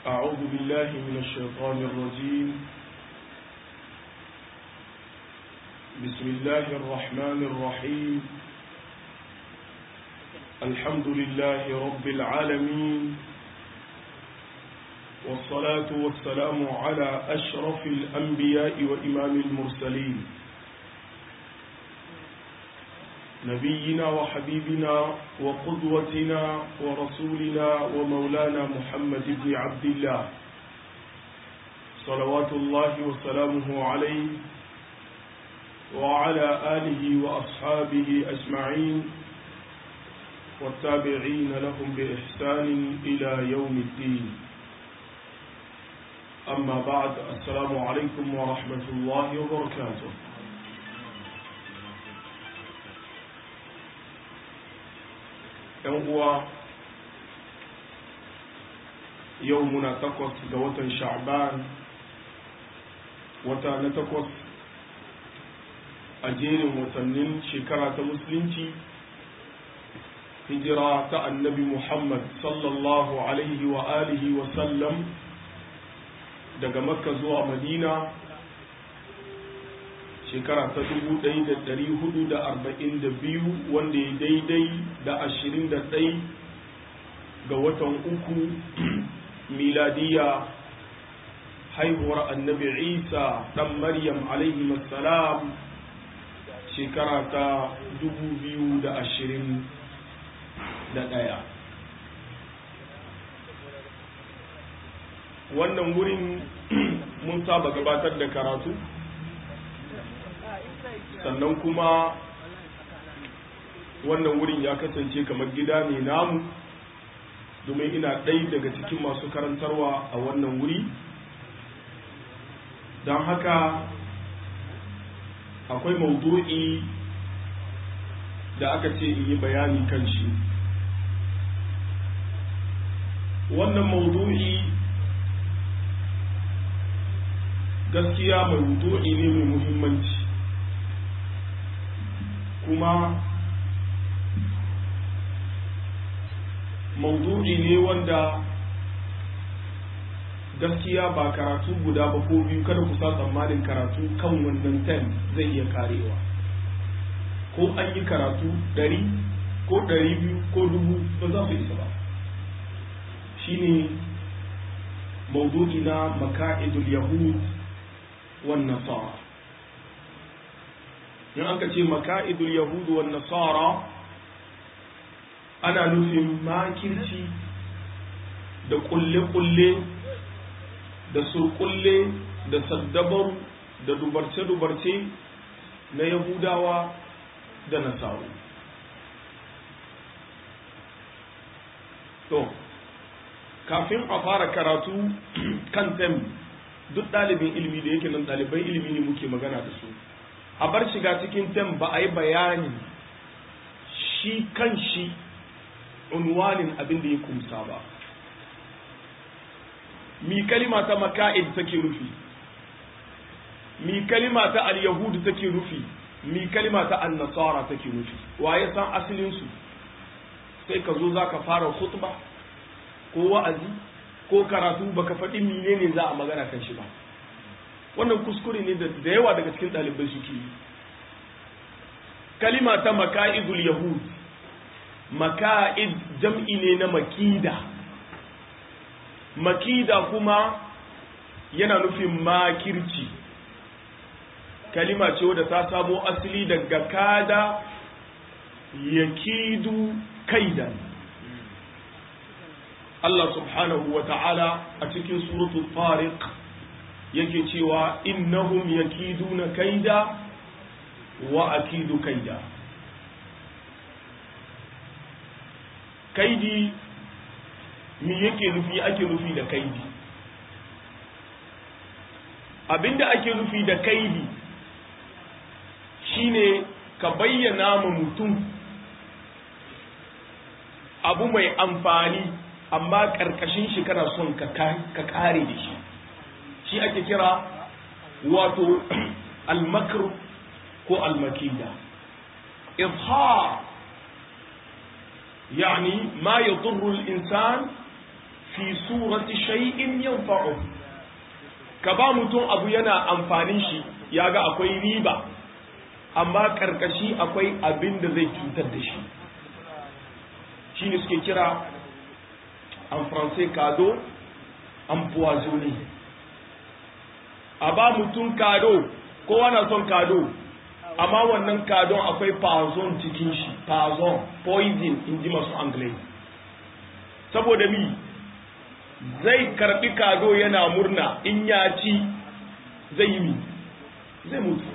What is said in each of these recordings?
أعوذ بالله من الشيطان الرجيم بسم الله الرحمن الرحيم الحمد لله رب العالمين والصلاة والسلام على أشرف الأنبياء وإمام المرسلين نبينا وحبيبنا وقدوتنا ورسولنا ومولانا محمد بن عبد الله صلوات الله وسلامه عليه وعلى آله وأصحابه أجمعين والتابعين لهم بإحسان إلى يوم الدين أما بعد السلام عليكم ورحمة الله وبركاته ‘yan uwa yau muna takwas ga watan sha'ban wata na takwas a jerin watannin shekara ta musulunci hijira ta annabi muhammad sallallahu alaihi wa alihi wa sallam daga makka zuwa madina shekara ta dubu ɗaya da ɗari hudu da arba'in da biyu wanda ya daidai da ashirin da ɗai ga watan uku miladiya haihuwar annabi isa ɗan maryam alaihi salam shekara ta dubu biyu da ashirin da ɗaya wannan wurin mun saba gabatar da karatu sannan kuma wannan wurin ya kasance kamar gida ne namu domin ina ɗai daga cikin masu karantarwa a wannan wuri don haka akwai maudu'i da aka ce in yi bayani kan shi wannan maudu'i gaskiya mai maudu'i ne mai muhimmanci kuma maudu'i ne wanda gaskiya ba karatu guda ba ko biyu kada ku sa tsammanin karatu kan wannan tem zai iya karewa ko an yi karatu ɗari ko ɗari biyu ko dubu ba za su isa ba shine maudu'i na maka'idul yahud wan nasara in aka ce maka'idul yahudu wan nasara ana nufin makirci da kulle-kulle da surkulle da saddabaru da dubarce-dubarce na yahudawa da nasaru to kafin a fara karatu kan tem duk ɗalibin ilimi da yake nan ɗaliban ilimi ne muke magana da su a bar shiga cikin tem ba a yi bayani shi kan shi unwanin abin da ya kumsa ba mi kalima ta maka'id take rufi mi kalima ta al-yahudu take rufi mi kalima ta an-nasara take rufi waye san asalin su sai ka zo zaka fara khutba ko wa'azi ko karatu baka faɗi menene za a magana kan shi ba wannan kuskure ne da yawa daga cikin ɗalibai suke yi kalima ta maka'idul yahud maka'id jam'i ne na makida makida kuma yana nufin makirci kalima ce wadda ta samo asali daga kada yakidu kaidan Allah subhanahu wa ta'ala a cikin suratul tariq yake cewa innahum yakiduna kaida wa akidu kaida kaidi mi yake nufi ake nufi da kaidi abinda ake nufi da kaidi shine ka bayyana ma mutum abu mai amfani amma ƙarƙashin shi kana son ka kare da shi shi ake kira wato almakar ko almakida izhar يعني ما يضر الإنسان fi surati shay'in yanfa'u ka ba mutum abu yana amfanin shi ya ga akwai riba amma karkashi akwai abin da zai cutar da shi shi ne suke kira en français kado empoisonné a ba mutum kado kowa na son kado amma wannan kadon akwai poison cikin shi poison poison in ji masu anglai saboda mi zai karbi kado yana murna in ya ci zai yi mi zai mutu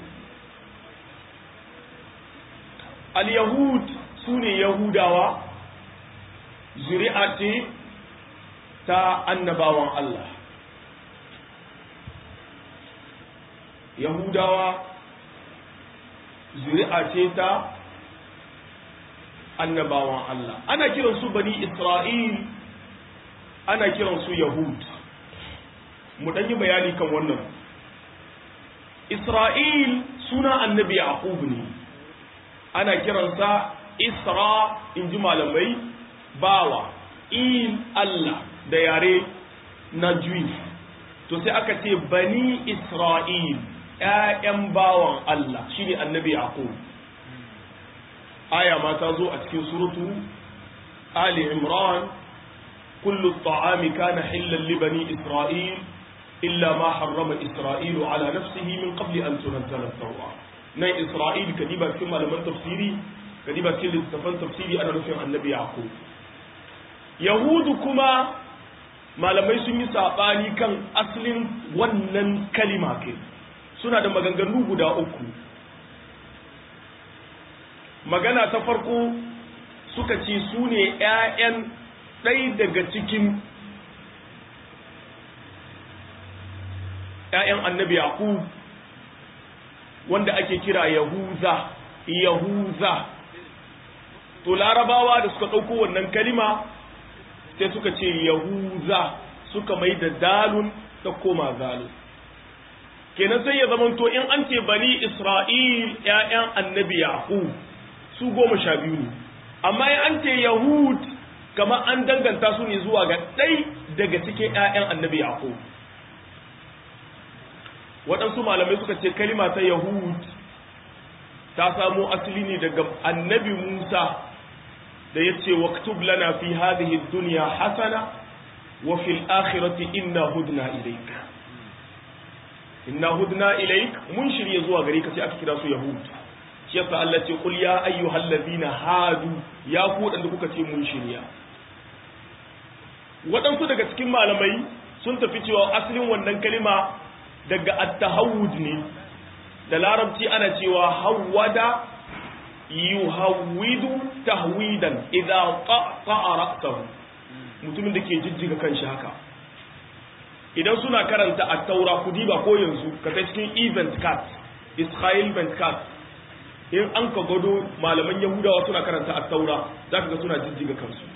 al-yahud su ne yahudawa zuri'a ce ta annabawan Allah yahudawa zuri'a ce ta annabawan Allah ana kiransu bani isra'il ana kiransu yahud mu ɗanyi bayani kan wannan isra'il suna annabi yaqub ne ana kiransa isra in ji malamai bawa il Allah da yare na juif to sai aka ce bani isra'il ‘ya'yan bawan Allah shi ne annabi yaqub aya ma ta zo a cikin suratu ali imran kullu ta'ami kana hillan li bani isra'il illa ma harrama isra'ilu ala nafsihi min qabli an tunzala at-tawra nan isra'il kadiba cikin malaman tafsiri kadiba cikin littafan tafsiri ana nufin annabi yaqub yahudu kuma malamai sun yi sabani kan asalin wannan kalima kai suna da maganganu guda uku magana ta farko suka ce su ne 'ya'yan ɗai daga cikin 'ya'yan annabi yaqub wanda ake kira yahuza yahuza to larabawa da suka ɗauko wannan kalima sai suka ce yahuza suka mai da dalun ta koma zalun kenan sai ya zamanto in an ce bani isra'il ‘ya'yan annabi yaqub su goma sha biyu ne amma in an ce yahud kama an danganta su ne zuwa ga ɗai daga cikin ‘ya'yan annabi yaqub waɗansu malamai suka ce kalima ta yahud ta samo asali ne daga annabi musa da ya ce waktub lana fi hadhihi dunya hasana wa fil akhirati inna hudna ilayk inna hudna ilayk mun shirye zuwa gare ka sai aka kira su yahud shi yasa Allah ce qul ya ayyuhal ladina hadu ya ku da kuka ce mun shirya waɗansu daga cikin malamai sun tafi cewa asalin wannan kalima daga at-tahawud ne da larabci ana cewa hawwada yuhawwidu tahwidan idza qata'a ra'sahu mutumin da ke jijjiga kanshi haka idan suna karanta at-taura ku diba ko yanzu ka ta cikin event card israel event card in an ka gado malaman yahudawa suna karanta at-taura zaka ga suna jijjiga kansu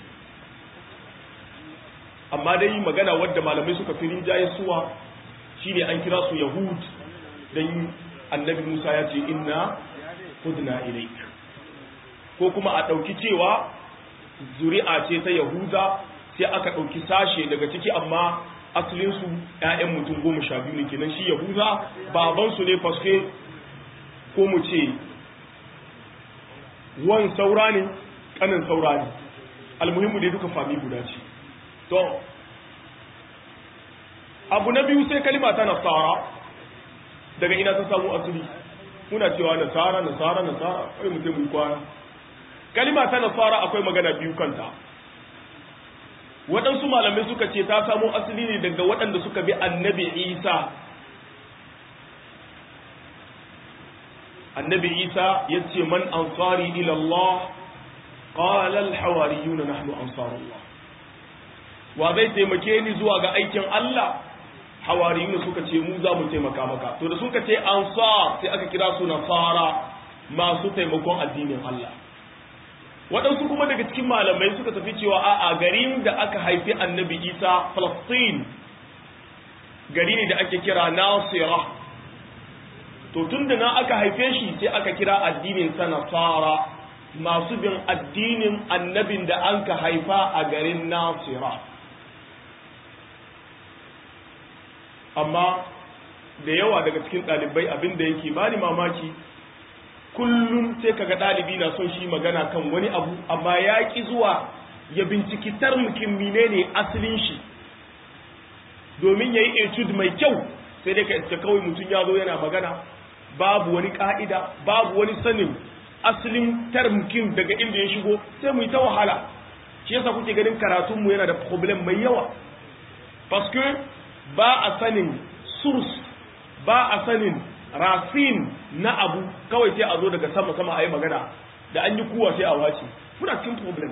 amma dai magana wadda malamai suka fi rinjaye suwa shine an kira su yahud dan annabi Musa ya ce inna hudna ilaik ko kuma a ɗauki cewa zuri'a ce ta Yahuda sai aka ɗauki sashe daga ciki amma asalinsu ‘ya'yan mutum goma sha biyu ne kenan shi Yahuda babansu ne faske ko mu ce wan saura ne ƙanin saura ne almuhimmu dai duka fami guda ce to abu na biyu sai kalima ta nasara daga ina ta samu asali muna cewa nasara nasara nasara kai mutum mu kwana kalima ta nasara akwai magana biyu kanta waɗansu malamai suka ce ta samu asali ne daga waɗanda suka bi annabi isa annabi isa ya ce man ansari ila Allah qala al hawariyun nahnu ansarullah wa zai taimake ni zuwa ga aikin Allah hawariyun suka ce mu za mu taimaka maka to da suka ce ansar sai aka kira su nasara masu taimakon addinin Allah waɗansu kuma daga cikin malamai suka tafi cewa a a garin da aka haifi annabi isa falastin gari ne da ake kira nasira to tun da na aka haife shi sai aka kira addinin sa nasara masu bin addinin annabin da an ka haifa a garin nasira amma da yawa daga cikin ɗalibai abin da yake bani mamaki kullum sai kaga ɗalibi na son shi magana kan wani abu amma ya ƙi zuwa ya binciki tarmukin menene asalin shi domin ya yi etude mai kyau sai dai ka iska kawai mutum ya zo yana magana babu wani ƙa'ida babu wani sanin asalin tarmukin daga inda ya shigo sai mu yi ta wahala shi yasa kuke ganin karatunmu yana da problem mai yawa paske ba a sanin source ba a sanin rafin na abu kawai sai a zo daga sama sama a yi magana da an yi kuwa sai a wace muna cikin problem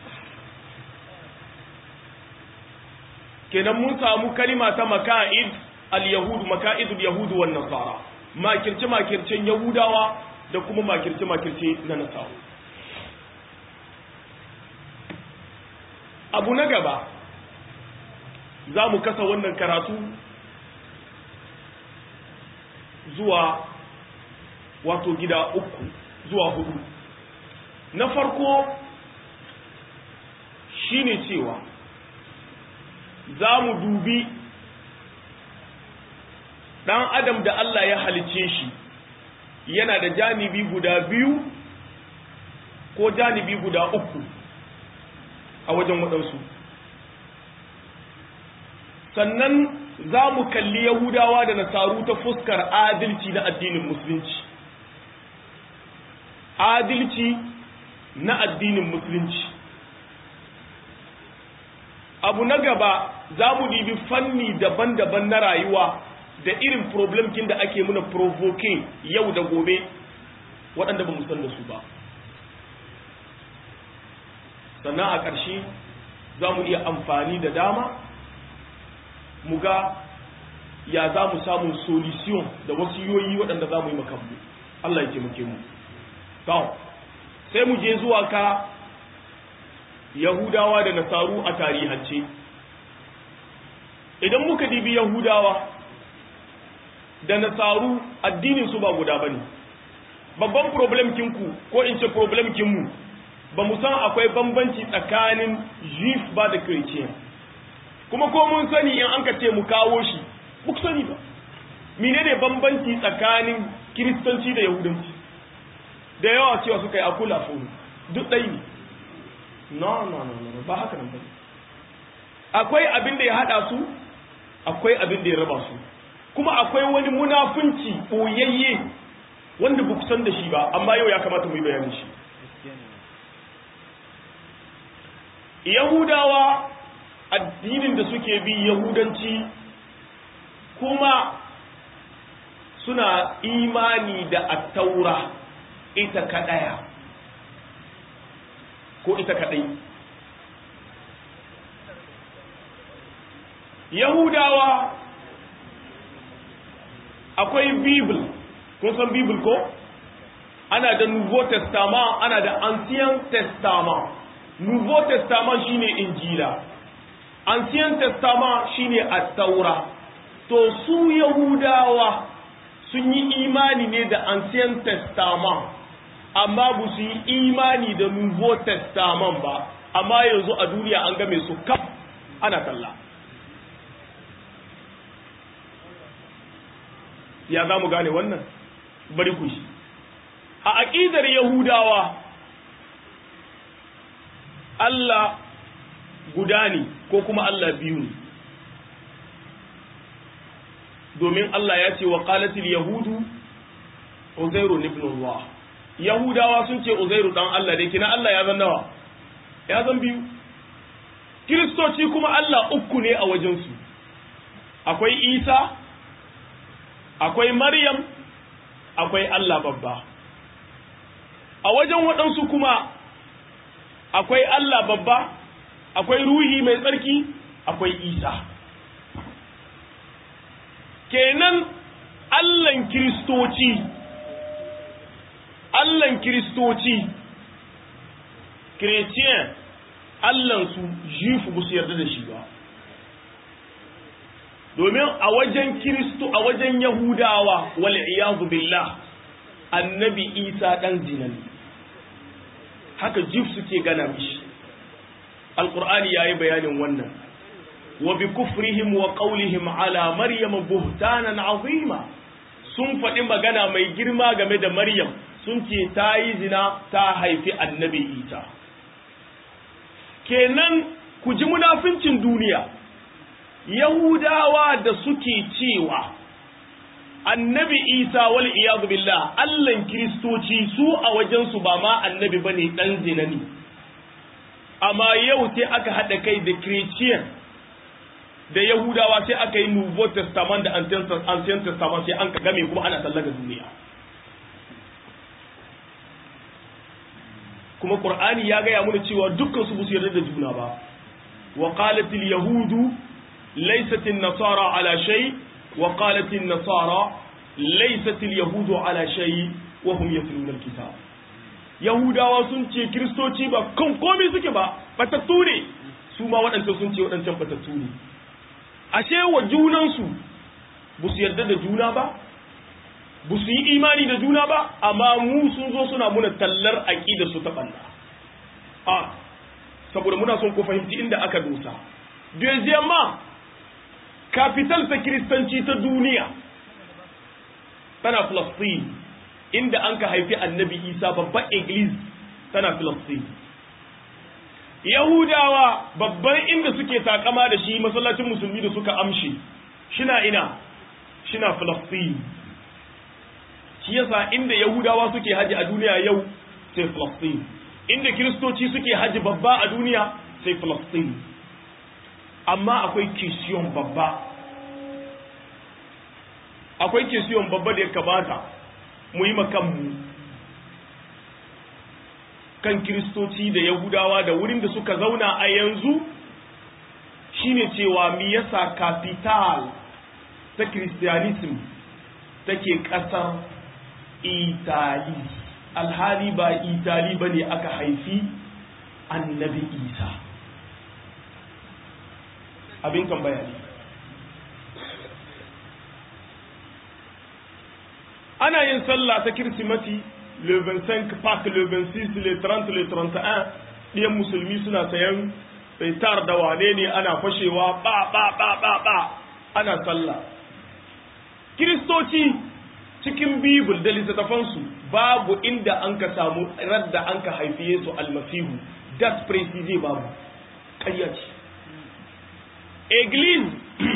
kenan mun samu kalima ta maka'id al-yahud maka'idul yahud wan nasara makirce makircen yahudawa da kuma makirce makirce na nasara abu na gaba za mu kasa wannan karatu zuwa wato gida uku zuwa hudu na farko shine cewa za mu dubi ɗan adam da Allah ya halice shi yana da janibi guda biyu ko janibi guda uku a wajen waɗansu sannan za mu kalli yahudawa da nasaru ta fuskar adalci na addinin musulunci adalci na addinin musulunci abu na gaba za mu dibi fanni daban-daban na rayuwa da irin problemkin da ake muna provoking yau da gobe waɗanda ba san da su ba sannan a ƙarshe za mu iya amfani da dama mu ga ya za mu samun solution da wasiyoyi waɗanda za mu yi makamu Allah ya taimake mu sai mu je zuwa ka yahudawa da nasaru a tarihance idan muka dibi yahudawa da nasaru addinin su ba guda bane babban problem kinku ko in ce problem kinmu ba mu san akwai bambanci tsakanin jif ba da christian kuma ko mun sani in an ka ce mu kawo shi ku sani ba mine ne bambanci tsakanin kiristanci da yahudanci da yawa cewa suka yi akula furu duk ɗai ne no no no no ba haka nan ba akwai abin da ya haɗa su akwai abin da ya raba su kuma akwai wani munafunci ɓoyayye wanda ba ku san da shi ba amma yau ya kamata mu yi bayanin shi yahudawa addinin da suke bi yahudanci kuma suna imani da attaura ita kaɗaya ko ita kaɗai yahudawa akwai bible kun san bible ko ana da nouveau testament ana da ancien testament nouveau testament shine injila ancien testament shine at-taura to su yahudawa sun yi imani ne da ancien testament amma ba su yi imani da nouveau testament ba amma yanzu a duniya an game su kaf ana kalla ya za mu gane wannan bari ku shi a aƙidar yahudawa Allah guda ne ko kuma Allah biyu ne domin Allah ya ce wa qalatil yahudu uzairu ibn Allah yahudawa sun ce uzairu dan Allah da kina Allah ya zan nawa ya zan biyu kiristoci kuma Allah uku ne a wajensu akwai Isa akwai Maryam akwai Allah babba a wajen waɗansu kuma akwai Allah babba akwai ruhi mai tsarki akwai Isa kenan Allahn kiristoci Allahn kiristoci Christian Allahnsu jifu ba su yarda da shi ba domin a wajen kiristo a wajen yahudawa wal iyazu billah annabi isa dan zinan haka jif suke gana mishi alqur'ani yayi bayanin wannan wa bi kufrihim wa qawlihim ala maryam buhtanan azima sun faɗi magana mai girma game da maryam sun ce ta yi zina ta haifi annabi isa kenan ku ji munafincin duniya yahudawa da suke cewa annabi isa wal iyadu billah allan kiristoci su a wajensu ba ma annabi bane dan zina ne amma yau sai aka haɗa kai da christian da yahudawa sai aka yi nouveau testament da ancient testament sai an ka game kuma ana tallaga duniya kuma qur'ani ya gaya mana cewa dukkan su su yarda da juna ba wa qalat al yahudu laysat an nasara ala shay wa qalat an nasara laysat al yahudu ala shay wa hum yatluna al kitab yahudawa sun ce kristoci ba kan komai suke ba batattu ne su ma waɗancan sun ce waɗancan batattu ne ashe wa junansu ba su yarda da juna ba ba su yi imani da juna ba amma mu sun zo suna muna tallar aƙida su ta ɓanna a saboda muna son ku fahimci inda aka dosa deuxièmement capital ta kiristanci ta duniya tana Palestine inda an ka haifi annabi isa babban iglis tana Palestine yahudawa babban inda suke takama da shi masallacin musulmi da suka amshi shina ina shina Palestine shi yasa inda yahudawa suke haji a duniya yau sai Palestine inda kiristoci suke haji babba a duniya sai Palestine amma akwai kisiyon babba akwai kisiyon babba da ya kamata mu yi makanmu kan kiristoci da yahudawa da wurin da suka zauna a yanzu shine cewa mi yasa capital ta christianism take kasar itali alhali ba itali ba ne aka haifi annabi isa abin tambaya ne ana yin sallah ta kirsimati le 25 Pâques le 26 le 30 le 31 ɗiyan musulmi suna sayan tar da wane ne ana fashewa ba ba ba ba ba ana sallah kiristoci cikin bibul da littattafansu babu inda an ka samu radda an ka haifi yesu almasihu das precise babu ƙaryaci église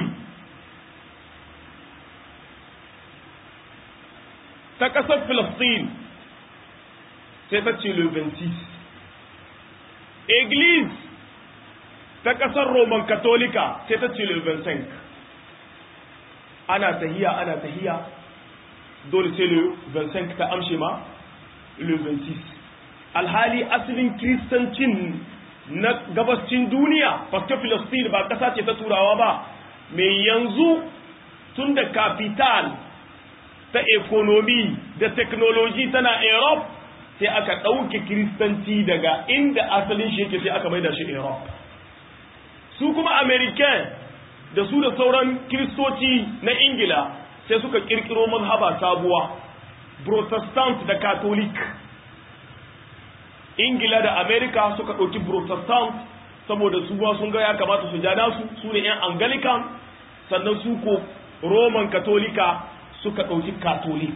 ta ƙasar Filistin sai ta ce le 26 église ta ƙasar roman katolika sai ta ce le 25 ana tahiya ana tahiya dole sai le 25 ta amshe ma le 26 alhali asalin kiristancin na gabascin duniya paske Filistin ba ƙasa ce ta turawa ba mai yanzu tun da capital ta ekonomi da teknoloji tana Europe sai aka ɗauke kiristanci daga inda asalin shi yake sai aka maida shi Europe su kuma American da su da sauran kiristoci na Ingila sai suka kirkiro mazhaba sabuwa Protestant da Catholic Ingila da America suka ɗauki Protestant saboda su ba sun ga ya kamata su ja nasu su ne 'yan Anglican sannan su ko Roman Katolika suka ɗauki katolik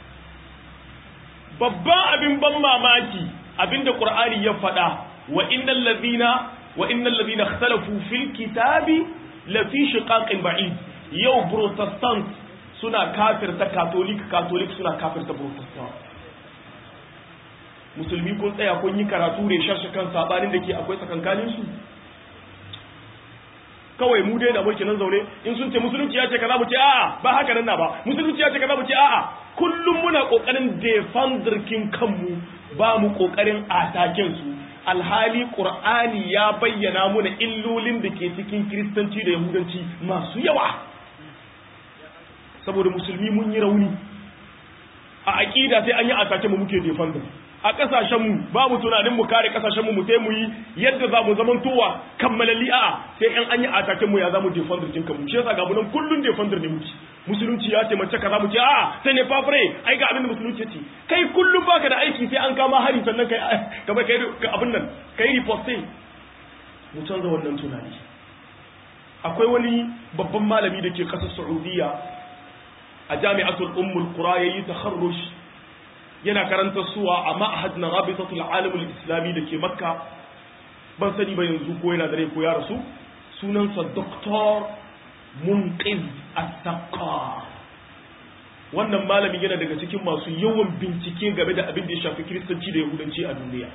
babban abin ban mamaki abinda ƙur'ani ya faɗa wa innal ladina wa innal ladina ikhtalafu fil kitabi la fi shiqaqin ba'id yau protestant suna kafirta katolik katolik suna kafirta protestant musulmi kun tsaya kun yi karatu ne sharshe kan sabanin da ke akwai tsakankanin su kawai mu dai da muke nan zaune in sun ce musulunci ya ce kaza mu ce a'a ba haka nan na ba musulunci ya ce kaza mu ce a'a kullum muna kokarin defender kin kanmu ba mu kokarin ataken su alhali qur'ani ya bayyana muna illolin da ke cikin kristanci da yahudanci masu yawa saboda musulmi mun yi rauni a aqida sai an yi atake mu muke defender a kasashenmu ba mu tunanin mu kare kasashenmu mu sai mu yi yadda za mu zaman towa kammalali a sai yan an yi ataken mu ya za mu defender jin kanmu shi yasa ga mu nan kullun defender ne muke musulunci ya ce mace kaza mu ce a sai ne fafre ai ga abin da musulunci ya ce kai kullum baka da aiki sai an kama hari sannan kai ka bai kai abin nan kai reposting mu canza wannan tunani akwai wani babban malami da ke ƙasar saudiya a jami'atul ummul qura yayi takharruj yana karanta suwa a ma'had na rabitatul alamul islami da ke makka ban sani ba yanzu ko yana da rai ko ya rasu sunansa doktor munqiz as-saqqa wannan malamin yana daga cikin masu yawan bincike game da abin da ya shafi kiristanci da yahudanci a duniya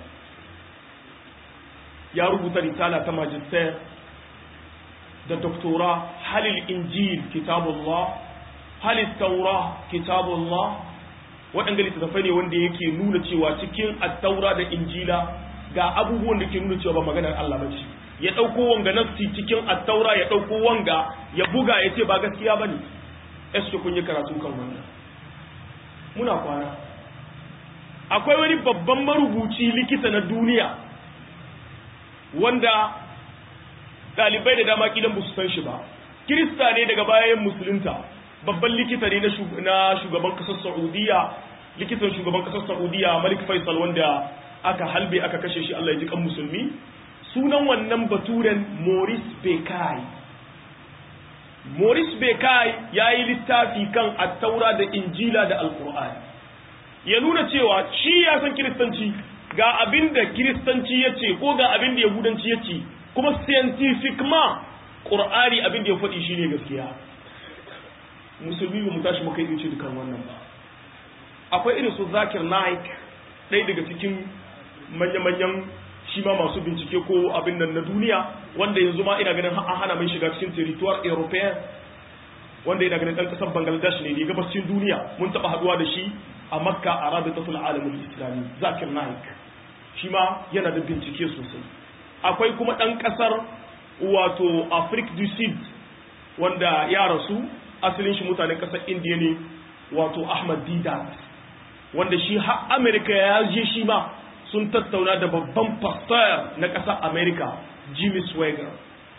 ya rubuta risala ta magister da doktora halil injil kitabullah halil taura kitabullah waɗanda littattafai ne wanda yake nuna cewa cikin attaura da injila ga abubuwan da ke nuna cewa ba maganar Allah ba ce ya ɗauko wanga nafsi cikin attaura ya ɗauko wanga ya buga ya ce ba gaskiya ba ne eske kun yi karatu kan wannan muna kwana akwai wani babban marubuci likita na duniya wanda ɗalibai da dama kilan ba su san shi ba kirista ne daga bayan musulunta babban likita ne na shugaban kasar saudiya likitan shugaban kasar saudiya malik faisal wanda aka halbe aka kashe shi allah ya ji kan musulmi sunan wannan baturen maurice bekai maurice bekai ya yi littafi kan attaura da injila da alkur'ani ya nuna cewa shi ya san kiristanci ga abin da kiristanci ya ce ko ga abin da yahudanci ya ce kuma scientific ma ƙur'ani abin da ya faɗi shi ne gaskiya musulmi ba mu tashi muka yi ce dukan wannan ba akwai irin su zakir naik ɗaya daga cikin manya-manyan shi ma masu bincike ko abin nan na duniya wanda yanzu ma ina ganin an hana mai shiga cikin territoire european wanda ina ganin ɗan ƙasar bangladesh ne ne gabashin duniya mun taɓa haɗuwa da shi a makka a rabitatul alamul islami zakir naik shi ma yana da bincike sosai akwai kuma ɗan ƙasar wato afrique du sud wanda ya rasu asalin shi mutanen ƙasar indiya ne wato ahmad didat wanda shi har amerika ya je shi ma sun tattauna da babban pastor na ƙasar amerika jimmy swagger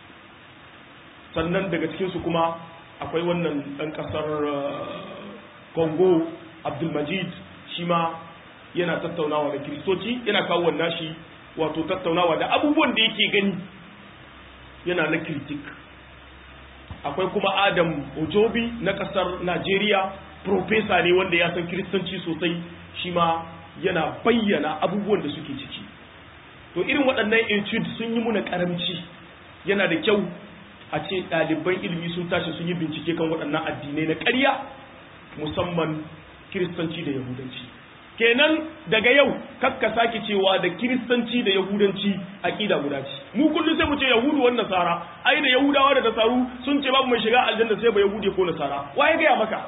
sannan daga cikinsu kuma akwai wannan ɗan ƙasar congo abdulmajid shi ma yana tattaunawa da kiristoci yana kawo wannan shi wato tattaunawa da abubuwan da yake gani yana na kritik akwai kuma adam ojobi na kasar najeriya profesa ne wanda ya san kiristanci sosai shi ma yana bayyana abubuwan da suke ciki to irin waɗannan etude sun yi muna karamci yana da kyau a ce ɗaliban ilimi sun tashi sun yi bincike kan waɗannan addinai na ƙarya musamman kiristanci da yahudanci kenan daga yau kakka sake cewa da kiristanci da yahudanci aqida guda ce mu kullum sai mu ce yahudu wannan nasara ai da yahudawa da nasaru sun ce babu mai shiga aljanna sai ba yahudi ko nasara waye ga maka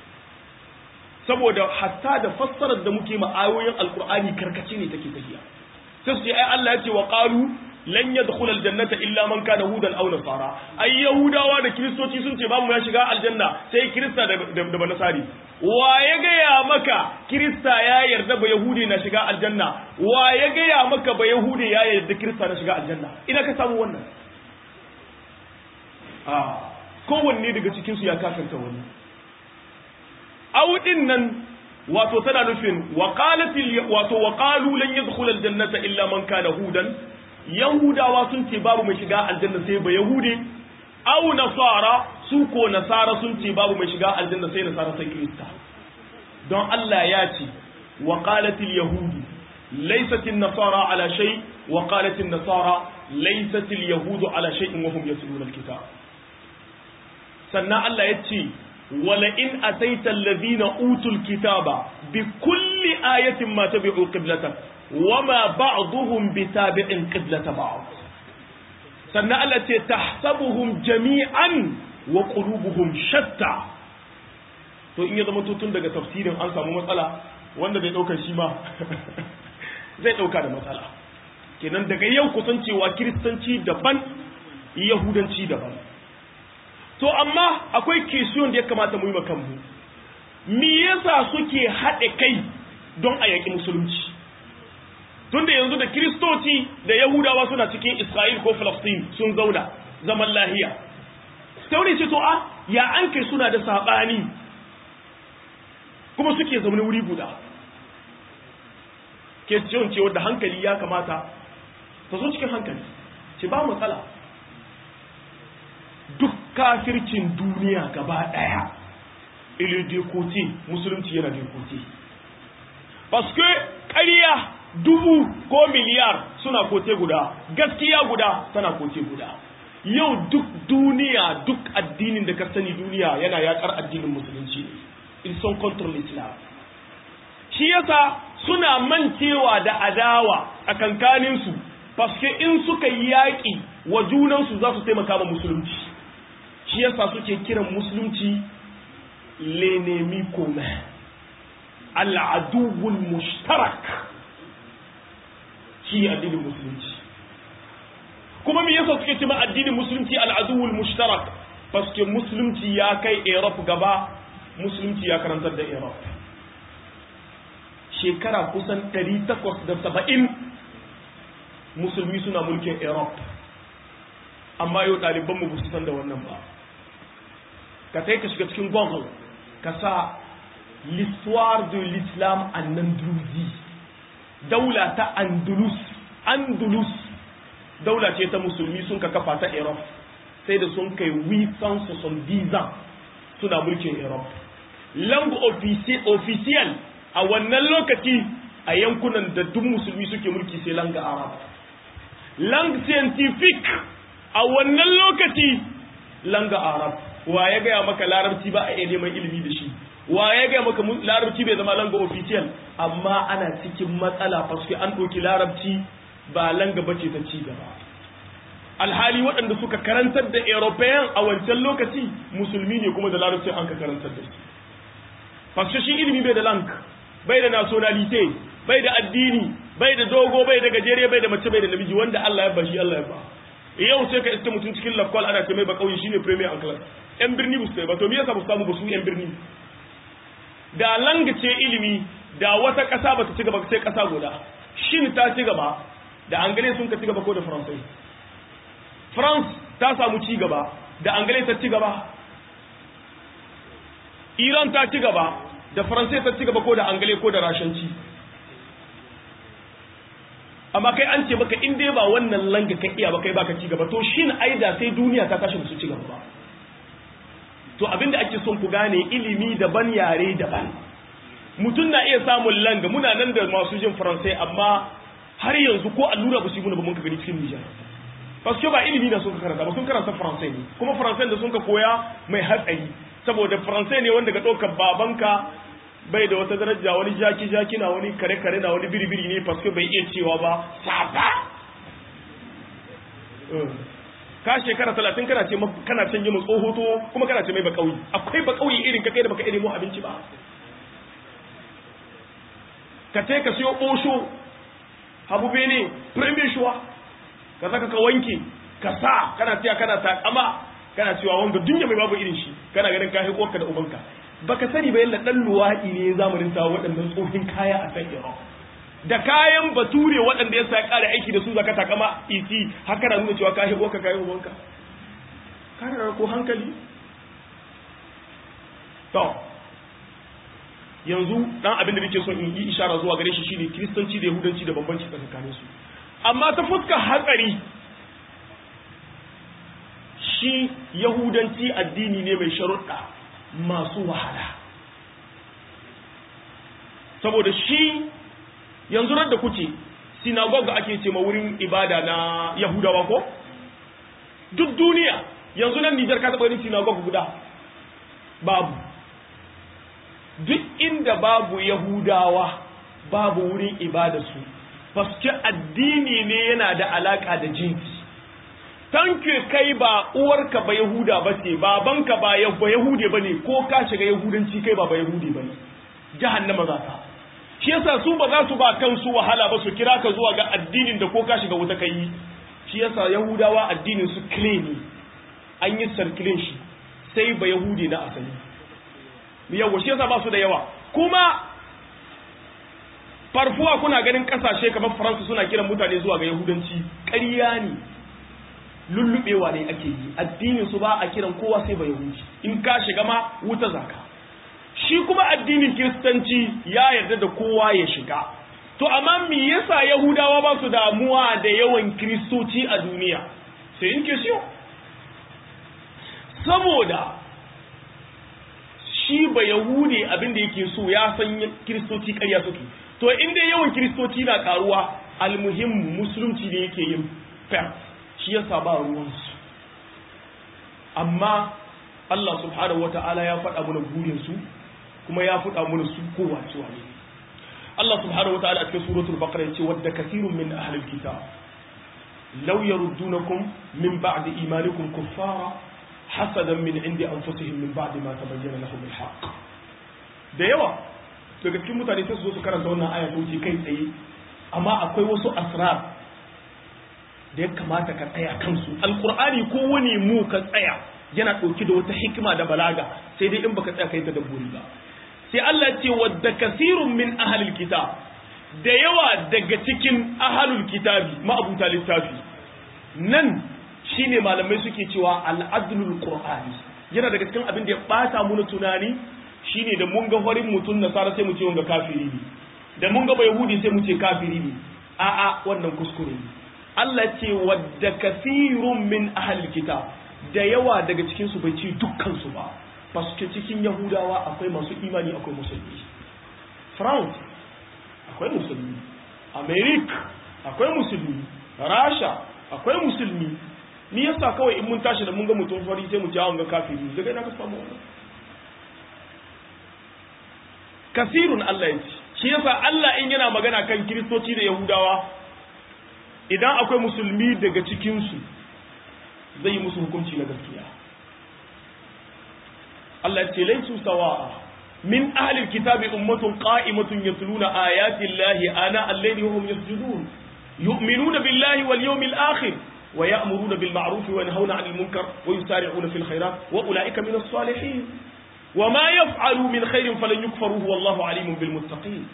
saboda hatta da fassarar da muke ma ayoyin alqur'ani karkace ne take tafiya sai su ce ai Allah ya ce wa qalu lan yadkhul aljannata illa man kana hudan aw nasara ai yahudawa da kiristoci sun ce babu ya shiga aljanna sai kirista da da banasari wa ya gaya maka kirista ya yarda ba yahudi na shiga aljanna wa ya gaya maka ba yahudi ya yarda kirista na shiga aljanna ina ka samu wannan a kowanne daga cikin su ya kafirta wani audin nan wato tana nufin waqalatil wato waqalu lan yadkhul aljannata illa man kana hudan yahudawa sun ce babu mai shiga aljanna sai ba yahudi au nasara su ko nasara sun ce babu mai shiga aljanna sai nasara sai kirista don Allah ya ce wa qalatil yahudu laysat an-nasara ala shay wa qalat an-nasara laysat al-yahudu ala shay'in wa hum yatluna al-kitab sannan Allah ya ce wala in ataita alladhina utul kitaba bi kulli ayatin ma tabi'u qiblatak wama ba'dhum bitabi'in qiblata ba'd sannan Allah ce tahsabuhum jami'an wa qulubuhum shatta to in ya zama tutun daga tafsirin an samu matsala wanda bai daukar shi ma zai dauka da matsala kenan daga yau kusancewa kiristanci daban yahudanci daban to amma akwai kisiyon da ya kamata mu yi makanmu me yasa suke haɗe kai don a yaƙi musulunci tunda yanzu da kiristoci da yahudawa suna cikin isra'il ko falastin sun zauna zaman lahiya tauri ce to a ya an kai suna da saɓani kuma suke zaune wuri guda kesiyon ce wadda hankali ya kamata ta zo cikin hankali ce ba matsala kafircin duniya gaba ɗaya ile dekote musulunci yana dekote paske ƙarya dubu ko miliyar suna kote guda gaskiya guda tana kote guda yau duk duniya duk addinin da ka sani duniya yana yakar addinin musulunci in son control islam shi yasa suna mancewa da adawa a kankaninsu paske in suka yi yaƙi wa junansu za su taimaka ma musulunci shi yasa suke kiran musulunci l'ennemi commun al'aduwul mushtarak shi addinin musulunci kuma me yasa suke cewa addinin musulunci al'aduwul mushtarak paske musulunci ya kai Europe gaba musulunci ya karantar da Europe shekara kusan 870 musulmi suna mulkin Europe amma yau ɗalibanmu ba su san da wannan ba ka sai ka shiga cikin google ka sa l'histoire de l'islam en Andalousie daula ta andalus andalus daula ce ta musulmi sun ka kafa ta europe sai da sun kai 870 ans suna mulkin europe langue officiel a wannan lokaci a yankunan da duk musulmi suke mulki sai langue arab langue scientifique a wannan lokaci langue arab wa ya gaya maka larabci ba a iya neman ilimi da shi wa ya gaya maka larabci bai zama langa official amma ana cikin matsala faske an ɗauki larabci ba langa bace ta ci gaba alhali waɗanda suka karantar da european a wancan lokaci musulmi ne kuma da larabci an ka karantar da su faske shi ilimi bai da lang bai da nationalite bai da addini bai da dogo bai da gajere bai da mace bai da namiji wanda Allah ya ba shi Allah ya ba yau sai ka iska mutum cikin lafkwal ana ce mai ba kauye shine premier en class yan birni ba su ba to me yasa ba su samu ba su yan birni da langace ilimi da wata ƙasa ba ta ci gaba sai ƙasa guda shin ta ci gaba da angale sun ka ci gaba ko da faransai france ta samu ci gaba da angale ta ci gaba iran ta ci gaba da faransai ta ci gaba ko da angale ko da rashanci amma kai an ce baka in dai ba wannan langa ka iya ba kai baka ci gaba to shin aida sai duniya ta tashi su ci gaba ba to abinda ake son ku gane ilimi daban yare daban mutum na iya samun langa muna nan da masu jin faransai amma har yanzu ko allura ba su yi muna ba mun ka gani cikin nijar paske ba ilimi na sun karanta ba sun karanta faransai ne kuma faransai da sun ka koya mai hatsari saboda faransai ne wanda ga ɗaukar babanka bai da wata daraja wani jaki jaki na wani kare kare na wani biribiri ne paske bai iya cewa ba safa ka shekara talatin kana ce kana canje mu tsohoto kuma kana ce mai bakauyi akwai bakauyi irin ka kai da baka nemo abinci ba ka ce ka siyo osho habu bene premier choix ka saka ka wanke ka sa kana tiya kana takama kana cewa wanga dunya mai babu irin shi kana ganin ka haiko ka da ubanka baka sani ba yalla dan luwadi ne zamanin sa waɗannan tsohin kaya a san Iran da kayan bature waɗanda ya sa ƙara aiki da su zaka takama iti haka na nuna cewa ka hibo ka kayan ubanka ka da ko hankali to yanzu dan abin da nake so in yi ishara zuwa gare shi shine kristanci da yahudanci da bambanci tsakanin su amma ta fuskar hatsari shi yahudanci addini ne mai sharuɗa masu wahala saboda shi yanzu da kuke sinagogue ake ce ma wurin ibada na yahudawa ko duk duniya yanzu nan nijar ka taɓa yin sinagogue guda babu duk inda babu yahudawa babu wurin ibada su paske addini ne yana da alaka da jinsi tanke kai ba uwarka ba yahuda ba ce babanka ba yahude ba ne ko ka shiga yahudanci kai ba ba yahude ba ne jahannama za ka shi yasa su ba za su ba kansu wahala ba su kira ka zuwa ga addinin da ko ka shiga wuta kai shi yasa yahudawa addinin su kile ne an yi sarkilin shi sai ba yahudi na asali yawa shi yasa ba su da yawa kuma farfuwa kuna ganin kasashe kamar faransa suna kiran mutane zuwa ga yahudanci ƙarya ne lullubewa ne ake yi addinin su ba a kiran kowa sai ba yahudi in ka shiga ma wuta zaka shi kuma addinin kiristanci ya yarda da kowa ya shiga to amma me yasa yahudawa ba su damuwa da yawan kiristoci a duniya sai in ke siyo saboda shi ba yahude abin da yake so ya san kiristoci ƙarya suke to in dai yawan kiristoci na karuwa almuhim musulunci ne yake yin fair shi yasa ba ruwansu amma Allah subhanahu wata'ala ya faɗa mana burin su kuma ya faɗa mana su kowa cewa ne Allah subhanahu wata'ala a cikin suratul baqara yace wadda kathirun min ahli alkitab law yaruddunakum min ba'di imanikum kuffara hasadan min indi anfusihim min ba'di ma tabayyana lahum alhaq da yawa daga cikin mutane sai su zo su karanta wannan aya ta wuce kai tsaye amma akwai wasu asrar da ya kamata ka tsaya kansu alqur'ani ko wani mu ka tsaya yana ɗauki da wata hikima da balaga sai dai in baka tsaya kai ta dabburi ba sai Allah ce wadda kasirun min ahalul kitab da yawa daga cikin ahalul kitabi ma'abuta littafi nan shine malamai suke cewa al'adlul qur'ani yana daga cikin abin da ya bata mu tunani shine da mun ga farin mutum nasara sai mu ce wanga kafiri ne da mun ga yahudi sai mu ce kafiri ne a'a wannan kuskure ne Allah ce wadda kasirun min ahalul kitab da yawa daga cikinsu bai ce dukkansu ba paske cikin yahudawa akwai masu imani akwai musulmi france akwai musulmi america akwai musulmi rasha akwai musulmi ni yasa kawai in mun tashi da mun ga mutum fari sai mu ci awon ga kafiri daga ina ka samu wannan kasirun Allah ya ce shi yasa Allah in yana magana kan kiristoci da yahudawa idan akwai musulmi daga cikinsu zai yi musu hukunci na gaskiya Allah ce laisu sawa'a min ahlil kitabi ummatun qa'imatun yatluna ayati llahi ana al-layli wa hum yasjudun yu'minuna billahi wal yawmil akhir wa ya'muruna bil ma'ruf wa yanhauna 'anil munkar wa yusari'una fil khairat wa ulaika min as-salihin wa ma yaf'alu min khairin falan yukfaruhu wallahu 'alimun bil muttaqin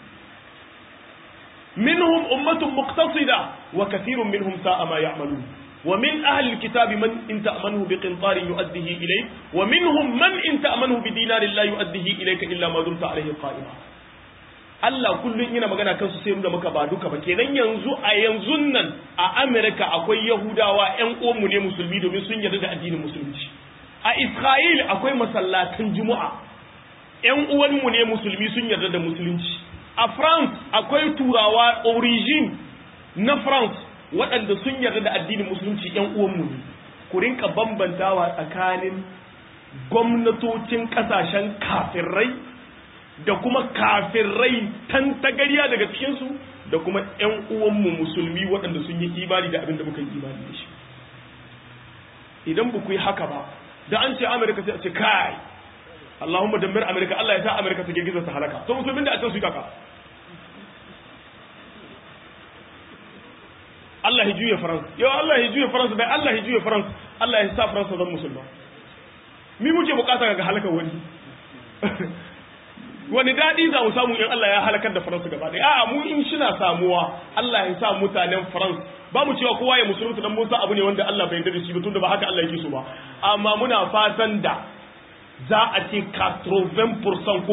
منهم أمة مقتصدة وكثير منهم ساء ما يعملون ومن أهل الكتاب من إن تأمنه بقنطار يؤديه إليك ومنهم من إن تأمنه بدينار لا يؤديه إليك إلا ما دمت عليه قائما Allah kullum yana magana kansu sai nuna maka ba duka ba kenan yanzu a yanzu nan a Amerika akwai Yahudawa ƴan uwanmu ne musulmi domin sun yarda da addinin musulunci a Isra'il akwai masallatan Juma'a ƴan uwanmu ne musulmi sun yarda da musulunci a France akwai turawa origin na France waɗanda sun yarda da addinin musulunci ‘yan uwanmu ne ku rinka bambantawa tsakanin gwamnatocin ƙasashen kafirai da kuma kafirai tantagariya daga cikinsu da kuma ‘yan uwanmu musulmi waɗanda sun yi imani da abin da muka yi imani da shi idan ba ku yi haka ba da an ce amurka sai a ce kai Allahumma dammir Amerika Allah ya sa Amerika ta girgiza ta halaka to musulmin da a can su yi kaka Allah ya juya France yau Allah ya juya France bai Allah ya juya France Allah ya sa France zan musulma mi muke bukata ga halakar wani wani daɗi za mu samu in Allah ya halakar da France gaba ɗaya a'a mu in shina samuwa Allah ya sa mutanen France ba mu cewa kowa ya musulunta dan Musa abu ne wanda Allah bai yarda da shi ba tunda ba haka Allah yake so ba amma muna fatan da za a ce 80% ko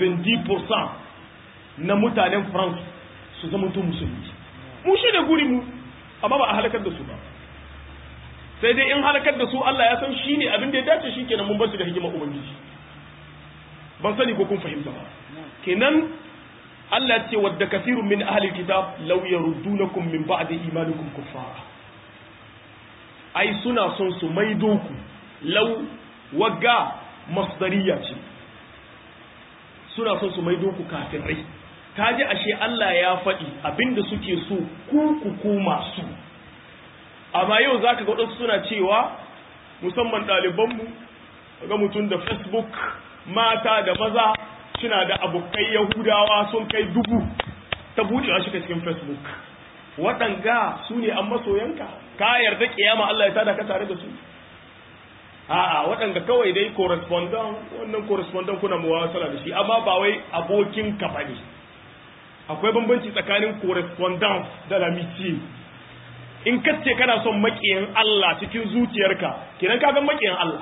90% na mutanen France su zama to musulmi mu shi da guri mu amma ba a halakar da su ba sai dai in halakar da su Allah ya san shi ne abin da ya dace shi kenan mun bar su da hikimar ubangiji ban sani ko kun fahimta ba kenan Allah ce wadda kasirun min ahli kitab law yaruddunakum min ba'di imanikum kuffara ai suna son su maido ku law wagga masdariya ce suna son su maido ku kafirai kaji ashe Allah ya faɗi abinda suke so ku ku koma su amma yau zaka ga wadansu suna cewa musamman ɗalibanmu ga mutum da facebook mata da maza suna da abokai yahudawa sun kai dubu ta buɗewa shi cikin facebook waɗanga su ne an masoyanka ka yarda kiyama Allah ya tada ka tare da su a'a waɗanda kawai dai correspondent wannan correspondent kuna muwasala da shi amma ba wai abokin ka bane akwai bambanci tsakanin correspondence da l'amitié in kace kana son makiyin Allah cikin zuciyarka kenan ka ga makiyin Allah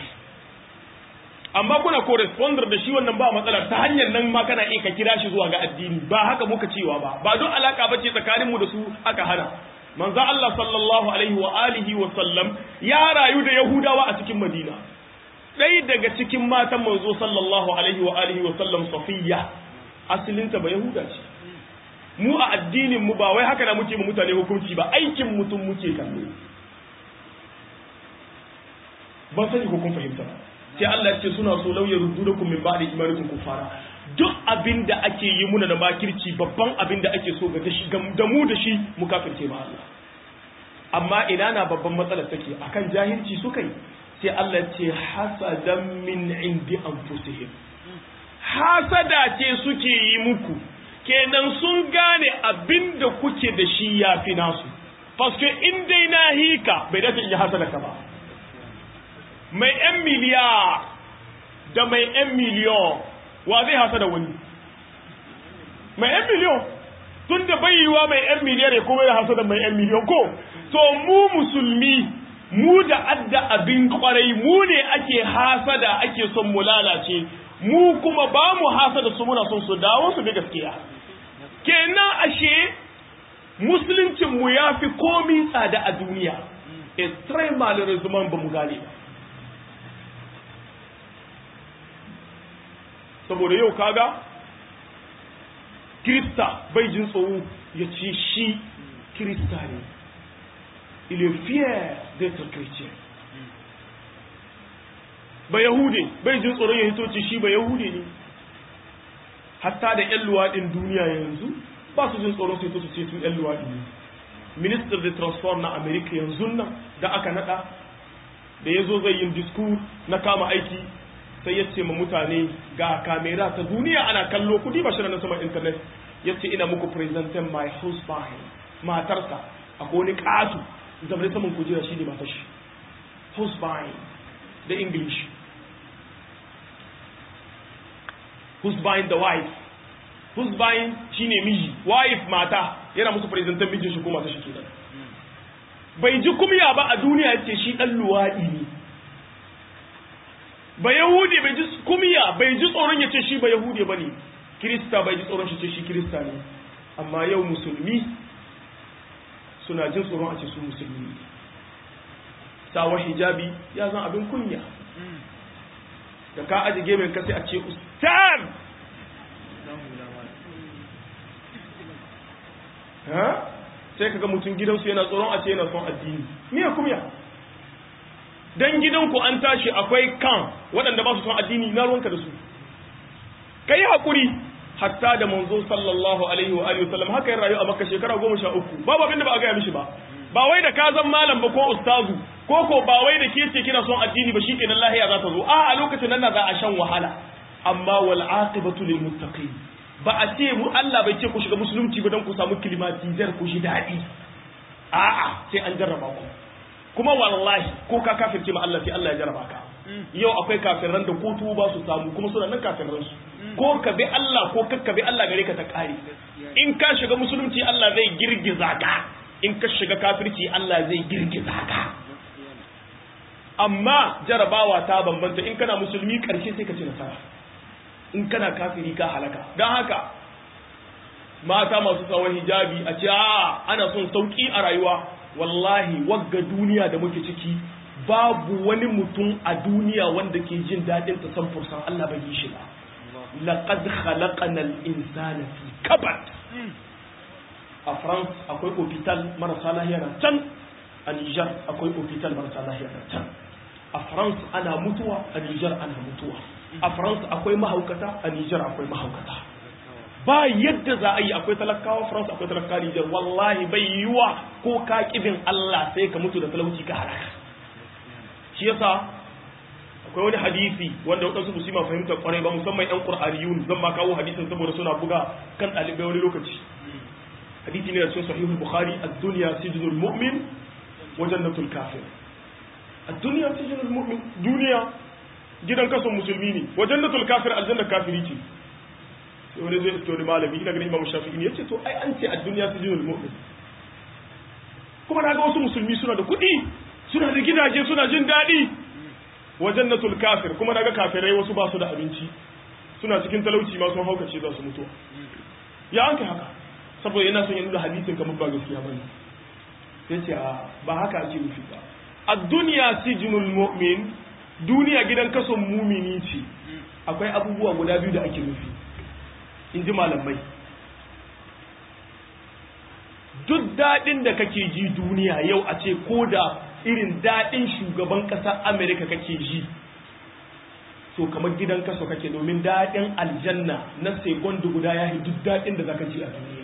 amma kuna corresponder da shi wannan ba matsala ta hanyar nan ma kana iya ka kira shi zuwa ga addini ba haka muka cewa ba ba don alaka bace tsakaninmu da su aka hana manzo Allah sallallahu alaihi wa alihi wa sallam ya rayu da Yahudawa a cikin Madina ɗaya daga cikin matan manzo sallallahu alaihi wa alihi wa sallam safiya asalinta ba yahuda ce mu a addinin mu ba wai haka na muke mu mutane hukunci ba aikin mutum muke kallo ban sani ko kun fahimta ba sai Allah ya ce suna so lauya rududakum min ba'di imanikum kufara duk abin da ake yi muna da makirci babban abin da ake so ga da mu da shi mu kafirce ma Allah amma ina na babban matsalar take akan jahilci suka yi sai Allah ce hasadan min indi anfusihim hasada ce suke yi muku kenan sun gane abin da kuke da shi ya fi nasu paske in dai na hika bai dace in yi hasada ka ba mai yan miliyar da mai yan miliyon wa zai hasada wani mai yan miliyon tun da bai yiwa mai yan miliyar ya kuma ya hasada mai yan miliyon ko to mu musulmi mu da adda abin kwarai mu ne ake hasada ake son mu lalace mu kuma ba mu hasada su muna son su dawo su bi gaskiya kenan ashe musuluncin mu ya fi komi tsada a duniya extreme malheureusement ba mu gane ba saboda yau kaga kirista bai jin tsoro ya ce shi kirista ne il est fier d'être chrétien ba yahude bai jin tsoron ya hito ce shi ba yahude ne hatta da yan luwaɗin duniya yanzu ba su jin tsoron su hito su ce su yan luwaɗi ne minister de transport na america yanzu nan da aka nada da ya zo zai yin discours na kama aiki sai ya ce ma mutane ga kamera ta duniya ana kallo kudi ba shirin na saman internet ya ce ina muku presentin my husband matarsa akwai wani ƙatu zamani saman kujera shi ne matar shi husband da english husband da wife husband shi ne miji wife mata yana musu presentin mijin shi ko matar shi kenan bai ji kumya ba a duniya ce shi ɗan luwaɗi ne ba yahudi bai ji kumiya bai ji tsoron ya ce shi ba yahudi ba ne kirista bai ji tsoron shi ce shi kirista ne amma yau musulmi suna jin tsoron a ce su musulmi ne sawa hijabi ya zan abin kunya da ka aji gemin ka sai a ce ustaz sai kaga mutum gidansu yana tsoron a ce yana son addini me ya kumya dan gidanku an tashi akwai kan waɗanda ba su son addini na ruwanka da su kai hakuri hatta da manzo sallallahu alaihi wa alihi wasallam haka yin rayu a makka shekara goma sha uku babu abin da ba a gaya mishi ba ba wai da ka zan malam ba ko ustazu ko ko ba wai da ke ce kina son addini ba shikenan lahiya za ta zo a a lokacin nan za a shan wahala amma wal aqibatu lil muttaqin ba a ce mu Allah bai ce ku shiga musulunci ba dan ku samu klimatizar ku shi dadi a'a sai an jarraba ku kuma wallahi ko ka kafirce ma Allah sai Allah ya jarraba ka yau akwai kafiran da ko tuba su samu kuma suna nan kafiran su ko ka bi Allah ko kakka bi Allah gare ka ta kare in ka shiga musulunci Allah zai girgiza ka in ka shiga kafirci Allah zai girgiza ka amma jarabawa ta bambanta in kana musulmi karshe sai ka ci nasara in kana kafiri ka halaka don haka mata masu tsawon hijabi a ce a ana son sauki a rayuwa wallahi wagga duniya da muke ciki babu wani mutum a duniya wanda ke jin daɗin ta san fursan Allah bai yi shi ba laqad khalaqana al-insana fi kabad a France akwai hospital marasa lahiya na can a Niger akwai hospital marasa lahiya na can a France ana mutuwa a Niger ana mutuwa a France akwai mahaukata a Niger akwai mahaukata ba yadda za a yi akwai talakawa France akwai talakawa Niger wallahi bai yiwa ko ka kibin Allah sai ka mutu da talauci ka halaka shi yasa akwai wani hadisi wanda wadansu su ma fahimta kwarai ba musamman yan qur'aniyun zan ma kawo hadisin saboda suna buga kan dalibai wani lokaci hadisi ne da cikin sahihul bukhari ad-dunya sijnul mu'min wa jannatul kafir ad-dunya sijnul mu'min duniya gidan kason musulmi ne wa jannatul kafir aljanna kafiri ce sai wani zai iske wani malami ina ganin imam shafi'i ne yace to ai an ce ad-dunya sijnul mu'min kuma na ga wasu musulmi suna da kuɗi suna da gidaje suna jin daɗi wa jannatul kafir kuma na ga kafirai wasu ba su da abinci suna cikin talauci ma sun haukace za su mutuwa ya an kai haka saboda yana son ya nuna hadisin kamar ba gaskiya bane sai ce a ba haka ake nufi ba ad-dunya sijnul mu'min duniya gidan kason mumini ce akwai abubuwa guda biyu da ake nufi in ji malamai duk daɗin da kake ji duniya yau a ce ko da irin daɗin shugaban ƙasar amerika kake ji to kamar gidan kaso kake domin daɗin aljanna na segondu guda ya duk daɗin da zaka ji a duniya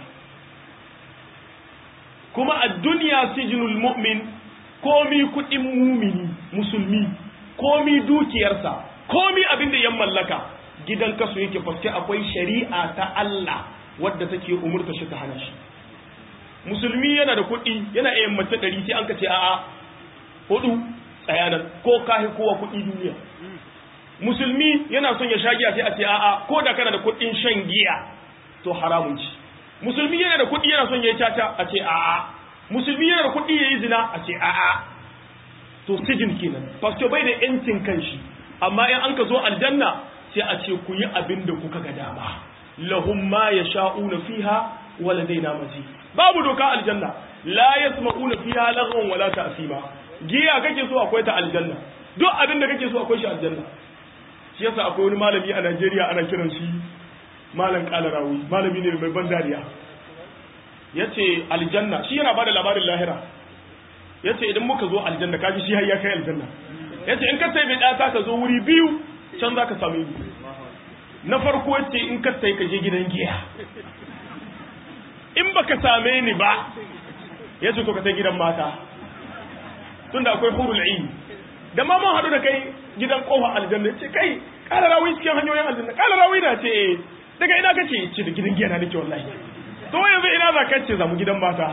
kuma a duniya sijinul mu'min komi kuɗin mumini musulmi komi dukiyarsa komi abin da ya mallaka gidan kaso yake faske akwai shari'a ta Allah wadda take umurta shi ta hana shi musulmi yana da kuɗi yana iya mace ɗari sai an ka ce a'a hudu tsayanan ko kahi kowa kuɗi duniya musulmi yana son ya sha giya sai a ce a'a ko da kana da kuɗin shan giya to haramun ci musulmi yana da kuɗi yana son ya yi caca a ce a'a musulmi yana da kuɗi ya yi zina a ce a'a to sijin kenan pastor bai da yancin kanshi amma in an ka zo aljanna sai a ce ku yi abin da kuka ga dama lahum ma yasha'una fiha wa ladaina mazid babu doka aljanna la yasma'una fiha laghwan wala ta'sima giya kake so akwai ta aljanna duk abin da kake so akwai shi aljanna shi yasa akwai wani malami a Najeriya ana kiran shi malam kalarawi malami ne mai ban dariya yace aljanna shi yana bada labarin lahira yace idan muka zo aljanna kaji shi har ya kai aljanna yace in ka sai bai data ka zo wuri biyu can zaka same ni na farko yace in ka sai ka je gidan giya in baka same ni ba yace to ka sai gidan mata tunda akwai hurul ain da ma mun hadu da kai gidan kofa aljanna ce kai kala rawi cikin hanyoyin aljanna kala rawi na ce daga ina kace ce da gidan giya na nake wallahi to yanzu ina za ka ce za mu gidan mata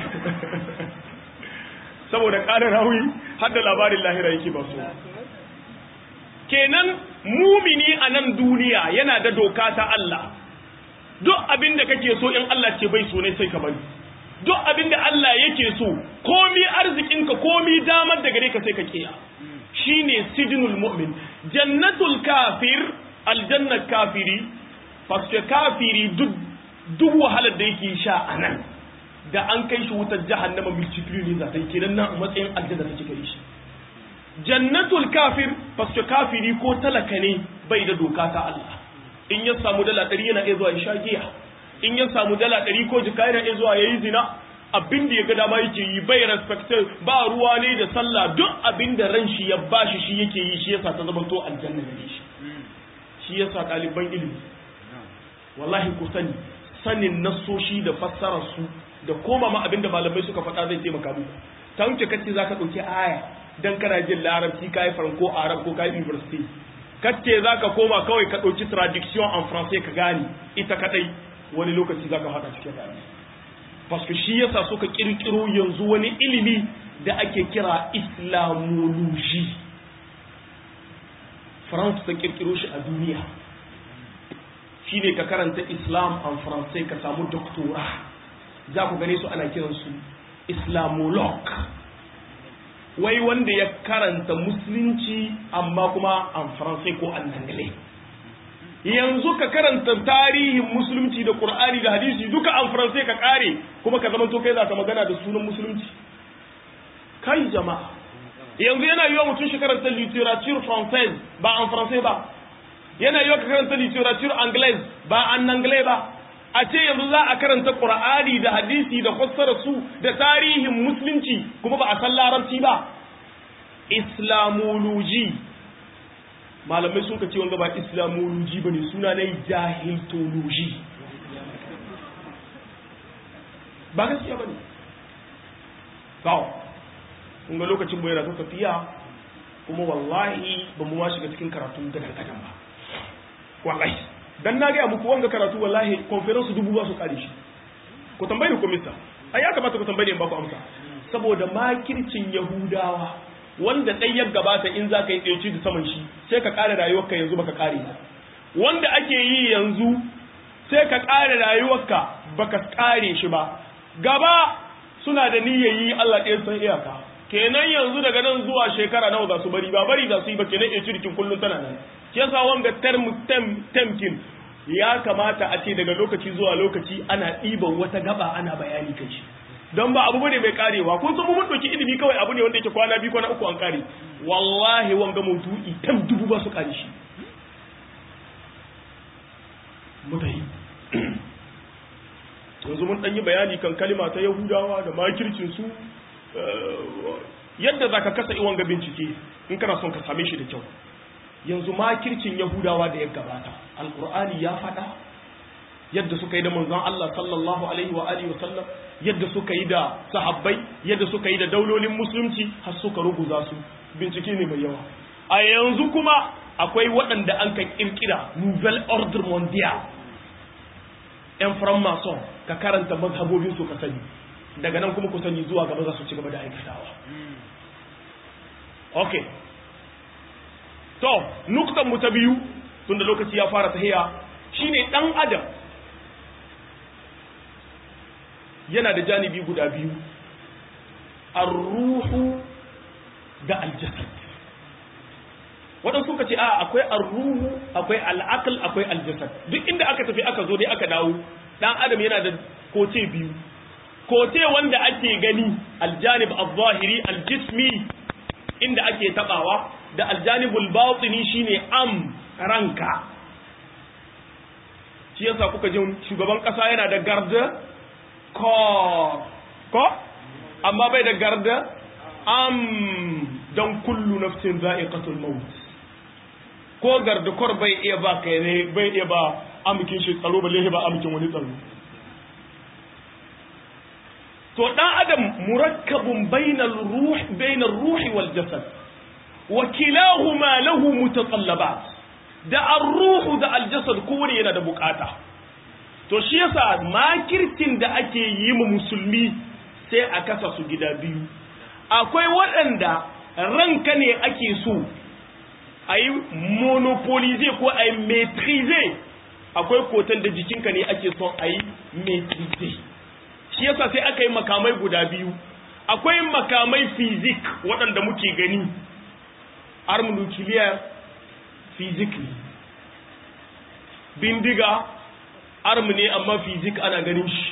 saboda kala rawi har da labarin lahira yake ba so kenan mumini a nan duniya yana da doka ta Allah duk abin da kake so in Allah ce bai so ne sai ka bari duk abin da Allah yake so komi arzikinka komi damar da gare ka sai ka kiya shine sijnul mu'min jannatul kafir aljannat kafiri faske kafiri duk duk wahalar da yake sha anan da an kai shi wutar jahannama multiply ne za ta yi kenan nan matsayin aljanna take kai shi jannatul kafir faske kafiri ko talaka ne bai da doka ta Allah in ya samu dala ɗari yana iya zuwa ya sha giya in ya samu dala ɗari ko jika yana iya zuwa ya yi zina abin da ya ga dama yake yi bai respected ba ruwa ne da sallah duk abin da ran shi ya bashi shi yake yi shi yasa ta zama to aljanna ne shi shi yasa ɗaliban ilimi wallahi ku sani sanin nasoshi da fassarar su da koma ma abin da malamai suka faɗa zai taimaka muku ta wuce kace zaka ɗauki aya dan kana jin larabci kai faranko arab ko kai university kace zaka koma kawai ka ɗauki traduction en français ka gane ita kadai wani lokaci zaka haɗa cikin rayuwa paske shi yasa suka kirkiro yanzu wani ilimi da ake kira islamology France ta kirkiro shi a duniya shine ka karanta islam en français ka samu doctora za ku gane su ana kiransu islamolog wai wanda ya karanta musulunci amma kuma en français ko en anglais yanzu ka karanta tarihin musulunci da qur'ani da hadisi duka an faransai ka kare kuma ka zamanto kai za ka magana da sunan musulunci kai jama'a yanzu yana yiwa mutum shi karanta literature française ba an faransai ba yana yiwa ka karanta literature anglaise ba an anglais ba a ce yanzu za a karanta qur'ani da hadisi da fassara su da tarihin musulunci kuma ba a san larabci ba islamology malamai sun ka ce wanga ba islamology ba ne suna na jahiltology ba gaskiya ba ne kawo kunga lokacin bai rasa tafiya kuma wallahi ba mu ma shiga cikin karatu gadan gadan ba wallahi dan na gaya muku wanga karatu wallahi conference dubu ba su kare shi ku tambayi ku mista ai ya kamata ku tambaye in ba ku amsa saboda makircin yahudawa wanda ɗai ya gabata in za ka yi ɗauki da saman shi sai ka ƙara rayuwarka yanzu baka ƙare ba wanda ake yi yanzu sai ka ƙara rayuwarka baka ƙare shi ba gaba suna da niyyar yi Allah ɗaya san iyaka kenan yanzu daga nan zuwa shekara nawa za su bari ba bari za su yi ba kenan ya cirkin kullum tana nan shi yasa wanga term temkin ya kamata a ce daga lokaci zuwa lokaci ana ɗiban wata gaba ana bayani kan shi don ba abu bane mai karewa kun san mun ɗauki ilimi kawai abu ne wanda yake kwana biyu kwana uku an kare wallahi wanga maudu'i tam dubu ba su kare shi mutahi yanzu mun ɗan yi bayani kan kalima ta yahudawa da makircin su yadda za ka kasa iwan ga bincike in kana son ka same shi da kyau yanzu makircin yahudawa da ya gabata alkur'ani ya faɗa yadda suka yi da manzon Allah sallallahu alaihi wa alihi wasallam yadda suka yi da sahabbai yadda suka yi da daulolin musulunci har suka ruguza su bincike ne mai yawa a yanzu kuma akwai waɗanda an kan kirkira nouvelle ordre mondial yan franc-maçon ka karanta mazhabobin su ka sani daga nan kuma ku sani zuwa gaba za su ci gaba da aikatawa okay to nuktan mu ta biyu tunda lokaci ya fara tahiya shine dan adam yana da janibi guda biyu ar-ruhu da al-jasad wadan suka ce a akwai ar-ruhu akwai al-aql akwai al-jasad duk inda aka tafi aka zo dai aka dawo dan adam yana da kote biyu kote wanda ake gani aljanib al-zahiri al-jismi inda ake tabawa da aljanibul batini shine am ranka shi yasa kuka ji shugaban kasa yana da garda ko ko amma bai da garda am dan kullu nafsin za'iqatul maut ko garda kor bai iya ba kai ne bai iya ba amikin shi tsaro balle ba amikin wani tsaro to dan adam murakkabun bainal ruh bainar ruhi wal jasad wa kilahuma lahu mutatallabat da ar-ruhu da al-jasad kowane yana da bukata to shi yasa makircin da ake yi mu musulmi sai a kasa su gida biyu akwai waɗanda ranka ne ake so a yi monopolize ko a yi maîtrize akwai kotan da jikinka ne ake son a yi maîtrize shi yasa sai aka yi makamai guda biyu akwai makamai fizik waɗanda muke gani arm nuclear physically bindiga arm ne amma fizik ana ganin shi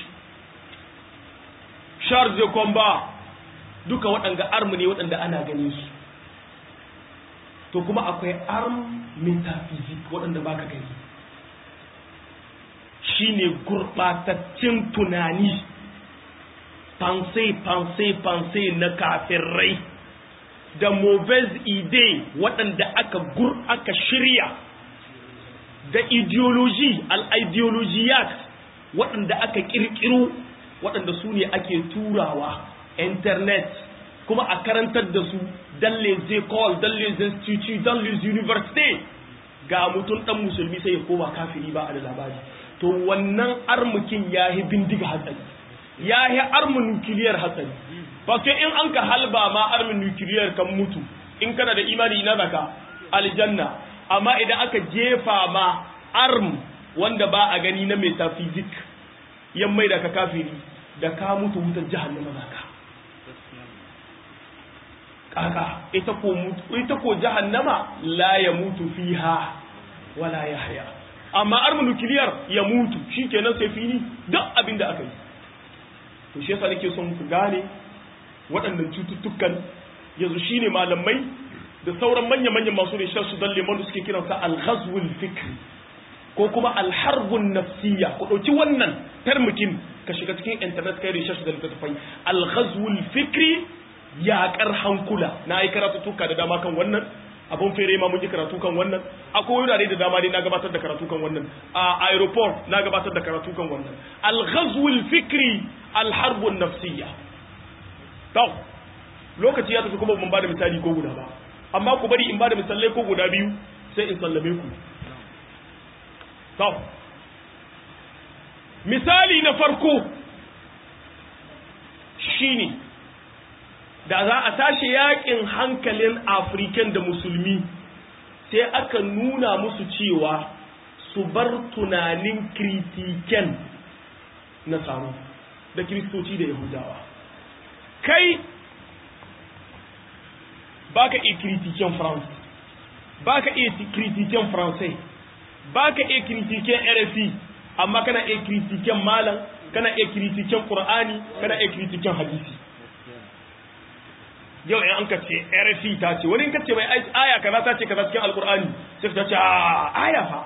charge de combat duka waɗanda arm ne waɗanda ana ganin su to kuma akwai arm metaphysic waɗanda baka gani shine gurɓataccen tunani pensée pensée pensée na kafirai da mauvaise idée waɗanda aka gur aka shirya da ideology al-ideologiyat waɗanda aka ƙirƙiro waɗanda su ne ake turawa internet kuma a karantar da su dans les écoles dans les instituts dans les universités ga mutum ɗan musulmi sai ya koma kafiri ba a da labari to wannan armukin ya yi bindiga hatsari ya yi armin nukiliyar hatsari ba sai in an ka halba ma armin nukiliyar kan mutu in kana da imani ina zaka aljanna amma idan aka jefa ma arm wanda ba a gani na metaphysic yan mai da ka kafiri da ka mutu wutar jahannama zaka kaka ita ko ita ko jahannama la ya mutu fiha wala yahya amma armin nukiliyar ya mutu shikenan sai fini duk abin da aka yi to shi yasa nake son ku gane waɗannan cututtukan yanzu shine malamai da sauran manya-manyan masu rishar su dan lemon suke kiransa al-ghazwul fikri ko kuma al-harbun nafsiyya ku ɗauki wannan termikin ka shiga cikin internet kai rishar su da littattafai al-ghazwul fikri yaƙar hankula na yi karatu tuka da dama kan wannan abun fere ma mun yi karatu kan wannan akwai wurare da dama dai na gabatar da karatu kan wannan a aeroport na gabatar da karatu kan wannan al-ghazwul fikri al-harbun nafsiyya to lokaci ya tafi kuma ban bada misali ko guda ba amma ku bari in bada misalai ko guda biyu sai in sallame ku to misali na farko shine da za a tashi yakin hankalin african da musulmi sai aka nuna musu cewa su bar tunanin kritiken na tsaro da kiristoci da yahudawa kai baka iya kritiken france baka iya kritiken francais baka iya kritiken rfi amma kana iya kritiken malam kana iya kritiken qur'ani kana iya kritiken hadisi yau in an ka ce RFI ta ce wani in ka ce mai aya kaza ta ce kaza cikin alqur'ani sai ka ce a aya fa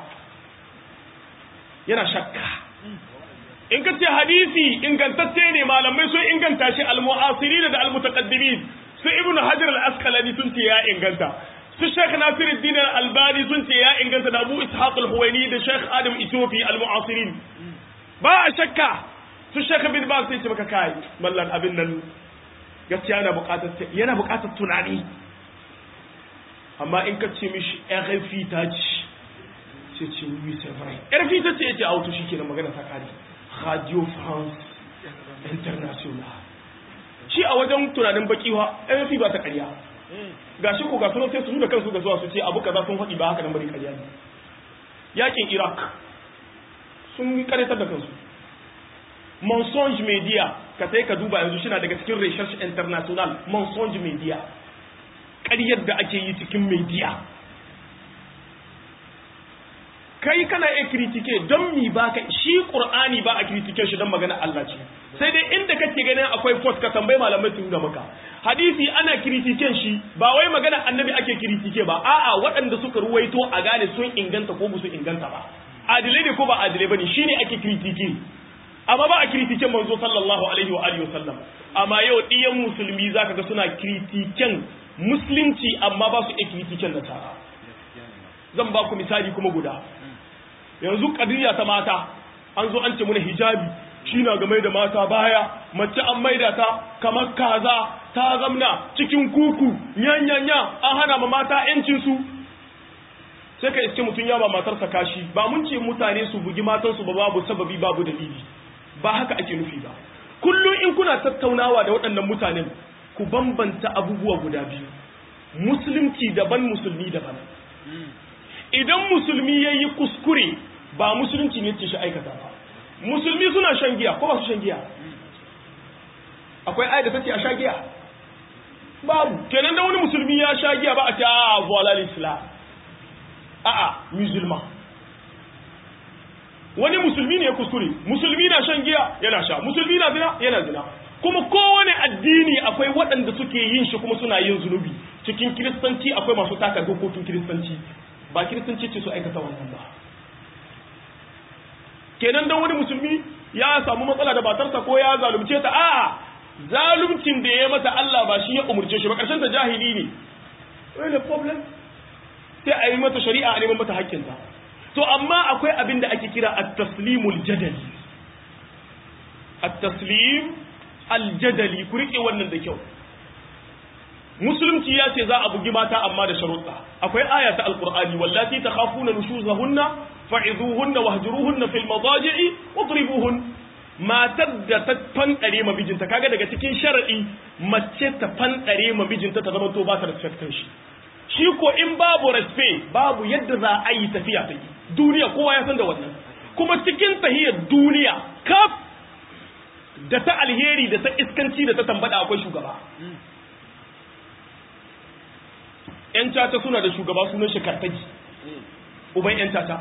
yana shakka in ka ce hadisi ingantacce ne malamai sun inganta shi almu'asirin da almutaqaddimin su ibn hajar al-asqalani sun ce ya inganta su sheikh nasiruddin al-albani sun ce ya inganta da abu ishaq al-huwaini da sheikh adam itofi al-mu'asirin ba a shakka su sheikh bin ba sai ce maka kai mallan abin nan gaskiya yana buƙatar yana buƙatar tunani amma in ka ce mishi RFI ta ci sai ce oui c'est vrai RFI ta ce yace auto shikenan magana ta kare Radio France International shi a wajen tunanin bakiwa RFI ba ta ƙarya gashi ko ga sunan sai su da kansu ga zuwa su ce abu kaza sun faɗi ba haka nan bari ƙarya ne yakin Iraq sun karatar da kansu mensonge media ka sai ka duba yanzu shina daga cikin research international mensonge media ƙaryar da ake yi cikin media kai kana iya kritike don mi ba ka shi qur'ani ba a kritike shi don magana Allah ce sai dai inda kake ganin akwai fot ka tambayi malamai su da maka hadisi ana kritiken shi ba wai magana annabi ake kritike ba a'a waɗanda suka ruwaito a gane sun inganta ko su inganta ba adilai ne ko ba adilai bane shine ake kritike amma ba a kritiken manzo sallallahu alaihi wa alihi wasallam amma yau diyan musulmi zaka ga suna kritiken musulunci amma ba su iya kritiken nasara zan ba ku misali kuma guda yanzu kadiriya ta mata an zo an ce muna hijabi shi na game da mata baya mace an maida ta kamar kaza ta zamna cikin kuku nyanyanya an hana ma mata yancinsu sai ka iske mutum ya ba matarsa kashi ba mun ce mutane su bugi matansu ba babu sababi babu dalili ba haka ake nufi ba kullum in kuna tattaunawa da waɗannan mutanen ku bambanta abubuwa guda biyu musulunci daban musulmi daban idan musulmi ya yi kuskure ba musulunci ne ce shi aikata ba musulmi suna shan giya ko ba su shan giya akwai ayat da take a sha giya babu kenan da wani musulmi ya sha giya ba a ce a voila l'islam a a musulman wani musulmi ne ya kuskure musulmi na shan giya yana sha musulmi na zina yana zina kuma kowane addini akwai waɗanda suke yin shi kuma suna yin zunubi cikin kiristanci akwai masu taka dokokin kiristanci ba kiristanci ce su aikata wannan ba kenan dan wani musulmi ya samu matsala da batarsa ko ya zalunce ta a zaluncin da ya mata Allah ba shi ya umurce shi ba karshen ta jahili ne wani problem sai a yi mata shari'a a neman mata hakkinta to amma akwai abin da ake kira at-taslimul jadali at-taslim al-jadali ku rike wannan da kyau musulunci ya ce za a bugi mata amma da sharuɗa akwai aya ta alqur'ani wallati takhafuna nushuzahunna fa'izuhunna wahjuruhunna fil madaji'i wadribuhun matar da ta fanɗare ma mijinta kaga daga cikin sharadi mace ta fanɗare ma mijinta ta zama to ba ta respectin shi shi ko in babu respect babu yadda za a yi tafiya ta yi duniya kowa ya san da wannan kuma cikin tahiyar duniya kaf da ta alheri da ta iskanci da ta tambada akwai shugaba ‘yan caca suna da shugaba sunan shi kartagi uban ‘yan caca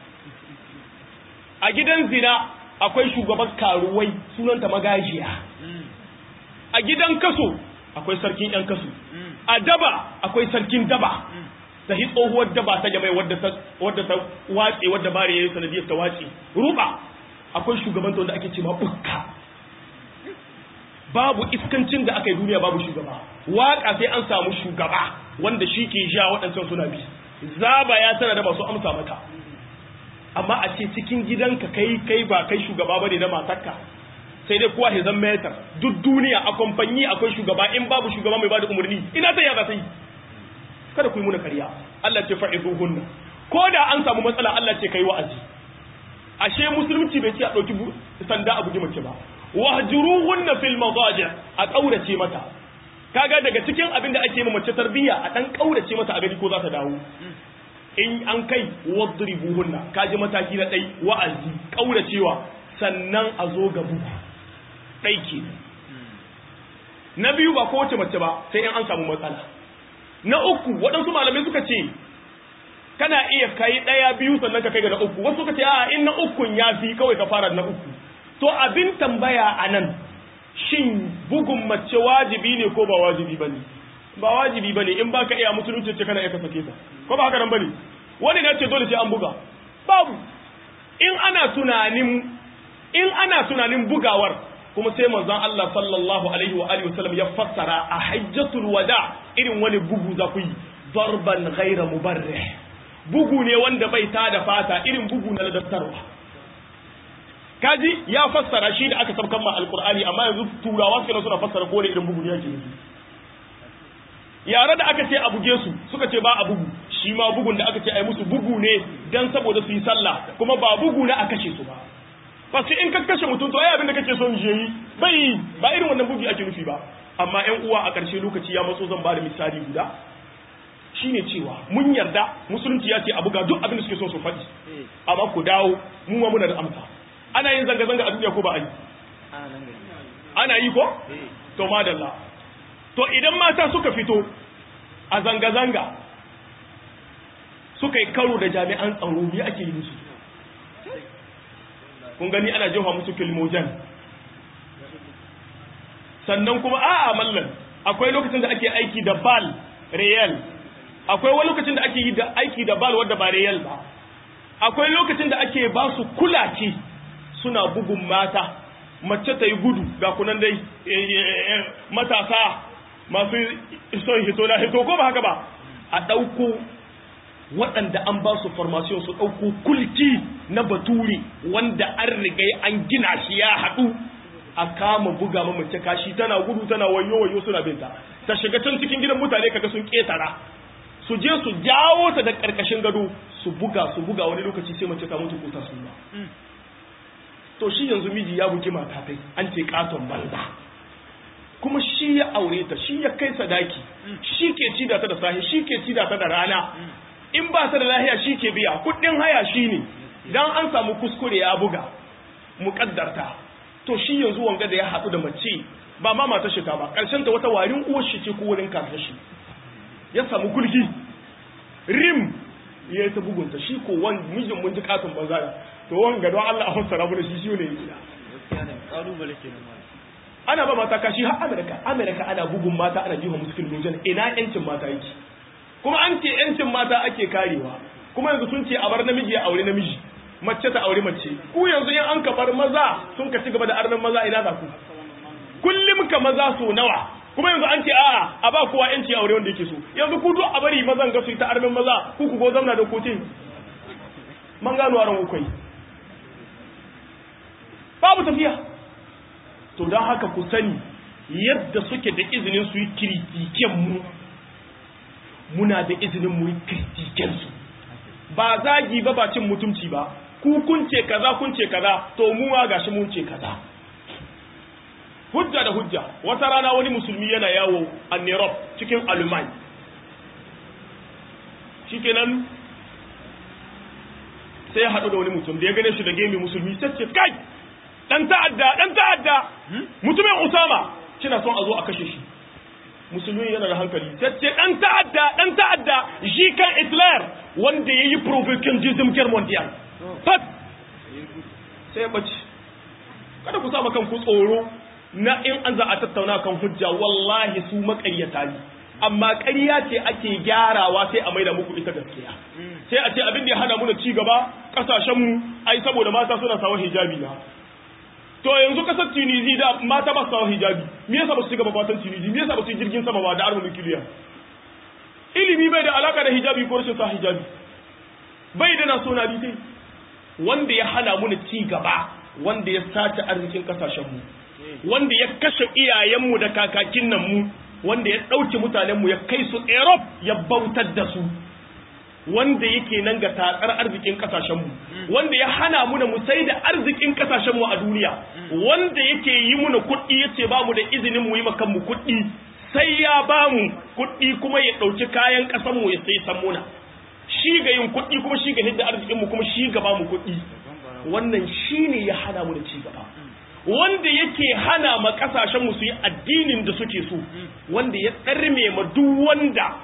a gidan zina akwai shugaban karuwai sunanta magajiya a gidan kaso akwai sarkin ‘yan kaso a daba akwai sarkin daba da hi tsohuwar daba ta jamai wadda ta wace wadda bare ya yi sanadiyar ta wace ruba akwai shugabanta wanda ake ce ma bukka babu iskancin da aka yi duniya babu shugaba waka sai an samu shugaba wanda shi ke sha waɗancan suna bi zaba ya tana da masu amsa maka amma a ce cikin gidanka kai kai ba kai shugaba bane na matarka sai dai kowa zan metar duk duniya a kamfanyi akwai shugaba in babu shugaba mai bada umarni ina ta yaba sai kada ku yi muna kariya Allah ce fa'izuhunna ko da an samu matsala Allah ce kai wa'azi ashe musulunci bai ce a dauki sanda a bugi mace ba wahjuruhunna fil madaji a kaurace mata kaga daga cikin abin da ake yi mace tarbiyya a dan kaurace mata a gani ko za ta dawo in an kai wadribuhunna kaji mataki na dai wa'azi kauracewa sannan a zo ga bugu dai ke na biyu ba kowace mace ba sai in an samu matsala na uku waɗansu malamai suka ce kana iya kai ɗaya biyu sannan ka kai ga na uku wasu suka ce a in na ukun ya fi kawai ka fara na uku to abin tambaya a nan shin bugun mace wajibi ne ko ba wajibi ba ne ba wajibi ba ne in ba ka iya musulunci ce kana iya ka sake ta ko ba haka nan ba ne wani na ce dole sai an buga babu in ana tunanin in ana tunanin bugawar kuma sai manzon Allah sallallahu alaihi wa alihi wasallam ya fassara a hajjatul wada irin wani bugu za ku yi darban ghaira mubarrih bugu ne wanda bai tada fata irin bugu na ladattarwa kaji ya fassara shi da aka sabkan ma alqur'ani amma yanzu turawa suka suna fassara ko ne irin bugu ne yake nufi yare da aka ce a buge su suka ce ba a bugu shi ma bugun da aka ce ai musu bugu ne dan saboda su yi sallah kuma ba bugu na a kashe su ba fasu in ka kashe mutum to ai abin da kake son je yi bai ba irin wannan bugi ake nufi ba amma ƴan uwa a ƙarshe lokaci ya matso zan bada misali guda shine cewa mun yarda musulunci ya ce a buga duk abin da suke so su faɗi amma ku dawo mu ma muna da amsa ana yin zanga zanga a duniya ko ba a yi ana yi ko to madalla to idan mata suka fito a zanga zanga suka yi karo da jami'an tsaro me ake yi musu kun gani ana jefa musu kilmojan sannan kuma a'a mallan akwai lokacin da ake aiki da bal real akwai wani lokacin da ake yi da aiki da bal wadda ba real ba akwai lokacin da ake ba su kulaki suna bugun mata mace ta yi gudu ga kunan dai matasa masu son hito na hito ko ba haka ba a ɗauko waɗanda an ba su formation su ɗauko kulki na bature wanda an rigai an gina shi ya haɗu a kama buga ma mace kashi tana gudu tana wayo wayo suna binta ta shiga can cikin gidan mutane kaga sun ƙetara su je su jawo ta da ƙarƙashin gado su buga su buga wani lokaci sai mace ta mutu ko ta suna to shi yanzu miji ya bugi mata kai an ce katon banza kuma shi ya aure ta shi ya kai sadaki shi ke ci da ta da sahi shi ke ci da ta da rana in ba ta da lahiya shi ke biya kuɗin haya shi ne dan an samu kuskure ya buga muƙaddarta to shi yanzu wanga da ya haɗu da mace ba ma mata shi ta ba ƙarshen ta wata warin uwar shi ce ko wurin kakar shi ya samu kulki rim ya yi ta bugunta shi ko wani mijin mun ji katon banza to wanga don Allah a fassara mu da shi shi ne ana ba mata kashi har Amerika Amerika ana bugun mata ana jiha musu kilmojan ina yancin mata yake kuma an ce yancin mata ake karewa kuma yanzu sun ce a bar namiji ya aure namiji mace ta aure mace ku yanzu in an ka bar maza sun ka ci gaba da arnan maza ina za ku kullum ka maza so nawa kuma yanzu an ce a'a a ba kowa yanci aure wanda yake so yanzu ku duk a bari mazan ga su ta arnan maza ku ku go zamna da kotin man gano aran kai babu tafiya to don haka ku sani yadda suke da izinin su yi kiritiken mu muna da izinin mu yi kiritiken su ba zagi ba ba cin mutumci ba ku kun ce kaza kun ce kaza to mu ma gashi mun ce kaza hujja da hujja wata rana wani musulmi yana yawo a Nerop cikin Alumai shikenan sai ya haɗu da wani mutum da ya gane shi da gemi musulmi sai ce kai dan ta'adda dan ta'adda mutumin Usama kina son a zo a kashe shi musulmi yana da hankali sai ce dan ta'adda dan ta'adda shi kan Hitler wanda yayi propagandism ker mondial fat sai ya bace kada ku saba kanku tsoro na in an za a tattauna kan hujja wallahi su makaryata ne amma ƙarya ce ake gyarawa sai a maida muku ita gaskiya sai a ce abin da ya hana mu da ci gaba kasashen mu ai saboda mata suna sawa hijabi na to yanzu kasar Tunisia da mata ba su sawa hijabi me yasa ba su ci gaba batan Tunisia me yasa ba su yi jirgin sama ba da arma nukiliya ilimi bai da alaka da hijabi ko rashin sa hijabi bai da na so na bi wanda ya hana mu ci gaba wanda ya sace arzikin kasashen mu wanda ya kashe iyayenmu da kakakin nan mu wanda ya ɗauke mutanenmu ya kai su Europe ya bautar da su wanda yake nan ga tatsar arzikin kasashenmu wanda ya hana mu da mu sai da arzikin kasashenmu a duniya wanda yake yi muna kuɗi yace ba mu da izinin mu yi makan mu kuɗi sai ya ba mu kuɗi kuma ya ɗauki kayan ƙasanmu ya sai san muna shi ga yin kuɗi kuma shi ga hidda arzikinmu kuma shi ga ba mu kuɗi wannan shine ya hana mu da ci gaba wanda yake hana ma kasashen mu su yi addinin da suke so wanda ya tsarme ma duk wanda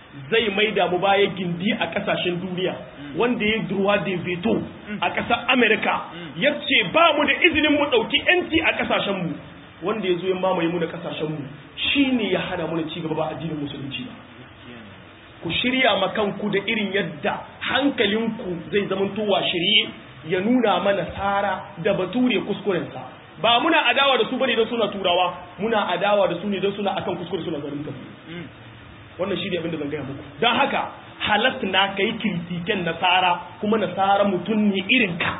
zai maida mu baya gindi a kasashen duniya wanda ya durwa da veto a ƙasar Amerika ya ce ba mu da izinin mu ɗauki ‘yanci a ƙasashenmu wanda ya zo ya mamaye mu da ƙasashenmu shi ne ya hana mu da cigaba ba addinin musulunci ba ku shirya ma kanku da irin yadda hankalinku zai zamantowa shirye ya nuna mana tsara da bature kuskurensa ba muna adawa da su bane don suna turawa muna adawa da su ne don suna akan kuskure suna garin tafi wannan shi ne abin da zan gaya muku don haka halat na kai kirtiken nasara kuma nasara mutum ne irin ka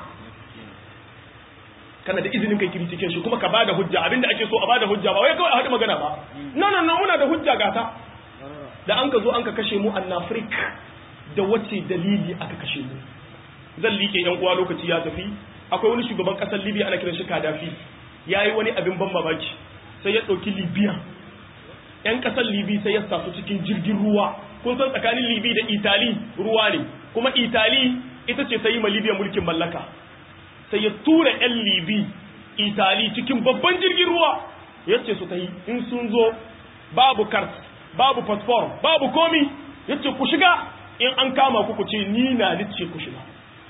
kana da izinin kai kirtiken shi kuma ka bada hujja abinda ake so a bada hujja ba wai kawai a haɗu magana ba no no no muna da hujja gata da an ka zo an ka kashe mu an Afrik da wace dalili aka kashe mu zan liƙe yan uwa lokaci ya tafi akwai wani shugaban ƙasar Libya ana kiran shi Gaddafi yayi wani abin ban mamaki sai ya ɗauki Libya yan ƙasar Libya sai ya sa su cikin jirgin ruwa kun san tsakanin Libya da Itali ruwa ne kuma Itali ita ce ta yi ma Libya mulkin mallaka sai ya tura yan Libya Itali cikin babban jirgin ruwa yace su ta yi in sun zo babu kart babu fasfor babu komi yace ku shiga in an kama ku ku ce ni na nice ku shiga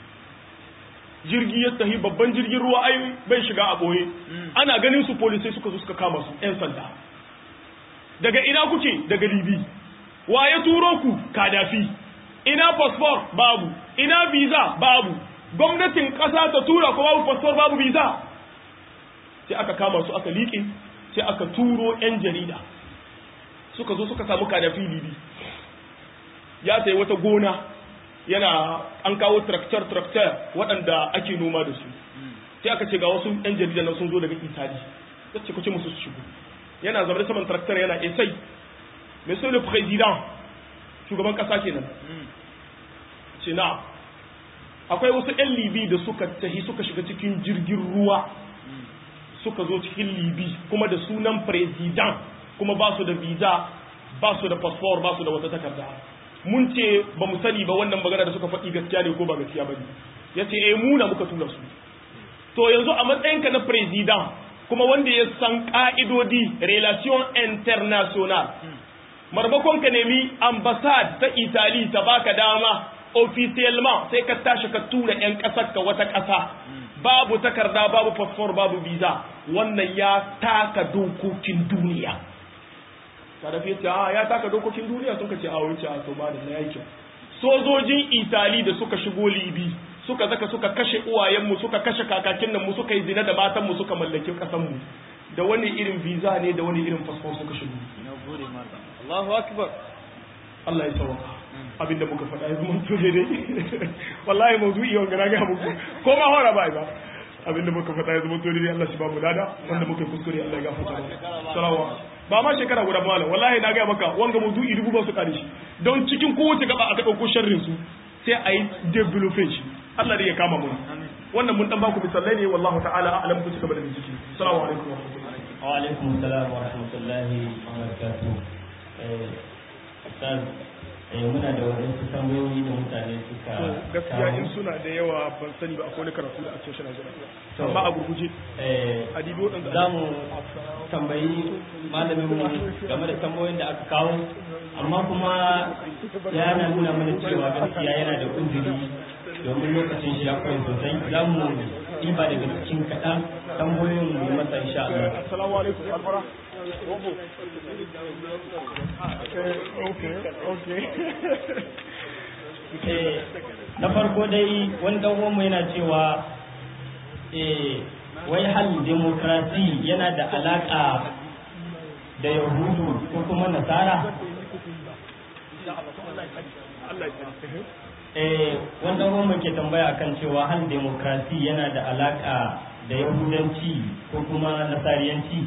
jirgi ya tahi babban jirgin ruwa ai bai shiga a boye ana ganin su polisai suka zo suka kama su yan sanda daga ina kuke daga libi wa ya turo ku kadafi ina fasfor babu ina visa babu gwamnatin kasa ta tura ko babu fasfor babu visa sai aka kama su aka liƙe sai aka turo yan jarida suka zo suka samu kadafi libi ya sayi wata gona yana an kawo traktor traktor waɗanda ake noma da su sai aka ce ga wasu yan jarida nan sun zo daga itali ta ce kuce musu su shigo yana zama saman traktor yana esai monsieur le président shugaban ƙasa kenan ce na akwai wasu yan libi da suka tahi suka shiga cikin jirgin ruwa suka zo cikin libi kuma da sunan president kuma ba su da visa ba su da passport ba su da wata takarda mun ce ba mu sani ba wannan magana da suka faɗi gaskiya ne ko ba gaskiya ba ne ya ce eh muna muka tura su to yanzu a matsayinka na president kuma wanda ya san ka'idodi relation international marmakon ka nemi ambassade ta italy ta baka dama officiellement sai ka tashi ka tura 'yan ƙasar ka wata ƙasa babu takarda babu passport babu visa wannan ya taka dokokin duniya kada fi ce ya taka dokokin duniya sun ce a wuce a to ba da na yake sojojin itali da suka shigo libi suka zaka suka kashe uwayenmu suka kashe kakakin nan mu suka yi zina da matan mu suka mallaki kasan mu da wani irin visa ne da wani irin passport suka shigo Allahu akbar Allah ya sauka abinda muka faɗa ya zama to dai wallahi mawdu'i wanga na ga muku ko ma hora ba ba abinda muka faɗa ya zama to dai Allah shi ba mu dada wanda muka kuskure Allah ya gafarta mana salawa ba ma shekara guda ba malam wallahi na ga maka wanga mawdu'i dubu ba su kare shi don cikin kowace gaba aka dauko sharrin su sai a yi developing shi Allah dai ya kama mu wannan mun dan baku misalai ne wallahu ta'ala a'lam ku cigaba da bincike assalamu alaikum wa rahmatullahi wa alaikum assalam wa rahmatullahi wa barakatuh eh ustaz eh muna da wadansu tambayoyi da mutane suka gaskiya in suna da yawa ban sani ba akwai wani karatu da ake shirya zuwa amma a gurguje eh a dibi waɗanda za mu tambayi malamin mu game da tambayoyin da aka kawo amma kuma yana nuna mana cewa gaskiya yana da uzuri domin lokacin shi ya kwai sosai za mu ɗiba daga cikin kaɗan tambayoyin mu masa insha Allah. assalamu alaikum alfara okay okay Eh, na farko dai wani dan uwanmu yana cewa eh, wai hal demokrasi yana da alaka da yahudu ko kuma nasara Allah ya tsare eh, wani dan uwanmu ke tambaya kan cewa hal demokrasi yana da alaka da yahudanci ko kuma nasariyanci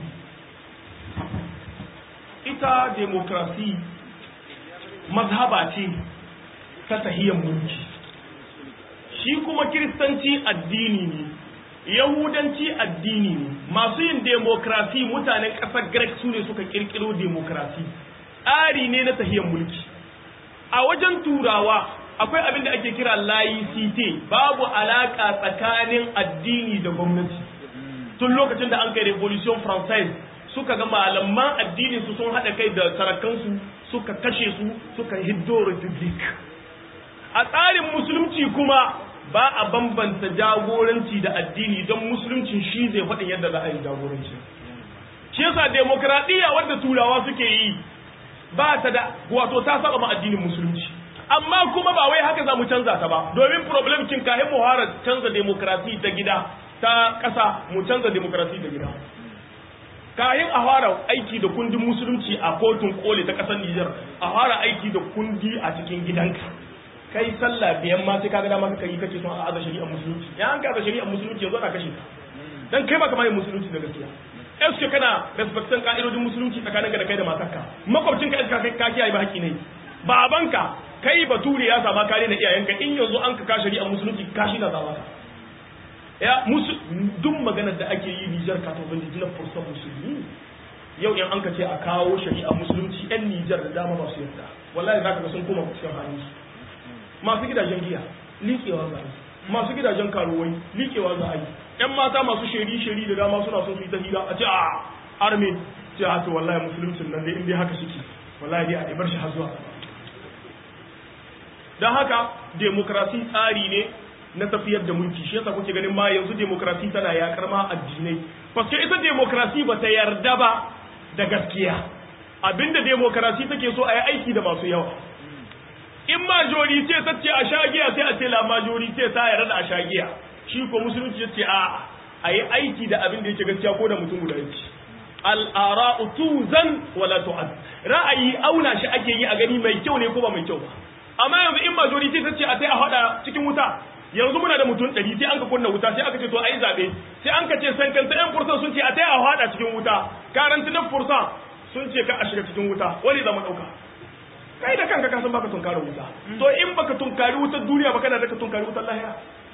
ita demokrasi mazhaba ce ta tahiyyar mulki shi kuma kiristanci addini ne yahudanci addini ne masu yin demokrasi mutanen ƙasar greek su ne suka ƙirƙiro demokrasi tsari ne na tahiyyar mulki a wajen turawa akwai abin da ake kira laicite babu alaƙa tsakanin addini da gwamnati tun lokacin da an kai revolution française suka ga malaman addinin su sun haɗa kai da sarakansu suka kashe su suka hiddo republic a tsarin musulunci kuma ba a bambanta jagoranci da addini don musulunci shi zai faɗin yadda za a yi jagoranci shi yasa demokradiyya wadda turawa suke yi ba ta da wato ta saba ma addinin musulunci amma kuma ba wai haka za mu canza ta ba domin problem kin kahin mu fara canza demokrasi ta gida ta ƙasa mu canza demokrasi ta gida kayan a fara aiki da kundin musulunci a kotun koli ta ƙasar Nijar a fara aiki da kundi a cikin gidanka kai sallah biyan ma sai kaga dama ka yi kake son a aza shari'ar musulunci ya an ka aza shari'ar musulunci yanzu ana kashe ka dan kai ba kamar yin musulunci da gaskiya eske kana respectan ka'idodin musulunci tsakaninka da kai da matarka makwabcinka eske kai ka kiyaye ba haƙi ne babanka kai bature ya sama kare na iyayenka in yanzu an ka ka shari'ar musulunci ka shi na zama ka ya musu duk maganar da ake yi Nijar ka to bin na fursa musulmi yau in an ka ce a kawo shari'ar musulunci yan Nijar da dama ba su yarda wallahi zaka ga sun koma cikin halin su masu gidajen giya liƙewa za a yi masu gidajen karuwai liƙewa za a yi ‘yan mata masu sheri-sheri da dama suna son su yi ta hira a ce a arme ce a to wallahi musuluncin nan dai inda haka suke wallahi dai a ɗibar shi har zuwa don haka demokrasi tsari ne na tafiyar da mulki shi yasa kuke ganin ma yanzu demokrasi tana yakar ma addinai paske ita demokrasi ba ta yarda ba da gaskiya abinda demokrasi take so a yi aiki da masu yawa in majorite ta ce a shagiya sai a ce la majorite ta yarda da a shagiya shi ko musulunci ya ce a a yi aiki da abin da yake gaskiya ko da mutum guda yake al'ara'u tuzan wala tu'ad ra'ayi auna shi ake yi a gani mai kyau ne ko ba mai kyau ba amma yanzu in majorite ta ce a sai a hada cikin wuta yanzu muna da mutum ɗari sai an ka kunna wuta sai aka ce to ai zabe sai an ka ce san kanta ɗan fursan sun ce a sai a hada cikin wuta karanti na fursan sun ce ka a shiga cikin wuta wani zama ɗauka kai da kanka kasan baka tunkari wuta to in baka tunkari wutar duniya baka na da ka tunkari wutar lahira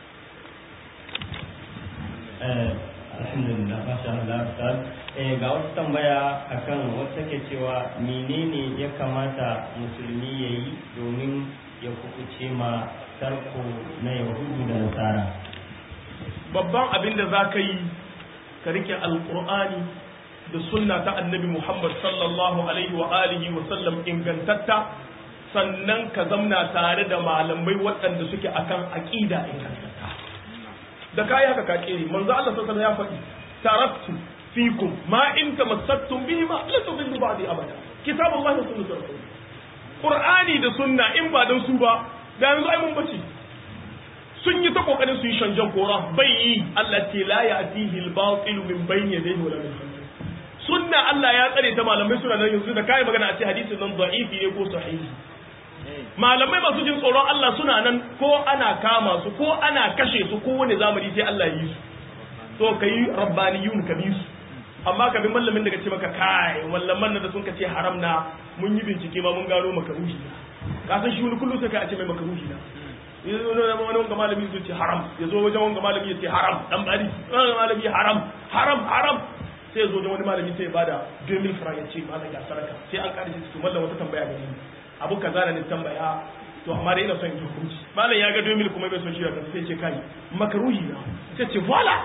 alhamdulillah masha Allah ustaz eh ga wata tambaya akan wata ke cewa menene ya kamata musulmi yayi domin ya kukuce ma tarko na yahudu da nasara babban abin da za ka yi ka rike alqur'ani da sunna ta annabi Muhammad sallallahu alaihi wa alihi wa sallam ingantatta sannan ka zamna tare da malamai waɗanda suke akan aqida ingantatta da kai haka ka kere manzo Allah sallallahu alaihi ya faɗi taraktu fikum ma in tamassaktum bihi ma la tudillu ba'di abada kitabullahi wa sunnatu rasul qur'ani da sunna in ba dan su ba da yanzu ai mun bace sun yi ta kokarin su yi shanjan kora bai yi Allah ce la ya'tihi al-batil min bayni yadayhi wa la min khalfihi sunna Allah ya tsare ta malamai suna nan yanzu da kai magana a ce hadisin nan da'ifi ne ko sahihi malamai masu jin tsoron Allah suna nan ko ana kama su ko ana kashe su ko wani zamani sai Allah yi su to kai rabbaniyun ka bi su amma ka bi mallamin daga ce maka kai mallaman nan da sun kace haram na mun yi bincike ma mun gano makaruhi ka san shi wani kullum sai ka ce mai makaruhi na yanzu wani wanga malami zai ce haram ya zo wajen wanga malami ya ce haram dan bari wani malami haram haram haram sai ya zo da wani malami sai ya bada 2000 franc ya ce malam ga saraka sai an kare shi su mallan wata tambaya ga ni abu kaza da ni tambaya to amma dai ina son in hukunci malam ya ga 2000 kuma bai son shi da sai ya ce kai makaruhi na sai ce voila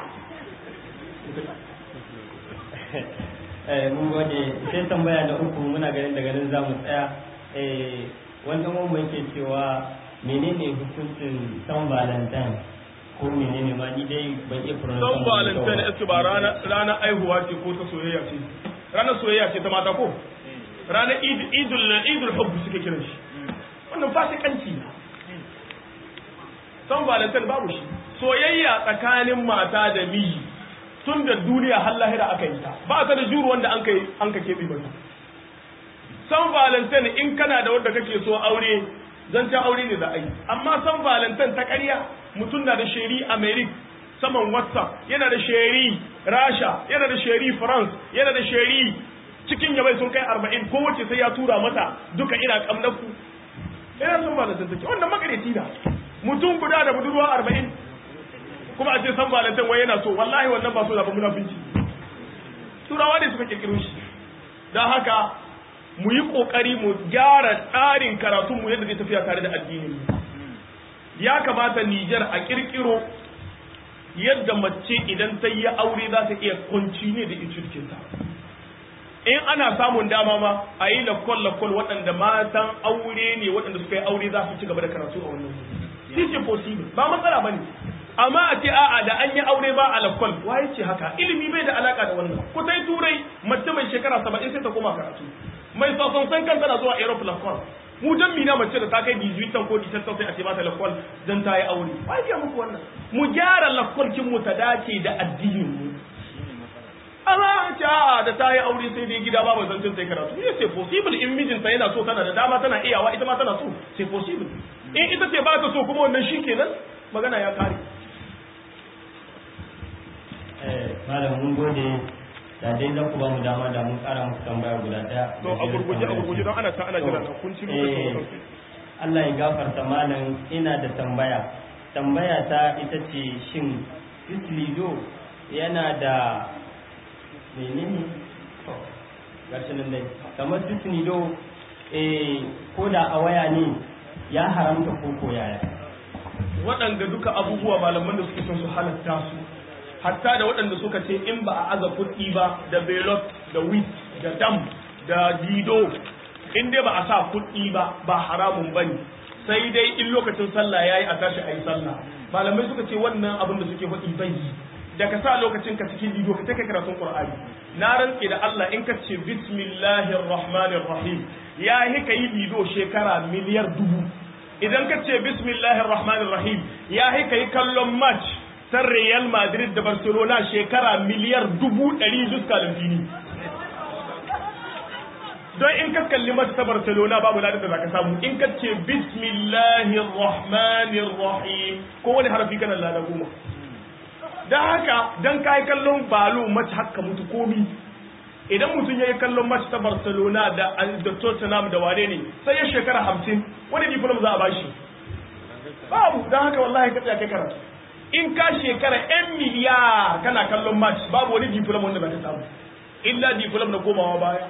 eh mun gode sai tambaya da uku muna ganin daga nan zamu tsaya eh wanda mu yake cewa menene hukuncin san valentine ko menene ma ni dai ban iya pronounce san valentine eske ba rana rana aihuwa ce ko ta soyayya ce ranar soyayya ce ta mata ko ranar idul idul hubb suke kiran shi wannan fasikanci ne san valentine babu shi soyayya tsakanin mata da miji tun da duniya har lahira aka yi ta ba ta da juru wanda an kai an ka keɓe mata san valentine in kana da wanda kake so aure zancen aure ne da ai amma san valentine ta ƙarya mutum na da sheri america saman whatsapp yana da sheri rasha yana da sheri france yana da sheri cikin yabai sun kai arba'in ko wacce sai ya tura mata duka ina kamnaku ina san valentine take wannan makareci da mutum guda da budurwa arba'in kuma a ce san valentine wai yana so wallahi wannan ba so da ba munafinci turawa ne suka kirkiro shi don haka mu yi kokari mu gyara tsarin karatun mu yadda zai tafiya tare da addinin mu ya kamata Nijar a kirkiro yadda mace idan ta yi aure za ta iya kwanci ne da ita in ana samun dama ma a yi lakwal lakwal waɗanda matan aure ne waɗanda suka yi aure za su ci gaba da karatu a wannan shi ce possible ba matsala ba ne amma a ce a'a da an yi aure ba a lakwal waye ce haka ilimi bai da alaka da wannan ku sai turai mace mai shekara saba'in sai ta koma karatu mai sosan san kan tana zuwa europe lakwal mu dan mina mace da ta kai 18 ko 17 sai a ce mata lakwal dan ta yi aure waye ce muku wannan mu gyara lakwal kin mu ta dace da addinin mu amma ce a da ta yi aure sai dai gida ba zan sai karatu ne sai possible in mijinta yana so tana da dama tana iyawa ita ma tana so sai possible in ita ce ba ta so kuma wannan shi kenan magana ya kare malam mun gode da dai za ku ba mu dama da mun kara muku tambaya guda daya to a gurguje a gurguje don ana ta ana jira na kun ci lokacin Allah ya gafarta malam ina da tambaya tambaya ta ita ce shin Islido yana da menene to gashi nan dai kamar Islido eh ko da a waya ne ya haramta ko ko yaya waɗanda duka abubuwa malaman da suke son su halatta su hatta da waɗanda suka ce in ba a aza kuɗi ba da belot da wit da dam da dido in dai ba a sa kuɗi ba ba haramun ba ne sai dai in lokacin sallah ya yi a tashi a yi sallah malamai suka ce wannan abin da suke faɗi bai yi da ka sa lokacin ka cikin dido ka take karatun qur'ani na rantse da Allah in ka ce bismillahir rahmanir rahim ya yi ka yi dido shekara miliyar dubu idan ka ce bismillahir rahmanir rahim ya yi ka yi kallon match san Real Madrid da Barcelona shekara miliyar dubu ɗari zuska fili. Don in ka kalli mata ta Barcelona babu ladin da za ka samu in ka ce Bismillahir Rahmanir Rahim ko wani harafi kana lada goma. Don haka don ka yi kallon balo mace haka mutu komi. Idan mutum ya yi kallon mace ta Barcelona da da Tottenham da wane ne sai ya shekara hamsin wani diplom za a bashi. Babu don haka wallahi ka tsaya kai karatu. in ka shekara 'yan miliyar kana kallon match babu wani diplom wanda ba ta samu illa diplom na komawa baya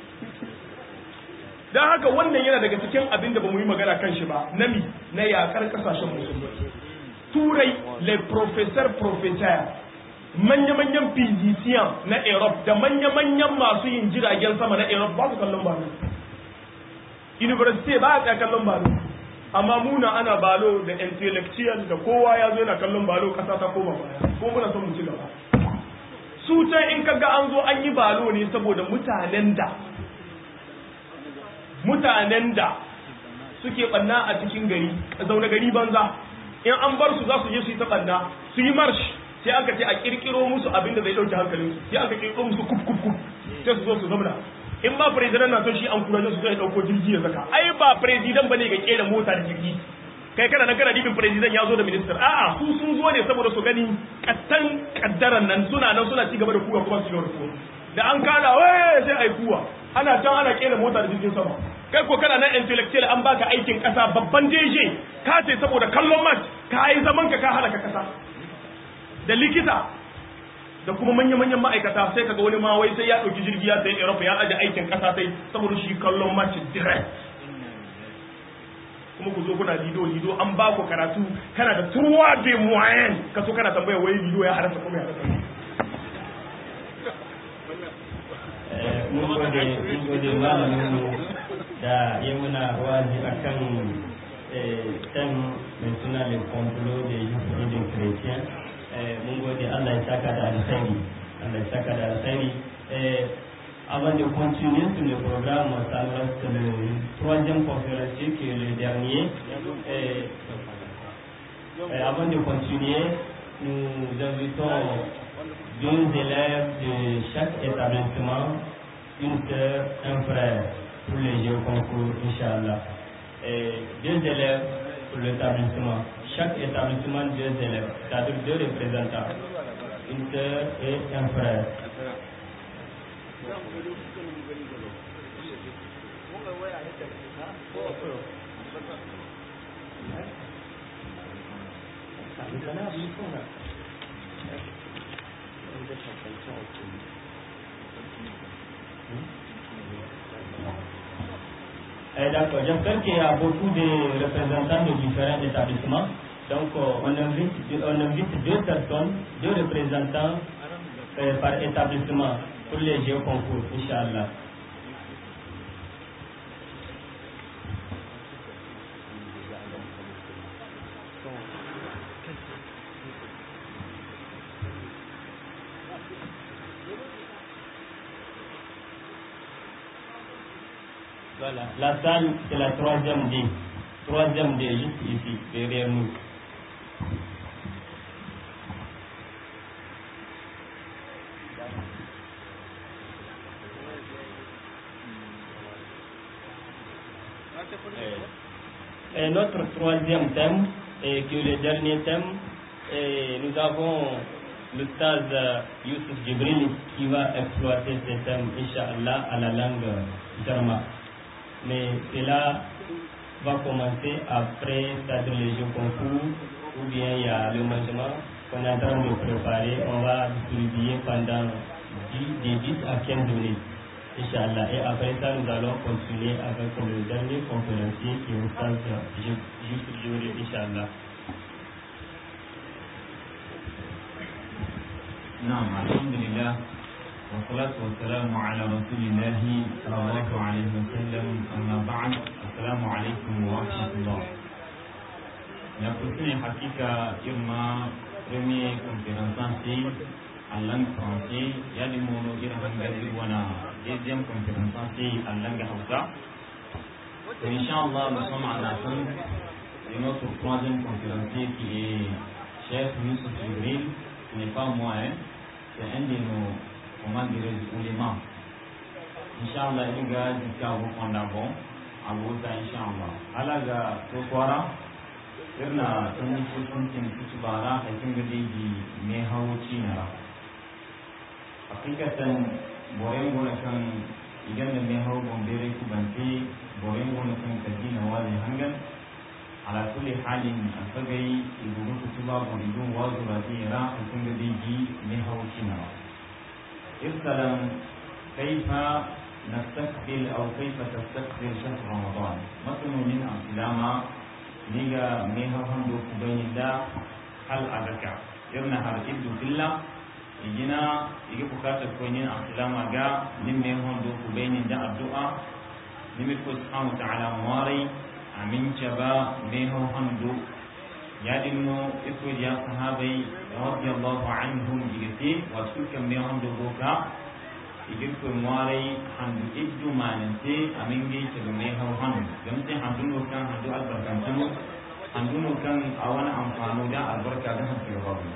don haka wannan yana daga cikin abin da ba mu yi magana kan shi ba nami na yakar kasashen musulmi turai le professor professor manya-manyan physician na europe da manya-manyan masu yin jiragen sama na europe ba su kallon balo university ba a tsaya kallon balo amma muna ana balo da intellectual da kowa ya zo yana kallon balo kasa ta koma baya ko muna son mu ci gaba su can in kaga an zo an yi balo ne saboda mutanen da mutanen da suke banna a cikin gari zaune gari banza in an bar su za su je su yi ta banna su yi marsh sai aka ce a kirkiro musu abin da zai dauke hankalin su sai aka kirkiro musu kuf kuf kuf sai su zo su zamana in ba president na son shi an kura su zai dauko jirgi ya saka ai ba president bane ga kera mota da jirgi kai kana nan kana dibin president ya zo da minister a'a su sun zo ne saboda su gani kattan kaddaran nan suna nan suna ci gaba da kuwa kuma su gaba da kuwa da an kada waye sai ai kuwa ana can ana kera mota da jirgin sama kai ko kana nan intellectual an baka aikin kasa babban jeje ka ce saboda kallon match ka yi zaman ka ka halaka kasa da likita da kuma manya-manyan ma'aikata sai kaga wani ma wai sai ya ɗauki jirgi ya sayi Europe ya aje aikin ƙasa sai saboda shi kallon match direct kuma ku zo kuna lido lido an ba ku karatu kana da turwa de moyen ka so kana tambaya wai lido ya harasa kuma ya harasa mun gode mun gode malamin mu da ya muna wazi akan tem mai suna le complot de Yusufidin Chrétien mun gode Allah ya saka da alkhairi Allah ya saka da alkhairi avant de continuer sur le programme, ça nous reste le troisième conférencier qui est le dernier. Et, et avant de continuer, nous invitons deux élèves de chaque établissement, une sœur, un frère, pour les jeux concours, Inch'Allah. Et deux élèves pour l'établissement. Chaque établissement, deux élèves, c'est-à-dire deux représentants, une sœur et un frère. Eh, D'accord, j'espère qu'il y a beaucoup de représentants de différents établissements. Donc, euh, on, invite, on invite deux personnes, deux représentants euh, par établissement. pour les jeux concours, Inch'Allah. Voilà, la salle, c'est la troisième D. Troisième D, juste ici, derrière nous. Et notre troisième thème, et qui est le dernier thème, et nous avons le stade Youssef Jibril qui va exploiter ce thème, Inch'Allah, à la langue Jarma. Mais cela va commencer après, c'est-à-dire les jeux concours, ou bien il y a le mangement qu'on est en train de préparer. On va distribuer pendant 10, de 10 à 15 minutes. Inch'Allah. Et après ça, nous allons continuer avec le dernier conférencier qui est au stade juste Jibril, Inch'Allah. نعم الحمد لله والصلاة والسلام على رسول الله صلى الله عليه وسلم أما بعد السلام عليكم ورحمة الله Ya kusini hakika irma premier conférencier en langue française ya di mono ira hanga wana deuxième conférencier en langue hausa Et Inch'Allah nous sommes en attente de notre troisième conférencier qui est chef Youssef Jibril ce n'est pas moi hein c'est un de nos comment dirais-je oulémas Inch'Allah il ga jusqu'à vous prendre bon à vous Inch'Allah alaga to kwara irna sun yi sun tin su bara hakin ga dai me hawo cinara hakikatan boren gona kan idan da me hawo bombere ku bante boren gona kan kadina wali hangan ala kulli halin asagai iburu kutuba buridun wazu radira hakin ga dai me hawo cinara irsalam kaifa نستقبل أو كيف تستقبل شهر رمضان مثل من أمثلة niga me ha hando ku bayni da hal adaka irna har ibdu billah igina igi bukata ko nin aslama ga nin me hando ku bayni da addu'a nimi ko subhanahu ta'ala mari amin chaba me ho hando ya dinno iko ya sahabai radiyallahu anhum igiti wa sulka me hando boka igir ko mari handu iddu manante amin ge ke me ho hando gamte handu no kan handu albarkan tunu handu no kan awana amfano da albarka da handu babu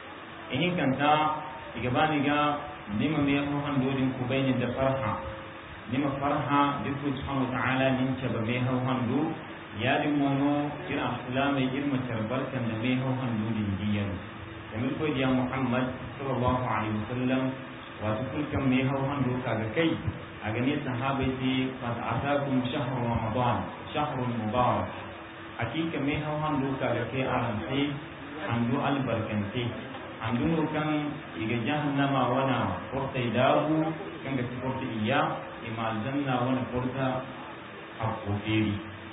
in kanta igabani ga nima me ho hando din ku bayni da farha nima farha dirku subhanahu wa ta'ala nin ce ba me ho hando ya din mono ira islama irma tarbarkan da me ho hando din diyan kamar ko ya muhammad sallallahu alaihi wasallam wato kulkan me hau hando kaga kai a gane sahabai ce qad atakum shahru ramadan shahrun mubarak hakika me hau hando kaga kai aran sai hando albarkante hando no kan iga jahannama wana porta dabu kan ga porta iya ima aljanna wana porta hakoferi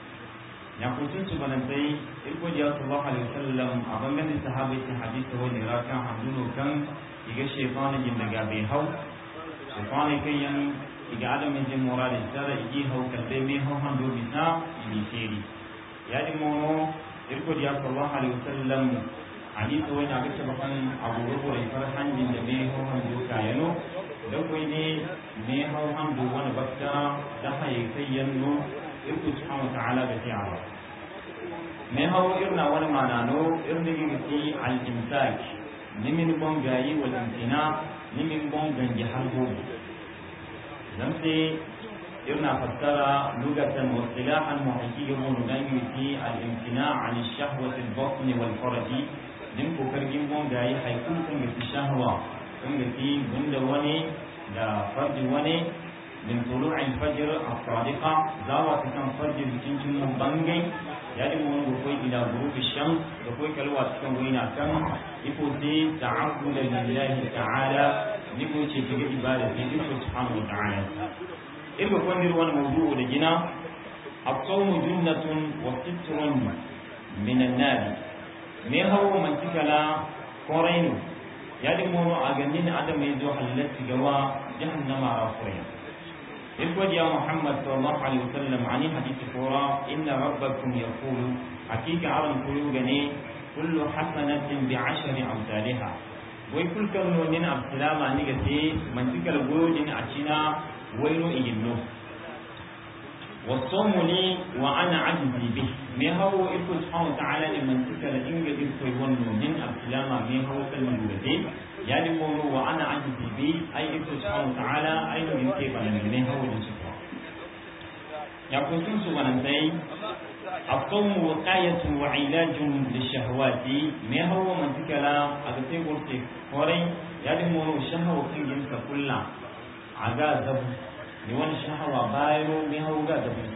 ya kusin su balantai irko jiya sallallahu alaihi wasallam a bangaren sahabai ce hadisi wani rakan hando no kan iga shefana jin daga bai hau shefana kan yan iga adamin jin mora da tsara igi hau kalle mai hau hando bisa ini sheri ya di mono irko ya sallallahu alaihi wasallam hadisi wani aga shabakan abu rubu da far hanjin da mai hau hando kayano da kai ne mai hau hando wani bakta da haye kai yanno irko subhanahu ta'ala da ti'ala mai hau irna wani manano irna gigi al-imsak nimin bon gayi wal imtina nimin bon ganji har gobe dan sai irna fassara lugatan wa istilahan muhaqqiqan mun ganyi fi al imtina an al shahwati al batn wal farj nin ko kargin bon gayi haikun kan ga shahwa kan ga fi gunda wani da farji wani min tulu' al fajr al sadiqa zawa kan farji cikin mun bangai yadi mun go koy ila ghurubi shams da koy kalwa cikin wina kan iko sai ta'abbud lillahi ta'ala ni ko ce kiga ibada fi iko subhanahu wa ta'ala in ba kwandir wani mawdu'u da gina as-sawm junnatun wa sitrun min an-nar me hawo man tikala korainu yadi mun a ganin adam mai zo halatti gawa jahannama rafuriya إخوة يا محمد صلى الله عليه وسلم عن حديث كورا إن ربكم يقول حقيقة عرم كيوغني كل حسنة بعشر أمثالها ويقول كم من السلام نيجتي من تلك الوجود أشينا وينو إجنو والصوم لي وأنا عجزي به ما هو إخوة سبحانه وتعالى لمن تلك الإنجل إخوة يونو من السلام ما هو كلمة لغتي يعني مولو وأنا عجزي به أي إخوة سبحانه وتعالى أي من كيف أنا من هو الجسر يقول سبحانه وتعالى الصوم وقاية وعلاج للشهوات ما هو من تكلا أغتي قرتي هوري يعني مولو شهوة كنجن كلا عغا زبو لون شهوة بايرو ما هو غا زبو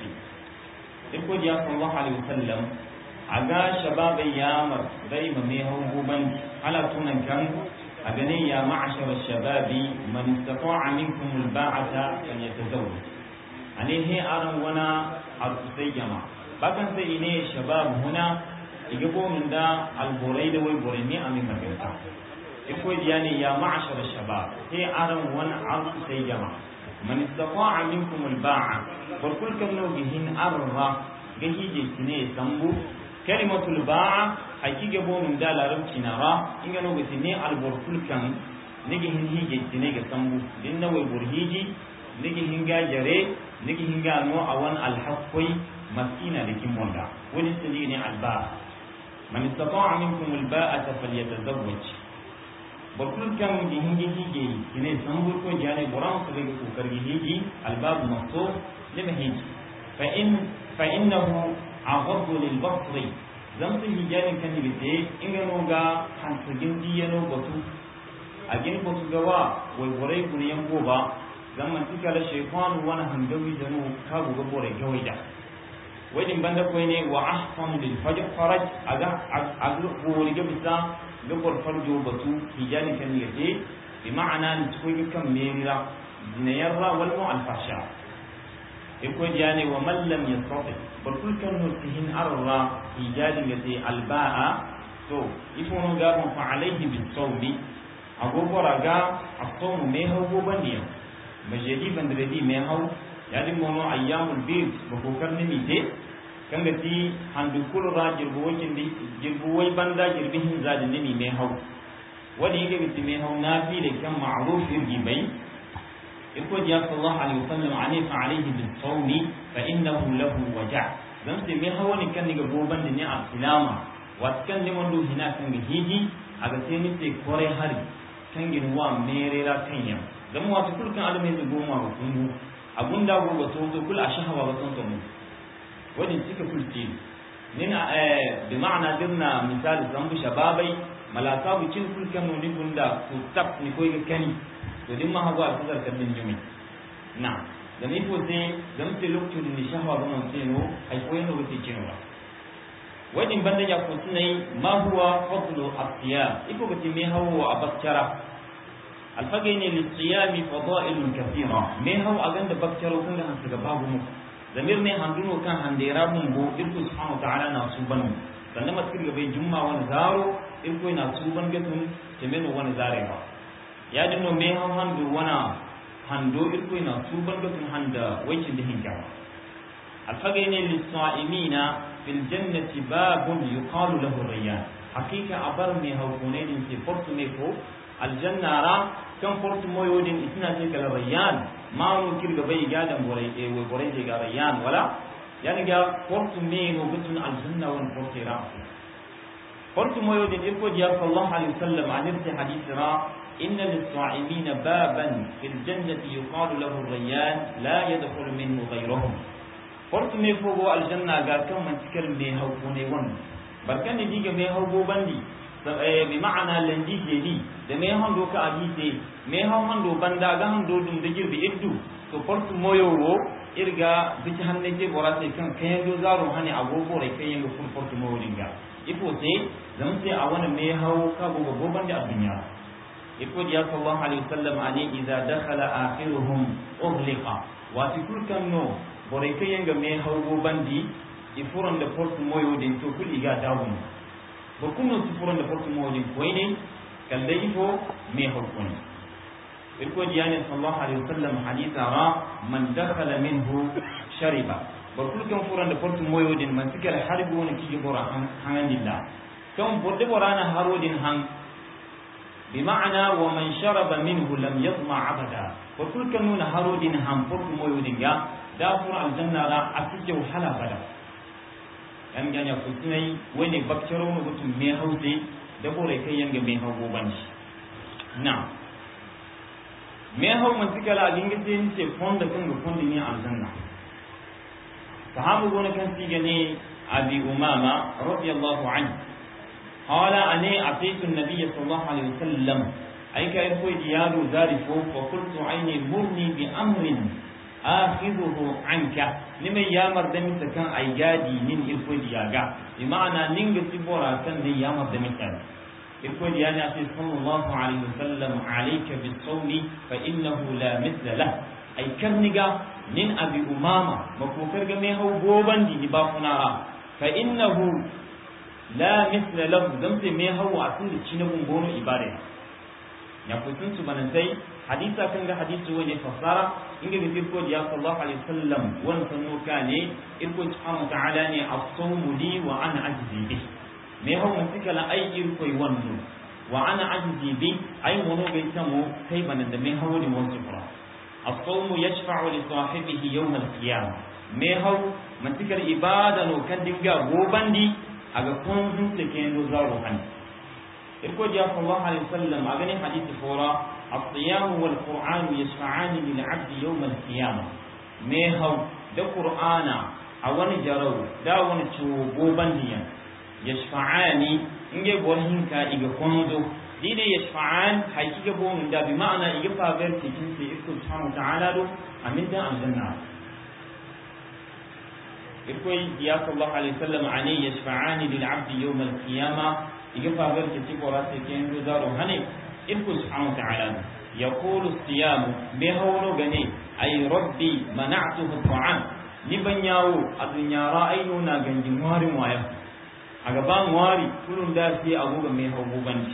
يقول يا صلى الله عليه وسلم عغا شباب يامر دايما ما هو بوبان على تونن كان أغني يا معشر الشباب من استطاع منكم الباعة فليتزوج عليه أرم ونا أرسي جماعة bakan sai ne shabab huna iga bomin da alborai da wai borai ne amin maganta iko diya ne ya ma'ashar shabab sai aran wani abu sai jama man istata'a minkum alba'a farkul kam no gihin arra gahi je kine sambu kalimatul ba'a hakika bomin da larabci na ra inga no gati ne alborkul kan nigi hin hije kine ga sambu din na wai burhiji nigi hin ga jare nigi hin ga no awan alhaqqi مسكينة لكم وندا ولستجيني الباء من استطاع منكم الباءة فليتزوج بقول كم جهنجي هيجي كني سنبول كو جاني برام سبيك كوكر هيجي الباب مفتوح لما هيجي فإن فإنه عغض للبصر زمت هيجاني كان يبتي إنه غا حنسجن ديانو بطو أجن بطو غوا ويبوري بنيان بوبا zaman tika la shaytan wana handawi danu kabu ga bore gawaida wajen banda koy ne wa ahsanu lil fajr faraj aga aga bori ga bisa ga bor farjo batu hijani kan yaje bi ma'ana ni koy ga kan merira dinayarra wal mu al fasha e ko jani wa man lam yastati bor kul kan no tihin arra hijani yaje al ba'a to ifono ga bon fa alayhi bis sawmi agobora ga asomu me hawo bandiya majedi bandredi me hawo yadi mono ayyamul bid bako karni mite kanga ti handu kulu ra jirbu wakin di jirbu wai banda jirbi hin zadi nimi me haw wadi yake biti me haw nafi da kan ma'ruf irgi bai iko ji sallallahu alaihi wasallam ani fa alaihi bis sawmi fa innahu lahu waja dan sai me haw ni kan ni ga boban da ni a silama wat kan ni mondo hina kan ga hiji aga sai ni sai kore hari kan gin wa merera kan yam dan wato kulkan alamai da goma ba kungu abun da go to to kul ashawa ba ton ton wani suka kulti nin eh bi ma'ana dirna misali zambu shababai malaka bu cin kul kan ni bunda ku tap ni koy ga kani to din ma hawa ku zar kan jumi na da ni ko sai dan te lokacin ni shahwa ba mun sai no ai koy no wuce cin wa wajin banda ya ko sunai ma huwa fadlu asiya iko ga me hawo abakkara alfagay ne lissiyami fadailun kathira me haw aganda bakkaro kan han suga babu mu zamir ne handuno kan handera mun bo irko subhanahu wa ta'ala na suban sannan matkir ga bai jumma wani zaro irko na suban gatun temeno wani zare ba ya dinno me haw handu wana hando irko na suban gatun handa waikin da hinka alfagay ne lissa'imina fil jannati babun yuqalu lahu rayyan hakika abar me haw kunenin ke portu me ko aljanna ra kan portu moyodin itina ce kala rayyan manu kirga bai ga dan borai e we borai je ga rayyan wala yani ga portu me no gutun aljanna wan portu ra portu moyodin irko diya sallallahu alaihi wasallam an irti hadith ra inna lis-sa'imina baban fil jannati yuqalu lahu rayyan la yadkhulu minhu ghayruhum portu me fogo aljanna ga kan man cikar me hauko ne wannan barkan ne diga me haugo bandi bi ma'ana landi jeli da me hando ka abite me han hando banda ga hando dum da girbi iddu to portu moyowo irga bici hanne je bora sai kan kayan do zaro hani agogo rai kayan ga fur portu moyo dinga ifo sai zan sai a wani me hawo ka go go banda a dunya ifo ya sallallahu alaihi wasallam ani idza dakhala akhiruhum ughliqa wa tikul kan no bora kayan ga me hawo bandi ifuran da portu moyo din to kuli ga dawun ba kuma su furan da farko mawajin koyi ne kallai ifo mai harkuni irko diyani sallallahu alaihi wasallam haditha ra man dakhala minhu shariba barkul kan furan da portu moyodin man sikala harbi woni kiji bora hanganilla kan borde borana harodin hang بمعنى ومن شرب منه لم يظمع أبدا وكل كانون هارودين هم فرق مويودين يا دافر الجنة لا أتجه حلا بدا يعني يعني فسني وين بكترون وقتم ميهوزي دبور كي ينجي ميهو بوبانش نعم ميهو من سكلا لينجتين سي فوند كنغ فوند ني الجنة صحابة كان سيجني أبي أمامة رضي الله عنه قال أني أتيت النبي صلى الله عليه وسلم أي كأنه ديار ذلك فقلت عيني مرني بأمر آخذه عنك لما يامر دمي سكان أيادي من إلفو دياغا بمعنى نينغ سيبورا كان دي يامر دمي سكان إلفو دياغا صلى الله عليه وسلم عليك بالصوم فإنه لا مثل له أي كرنغا من أبي أمامة مكوكر جميعه بوبان دي نبافنا فإنه la misla lahu dan sai me hawa a tun da ci na gungono ibada ya kutun su banantai hadisa kan ga hadisi wani fasara inga ga firko da ya sallallahu alaihi wasallam wan sanu kane irko subhanahu ta'ala ne as-sawmu li wa ana ajzi bi me hawa sika la ai irko wannu wa ana ajzi bi ai mono ga tamo kai banan da me hawa ne wasu fara as-sawmu yashfa'u li sahibihi yawm al-qiyamah me hawa matikar ibada no kan dinga gobandi aga kunzun te kendo zaro hani irko ja sallallahu alaihi wasallam aga ni hadisi fora as-siyam wal qur'an yashfa'an lil 'abd yawm al-qiyamah me haw da qur'ana a wani jarau da wani ciwo gobandiya yashfa'ani inge borhin ka iga kondo dine yashfa'an haqiqa bon da bi ma'ana iga fa ver cikin sai irko subhanahu ta'ala do amin da aljanna irkoy ya sallallahu alaihi wasallam ani yashfa'ani lil 'abdi yawm al qiyamah iga fa bar ke tiko rase ke ndo zaro hane irko subhanahu ta'ala yaqulu siyam me hawlo gane ay rabbi mana'tuhu ta'am ni ban yawo a dunya ra'ayno na ganjin warin waya a gaban wari kullun da sai agoga me hawo banci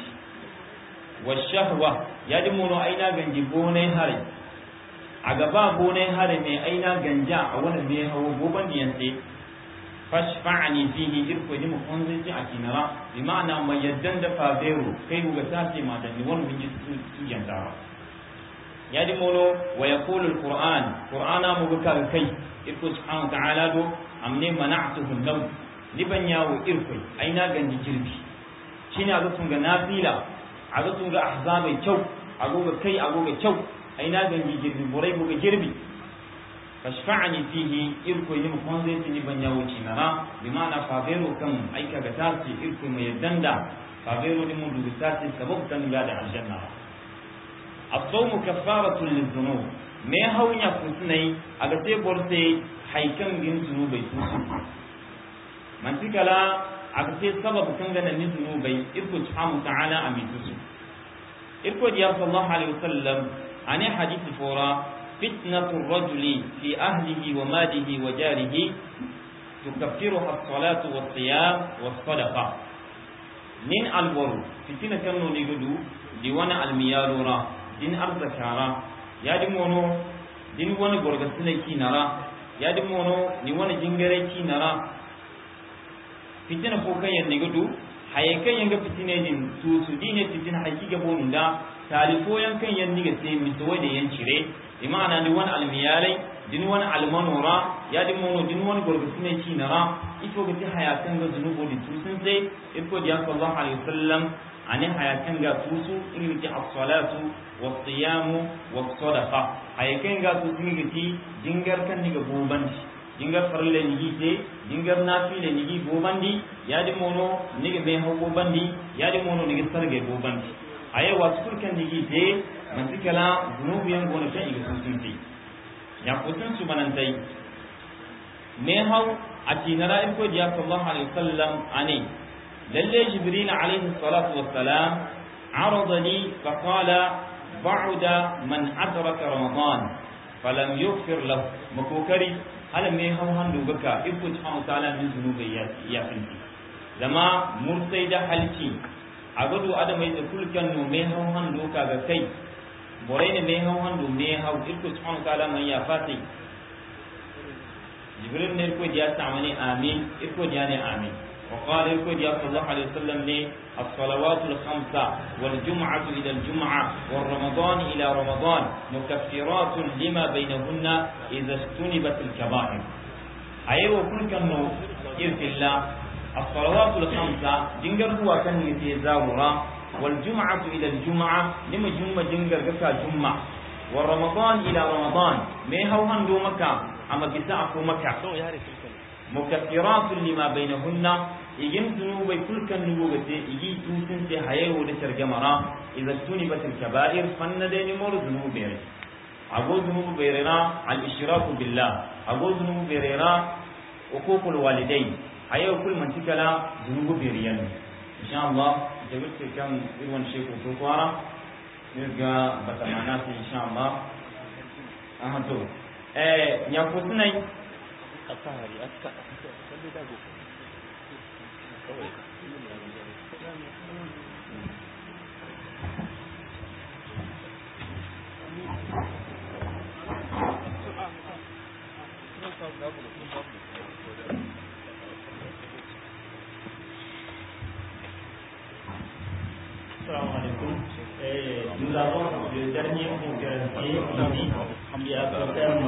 washahwa ya ji mono aina ganji bonai hare a gaba bonai hare mai aina ganja a wani mai hawo goban diyan sai fashfa'ani fihi irko ni mu kun zai a kinara bi ma'ana mai yaddan da fabero kai ga sace ma da ni wani bin su su yantawa ya ji mono wa yaqulu alquran qur'ana mu ga kai irko subhanahu ta'ala do amne mana'tuhu law ni ban yawo irko aina ganji jirbi shine a ga sun ga nafila a ga sun ga ahzabai kyau a goga kai a goga kyau ai na gangi girbi borai goga girbi fashfa'ani fihi irko yi mukon zai tini ban yawo cinara bi ma'ana fabero kan aika ga tasi irko mai danda fabero ni mun dubi tasi sabab kan ya da aljanna as-sawmu kaffaratun lidhunub me haunya kusnai aga sai borse haikan gin zunubai tusu man tikala aga sai sabab kan ga nan zunubai irko subhanahu ta'ala amitusu irko diya sallallahu alaihi wasallam ani hadith fora fitnatu rajuli fi ahlihi wa malihi wa jarihi tukaffiruha as-salatu was-siyam was-sadaqa nin alwaru fitina kanno ni gudu di wana almiyalura din arzakara ya di mono din wani gorgasina kinara ya di mono ni wani jingare kinara fitina ko kan yan ni gudu haye kan yanga fitine din su su dine fitina hakika bonun da talifo yan kan yan niga sai mi so da yan cire imana ni wani almiyalai din wani almanora ya din mono din wani gorgasine ci nara ito ga ti hayatan ga zunubo di tusun sai iko diya sallallahu alaihi wasallam ani hayatan ga tusu in ti as-salatu was-siyamu was-sadaqa hayakan ga tusu ni ti jingar kan niga bobanci jingar farle ni gite jingar nafile ni gi bobandi ya din mono niga be hawo bobandi ya din mono niga sarge bobandi aye wasu kan digi te mantikala zunubu yan gona kan iga sun sai ya kutun su manantai me hau a tinara in ko diya sallallahu alaihi wasallam ane lalle jibril alaihi salatu wassalam arada li fa qala ba'da man adraka ramadan falam yughfir lahu makokari hala me hau handu gaka iko subhanahu ta'ala min zunubai ya ya finti zama mursai da halci a gudu adamai da kulkan no mai hauhan doka ga kai borayne me haw handu me haw irko subhanahu wa ta'ala man ya fati jibril ne ko diya tamani amin irko diya ne amin وقال يقول يا صلى الله عليه وسلم لي الصلوات الخمسة والجمعة إلى الجمعة والرمضان إلى رمضان مكفرات لما بينهن إذا اجتنبت الكبائر أيوة كل كانوا إرث الله الصلوات الخمسة جنجر هو كان يتزاورا والجمعة إلى الجمعة لما جمعة جنجر كفا جمعة ورمضان إلى رمضان ما هو هندو مكة أما بساعة مكة مكفرات لما بينهن يجن ذنوب كل كان نبوغة يجي توسن سي هيو دشر جمرا إذا اجتنبت الكبائر فن دين مور ذنوب بيري أقول ذنوب بيرنا الإشراك بالله أقول ذنوب بيرنا حقوق الوالدين هيو كل من تكلا ذنوب بيريان إن شاء الله جبت كم إيوان شيخ وفوقارا نرجع بتمانات إن شاء الله أهدو eh nyakusunai asahari aska kalli dago kawai Assalamu alaikum. Eh, nous avons le dernier conférencier ici qui a pour thème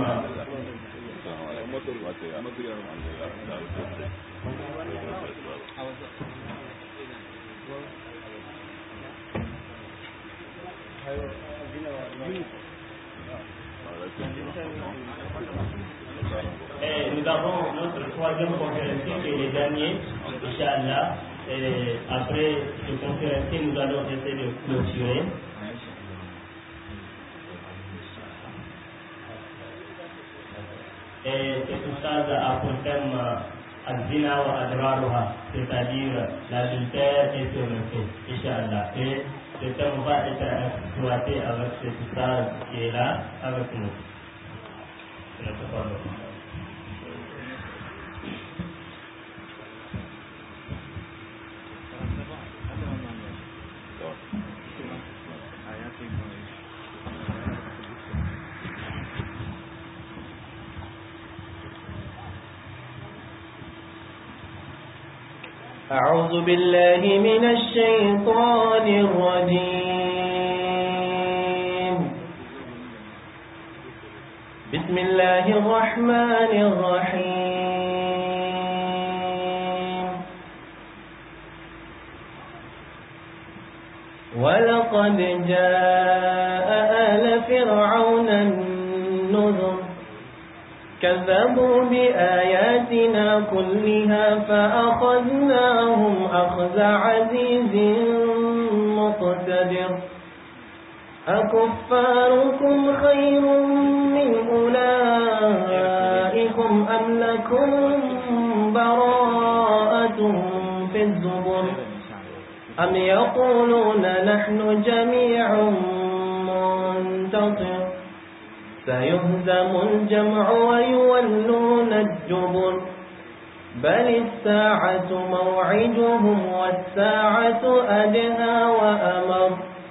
Et nous avons notre troisième conférencier qui est le dernier, Inch'Allah. Et après le conférencier, nous allons essayer de clôturer. Et cet oustaz a pour thème Azina wa Adraruha, c'est-à-dire l'adultère et ses méfaits, Inch'Allah. Et ce thème va être exploité avec cet oustaz qui est là avec nous. C'est notre parole. أعوذ بالله من الشيطان الرجيم بسم الله الرحمن الرحيم ولقد جاء آل فرعون النذر كذبوا بآياتنا كلها فأخذناهم أخذ عزيز مقتدر أكفاركم خير من أولئكم أم لكم براءة في الزبر أم يقولون نحن جميع منتصر سيهزم الجمع ويولون الدبر بل الساعة موعدهم والساعة أدهى وأمر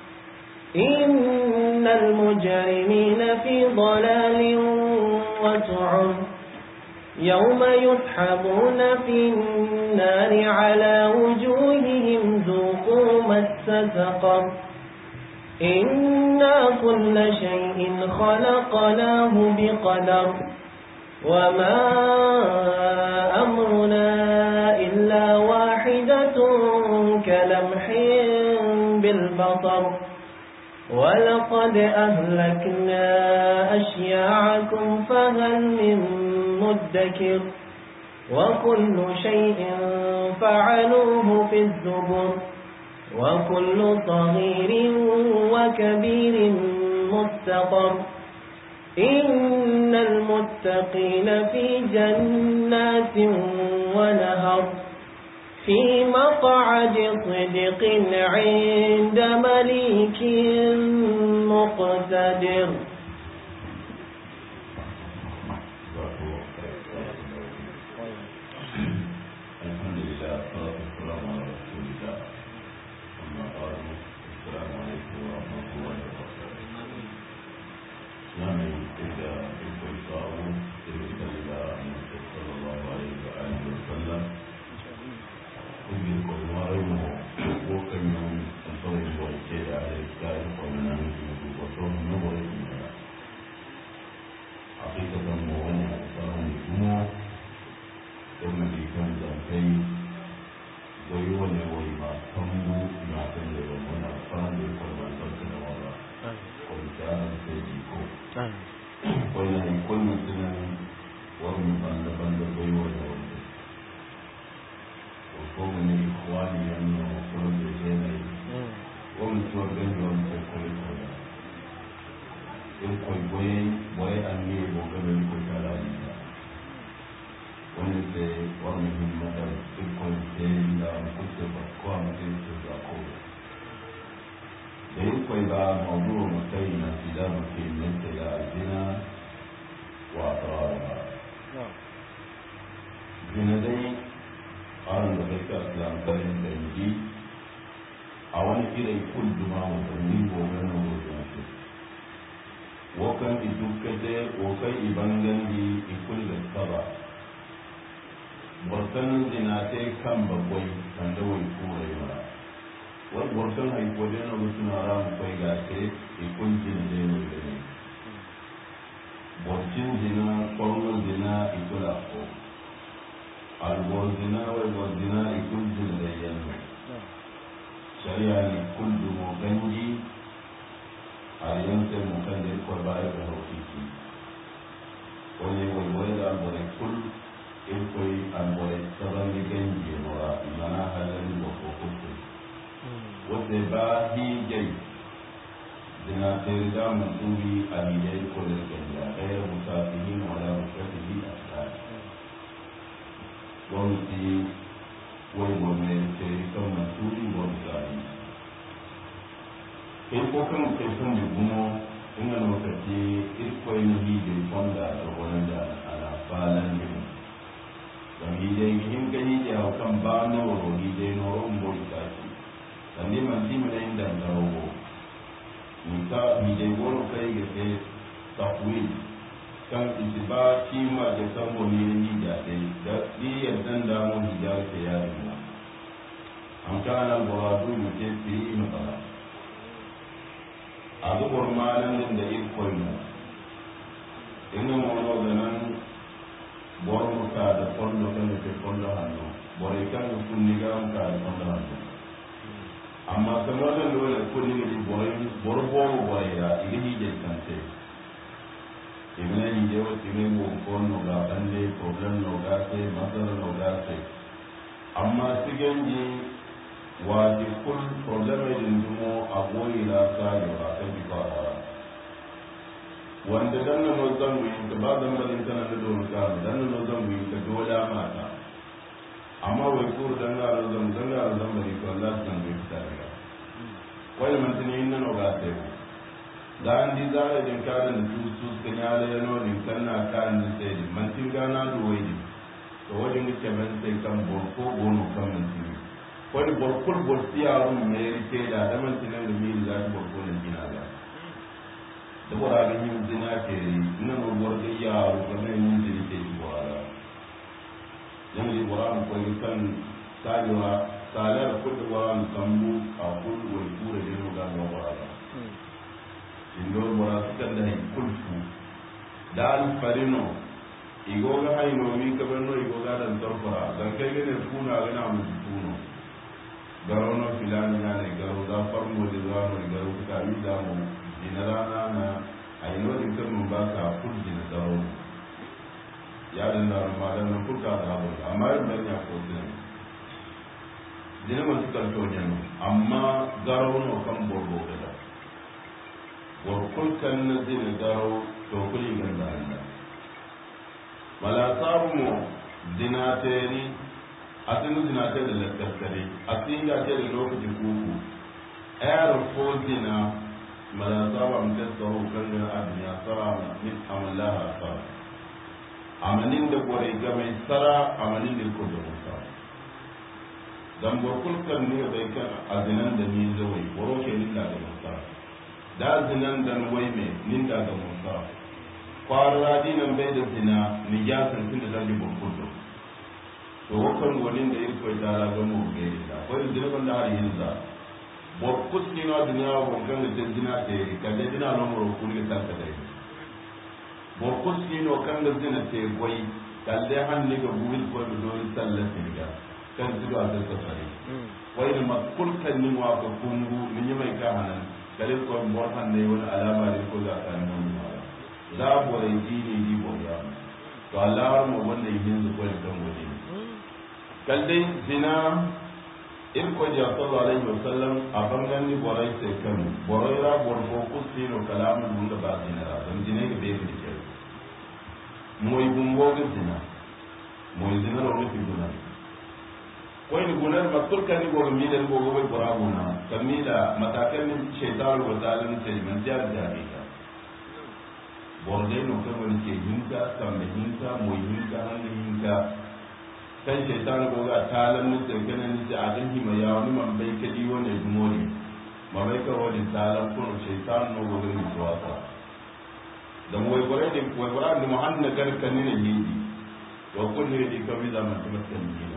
إن المجرمين في ضلال وسعر يوم يسحبون في النار على وجوههم ذوقوا مس سقر إنا كل شيء خلقناه بقدر وما أمرنا إلا واحدة كلمح بالبصر ولقد أهلكنا أشياعكم فهل من مدكر وكل شيء فعلوه في الزبر وكل صغير وكبير مستقر إن المتقين في جنات ونهر في مقعد صدق عند مليك مقتدر الحمد لله والصلاة والسلام على رسول الله أما بعد السلام عليكم ورحمة الله وبركاته wani haikon mutunan wani banda-banda baiwa da wanda ko mene ikhwani yanno ko da jene wani tuwa gani wani ko kore kore in koi boye boye an ne bo gano ni ko tala ni wani se wani himmata in koi se da ko se ba ko am se se da ko da in koi ba mawdu mutai na tilamu ke mente ya azina wa atrarha zina dai an da kai ka lantarin da yi a wani irin kulduma watanni gobe na wajen su wakan idukade wakan ibangan di ikul da saba borkan zinate kan bagwai kan da wai kore mara wani borkan haiko da yana mutu na ramu kai ga ce ikul jina da yana da ne borkin zina kwallon zina ikula ko albozina wai bozina ikul jina da yana shari'a ne kullu mo ganji a yanke mo kan da ko ba ya da hakiki wani wai wai da albore kul in koi albore saban da ganji no ra mana halin da ko kuku wanda ba hi gai dina terida mutubi a hidai ko da ganja ɗaya musafihin wala mushafihi a tsari gwamnati wai gwamnati kan masuri gwamnati in ko kan kai kan da gumo in ga lokaci irkwai na hijin fonda da wani da ana falan ne da hijin in ga hijin a kan ba na wuro hijin na wurin boy tashi da ne man ji mana yin da garawo ni ka hijin wani kai ga sai takwil kan isi ba shi ma da san wani ne hijin dai da ɗiyar dan damu hijin ta yari na an kana buradu mutum fi yi matsala a zubar malamin da ikon mu ina mono da nan bor muka da kwallo kan da ke kwallo hannu bore kan da kunni ga muka da kwallo hannu amma kamar da dole kunni ga di bore bor boro bore ya ili hije kante ibne hije wa tine mo kono ga bande problem no ga se masala no ga se amma siganji waje kun problema yin dumo a goyi na sani ba kan bi fara wanda dan nan zan yi ka ba zan bari tana da don ka dan nan zan yi ka dole mata amma wai kur dan ga zan dan ga zan bari ko Allah san bai fita daga wai man tani yin nan ga sai dan di zare din ka da su su kan ya da no din kan na kan ni sai man tin ga na duwai to wajen ke ban sai kan bon ko gono kan man tin wani borkul borsiyarum mai rike da daman tinan da mili za ta borkulin gina ga da bora ga yin zina ke ina no borga yaro ga mai yin zina ke ji bora yan yi bora mu koyi kan sajewa salar kudu bora mu sambu a kudu wai kura da yau ga ga bora ga indo bora su kan da hay kulfu da al farino igoga hayno mi kabanno igoga dan torfara dan kai ne kuna ga na mu tuno garo no filani na ne garo za farmo da za mu garo ka yi da mu ina rana na a yi nodin kan mun ba ka kurji na garo ya da na ma da nan kurka da abu amma yin ban ya ko din dina man su kan to ne amma garo no kan borbo da da borkul kan na dina garo to kuli gan da Allah mala sabu mo dina teni asin zina ta da lantarkare asin ga ta da lokacin kuku ayar ko zina malasa ba mu testa ho kan da abin ya tsara min amallaha tsara amanin da gore ga mai tsara amanin da ko da musa dan borkul kan ne bai kan azinan da ni zawai boro ke ninda da musa da zinan dan wai me ninda da musa kwara dinan bai da zina ni ya san tun da dalilin borkul to wakan gonin da irko ta la ga mu ge da ko da dina banda har yin za bo kuski na duniya bo kan da dina te ka da dina no mo ku ni ta ta dai bo kuski no kan da dina te goyi kalle han ni ga buhil ko da do sallati ga kan su da ta ta fare wai da makul kan ni wa ko kungu ni mai ka hanan kale ko mo han ne wani alama ne ko za ka nuna za bore ji ne ji bore to Allah har mu wanda yin zu ko kan wani kaldai zina in ko ja sallallahu alaihi wasallam a bangan ni borai sai kan borai ra bor ko kusino kalamu dun da ba zina ra dan zina ga be bi ke moy bumbo ga zina moy zina ro ne fi guna ko ni gunar masul kan ni go mi den go go bora guna kamila matakan ni shaytan wa zalim sai man jar da ka borde no kan wani ke hinka kan da hinka moy hinka hangin hinka kan shaitan ko ga talan ni sai ganin ni a dan hima ya wani man bai kadi wani dumori ma bai ka wani talan ko shaitan no go ni tuwata dan wai gore ne wai gore ni muhanna gar kan ni ne hindi wa kun ne di kabi da man tamattan ni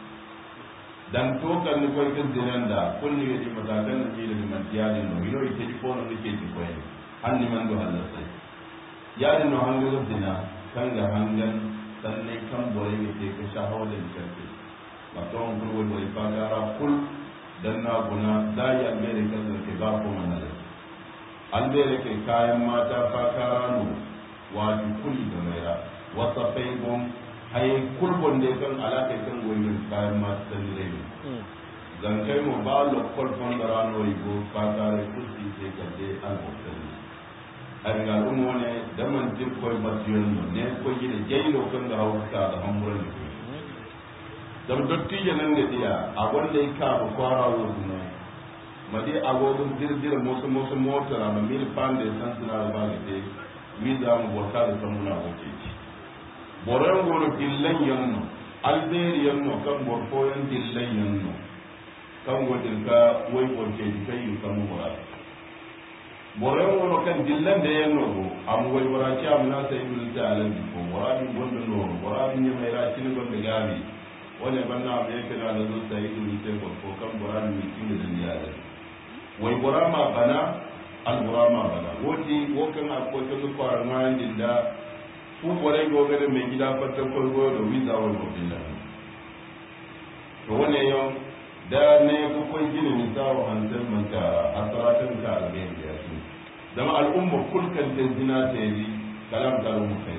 dan to kan ni ko kan dinan da kun ne di matakan ni da man tiyadin no yino ite di fono ni ke di ko hanni man do Allah sai yadin no hangal dina kan ga hangan sannan kan bore ne ke ka sha hawa da karfe maton kurwa bore fagara kul dan na guna da ya mere kan da ke ba ko manala an bere ke kayan mata fakara no wato kuli da maira wata faibon haye kulbon da kan alaka kan goyin kayan mata san dire ne zan kai mu ba lo kol fon da rano igo fakara kusi sai ka je al-muktali ariga umo ne daman tin koy matiyon no ne ko yide jeylo kan da hawta da hamuran ne dam dotti janan da dia a wanda ka ba kwara wudu ne madi agogun dirdir mosu mosu mota na mil pande san suna ba ga te mi da mu wata da san muna wuce boran goro dillan yanno alberi yanno kan borfoyan dillan yanno kan godin ka wai borke kai kan mu murata boren wono kan dillan da yan nogo am wai waraki am na sai min ta alan ko warani gondo no warani ne mai ra kin gondo gabi wani banna am yake da da zuwa sai min sai ko ko kan warani mi kin da ya da wai warama bana al warama bana woti wo kan a ko kan ko ar ma din da fu bore go ga mai gida fatta ko go da wiza wal ko billah to wane yau da ne ko ko gini ni sawo hantar manta asaratin ka alheri ya su zama al'umma kulkan ta zina ta yi kalam ta rumu kai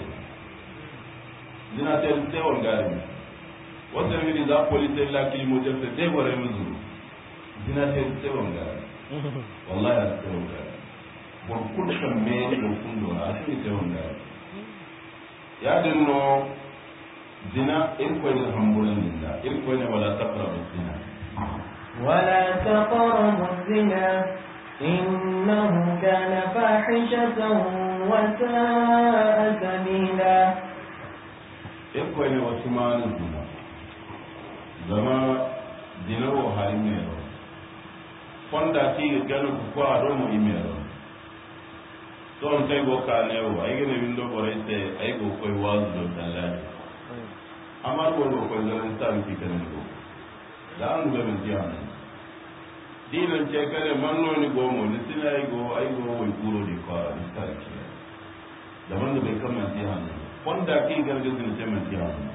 zina ta yi sai wanga ne wata ne ni za ku lita la ki mo jafta dai wara mu zuru zina ta yi sai wanga wallahi ya sai wanga bon kulkan me ko kun do a sai sai wanga ya dinno zina in ko ne hambulan dinda in ko ne wala taqrabu zina ولا تقربوا الزنا إنه كان فاحشة وساء سبيلا iko ne wasu manin zina zama dinawo hari mero fonda ti gano ku ko ado mo imero don kai go ka ne o ai gene windo bore te ai go ko wazu do tallani amma go go ko zan ta ki kan go da an ga min jiyana dinan ce kare manno ni gomo ni sina ai go ai go wai kuro di ko ni ta ki da man da bai kama jiyana wanda ki gargazin ce man jiyana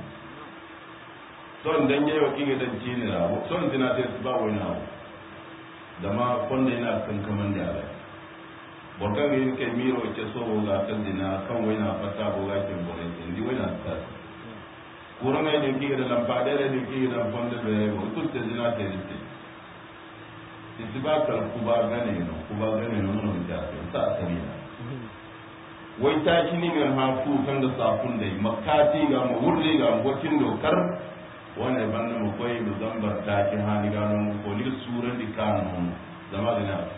son dan yayi wa kinga dan cini ra son dina te ba wani abu da ma wanda yana kan kaman da ala borkan yin kai miro ce so ga kan dina kan wani na fata ko ga kin bore ndi wani na ta kuran ga yin kinga da lamba da da kinga da fonda da yayi ko tutte dina te ni ti ba kal kuba gane no kuba gane no no da ta sabina wai ta shi ni ngan hafu kan da safun dai makati ga mu wurle ga mu wakin dokar wani banda mu koyi mu zambar ta ki hani ga non ko ni suran di kanu zama da na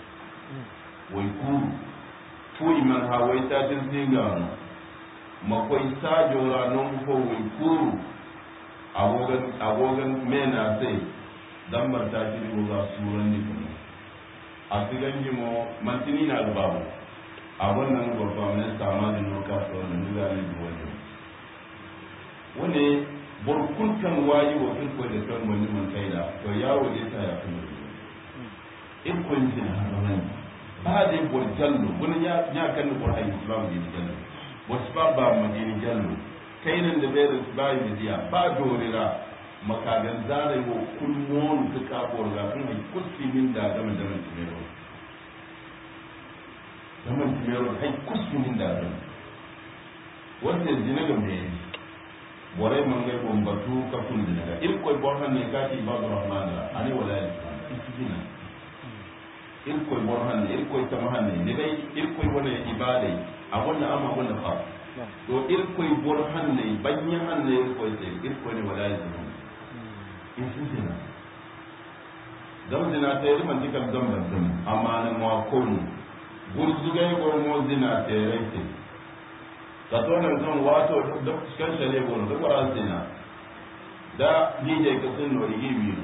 wai ku fu iman ha wai ta tin zinga no makwai sa jora non ko wai ku agogan agogan mena sai zambar ta ki go ga suran di kanu a sigan jimo mantini na babu a wannan gwagwa minista amalin nuka su wannan nuna ne da wani wani burkuntan wayi wa kirko da kan wani man kaida to yawo ne ta ya kuma in kun ji na haran ba da bor jallo wani ya ya kan ko ayi islam ne jallo wasu ba ba madini jallo kai nan da bayar ba yi diya ba dorira makagan zare wo kullon ta kabor ga kun kusti min da gama da mun timero zaman timero hay kuskunin da zan wanda zina ga me borai man ga bombatu ka kun zina ga il koy bon han ne ka ti ibadu rahman la ani wala zina il koy bon han ne il koy tama han ne ne dai il koy wona ibadai a wannan amma wannan fa to il koy bon han ne banya han ne il koy sai il koy ne wala zina in sun zina zam zina ta yi man dikal zam zam amma na mo konu gurzugai gormo zina ta yi ka to nan kan wato da kan shale gono da kwara zina da dije ka sun no yi biyu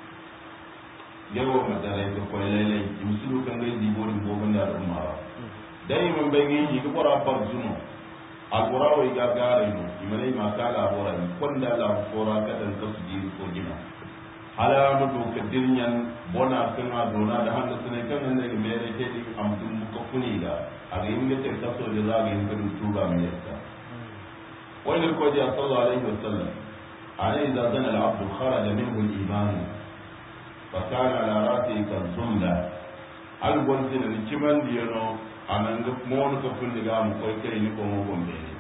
yawo madare ka koy lele musulu kan ga di bori bo banda da umara dai man bai yi ka kwara par zuno alqura wa ga gare no imane ma ka la bora ni konda la fora ka dan ka su ji ko gina hala mu do ka dirnyan bona kan ma dona da handa sune kan nan ne mere ke di amtum ko kuni da a ga yin da ta so da za ga yin kan tuba mai yasta wani ko ji sallallahu alaihi wasallam ana idza zana al-abd kharaja minhu al-iman fa kana ala ra'si kan sunna al gonzina ni kiman diyano anan ga mon ko kun diga mu koy kai ni ko mo gombe ne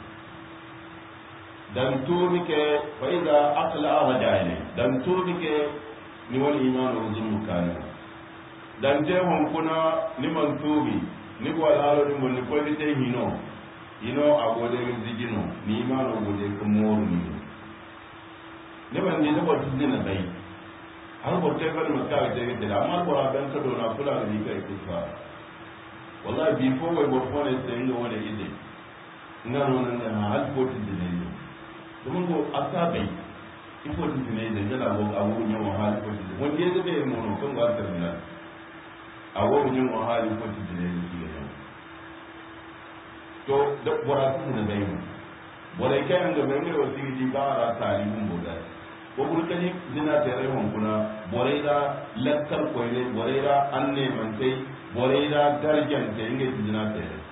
dan tubi ke fa idza aqla raja'ile dan tubi ke ni wani iman ruzum kana dan je hon kuna ni man tubi ni ko alalo ni mon ni ko ni tay hino hino agode ni zigino ni iman agode ko moru ni ne man ni ko tizina bai har ko te fa ma ka te te amma ko ra ban ka do na kula ni kai kusa wallahi before we were born as saying wani ide ngano nan da hal ko tizina ni domin ko asabai ifo tizina ni da la go awu nyawo hal ko tizina wanda ya zabe mu no kan ga terminal a wani yin wahali ko ci jire ne kiyo ne to da bora su ne bai mu bora kai an ga mai ne wasu ji ba ra tari mun boda ko burkani zina ta rai hon kuna bora da lakkar ko ne bora da an ne man sai bora da darjan ta inga zina ta rai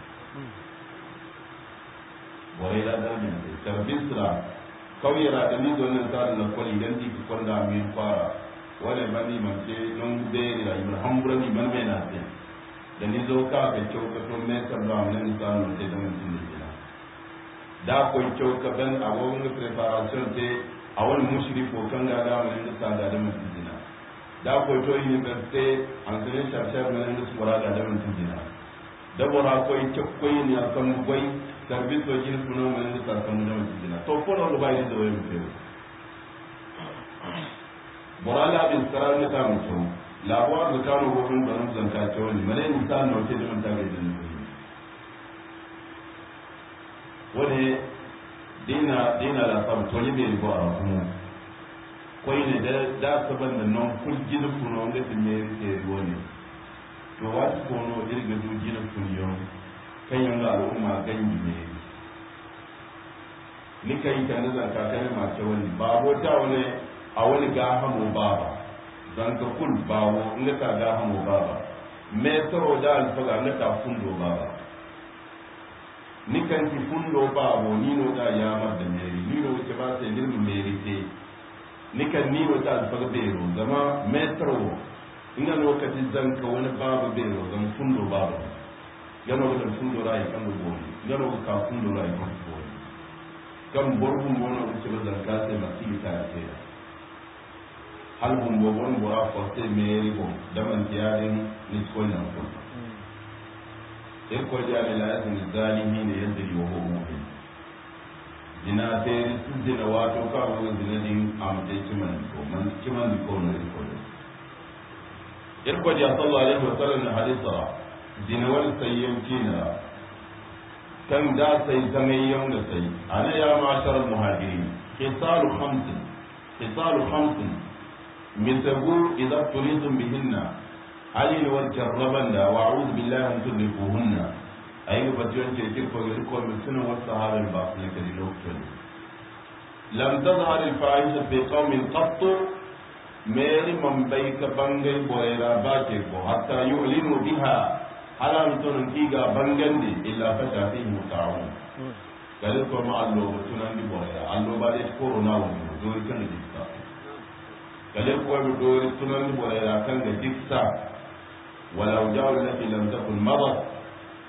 bora da darjan ta tarbisra kauyara da ni zo nan tsarin na kwali dan di kwanda min fara wale bani man ce non deri la ibn hambura ni man me na ce da ni zo ka ga kyau ka to me ka ba mun ni sa non te da mun tin ni da ko kyau ka ban a wani preparation te a wani mushriko kan ga ga mun ni sa da da mun tin da ko to university an sene sharshar mun ni su wara da da mun tin da bora ko kyau ko ni a kan gwai service wajen sunan mun ni sa kan da mun tin to ko no ba ni da wani mu borala bin sarar ne ta mutum labuwar da kano gobin da nan zanka ce wani mane ni sa na wace da mun tage da ni wani dina dina la sam to ni be bo a kuma koyi ne da da saban da non kul gina kuno ga ti me ke wani to wati ko no irga du gina kunyo kan yanga al'umma ganyi ne ni kai kan da zanka kai ma ce wani babo ta wani a wani gaha mu baba zan ka kul bawo nga ta gaha mu baba me toro da alfaga nga ta fundo baba ni kan ti fundo babo ni no da ya mar da meri ni no ke ba sai ni mu meri te ni kan ni no ta alfaga bero zama me toro ina lokacin zan ka wani baba bero zan fundo baba gano da fundo rai kan go gano ka fundo rai kan go kan borbu mo no ke ba zan ka sai masi ta ce hal bum bo bon bora forte meri bo daman tiyarin ni ko nan ko ir ko jare la yasin zalimi ne yadda yi wa mu'min dina te su dina wato ka wo dina din am te kiman ko man kiman ko no ko ir ko ja sallallahu alaihi wa sallam hadisa dina wal sayyim kina kan da sai zamayyam da sai ana ya ma'ashar muhajirin khisalu khamsin khisalu khamsin مثبوا إذا ابتليتم بهن علي والجربن وأعوذ بالله أن تدركوهن أي فتيون تلك فيركوا من سنة والصحابة الباقية للوقتين لم تظهر الفاحشة في قوم قط ميري من بيك بنجي بويرا باكيكو حتى يعلنوا بها على متون كيغا بنجندي إلا فشا فيهم الطاعون قالت كما الله بتنان دي بويرا الله بعد كورونا ومن دول كان دي kale kuwa bi dori sunan borera kan ga diksa walau jawo lati lam takun madat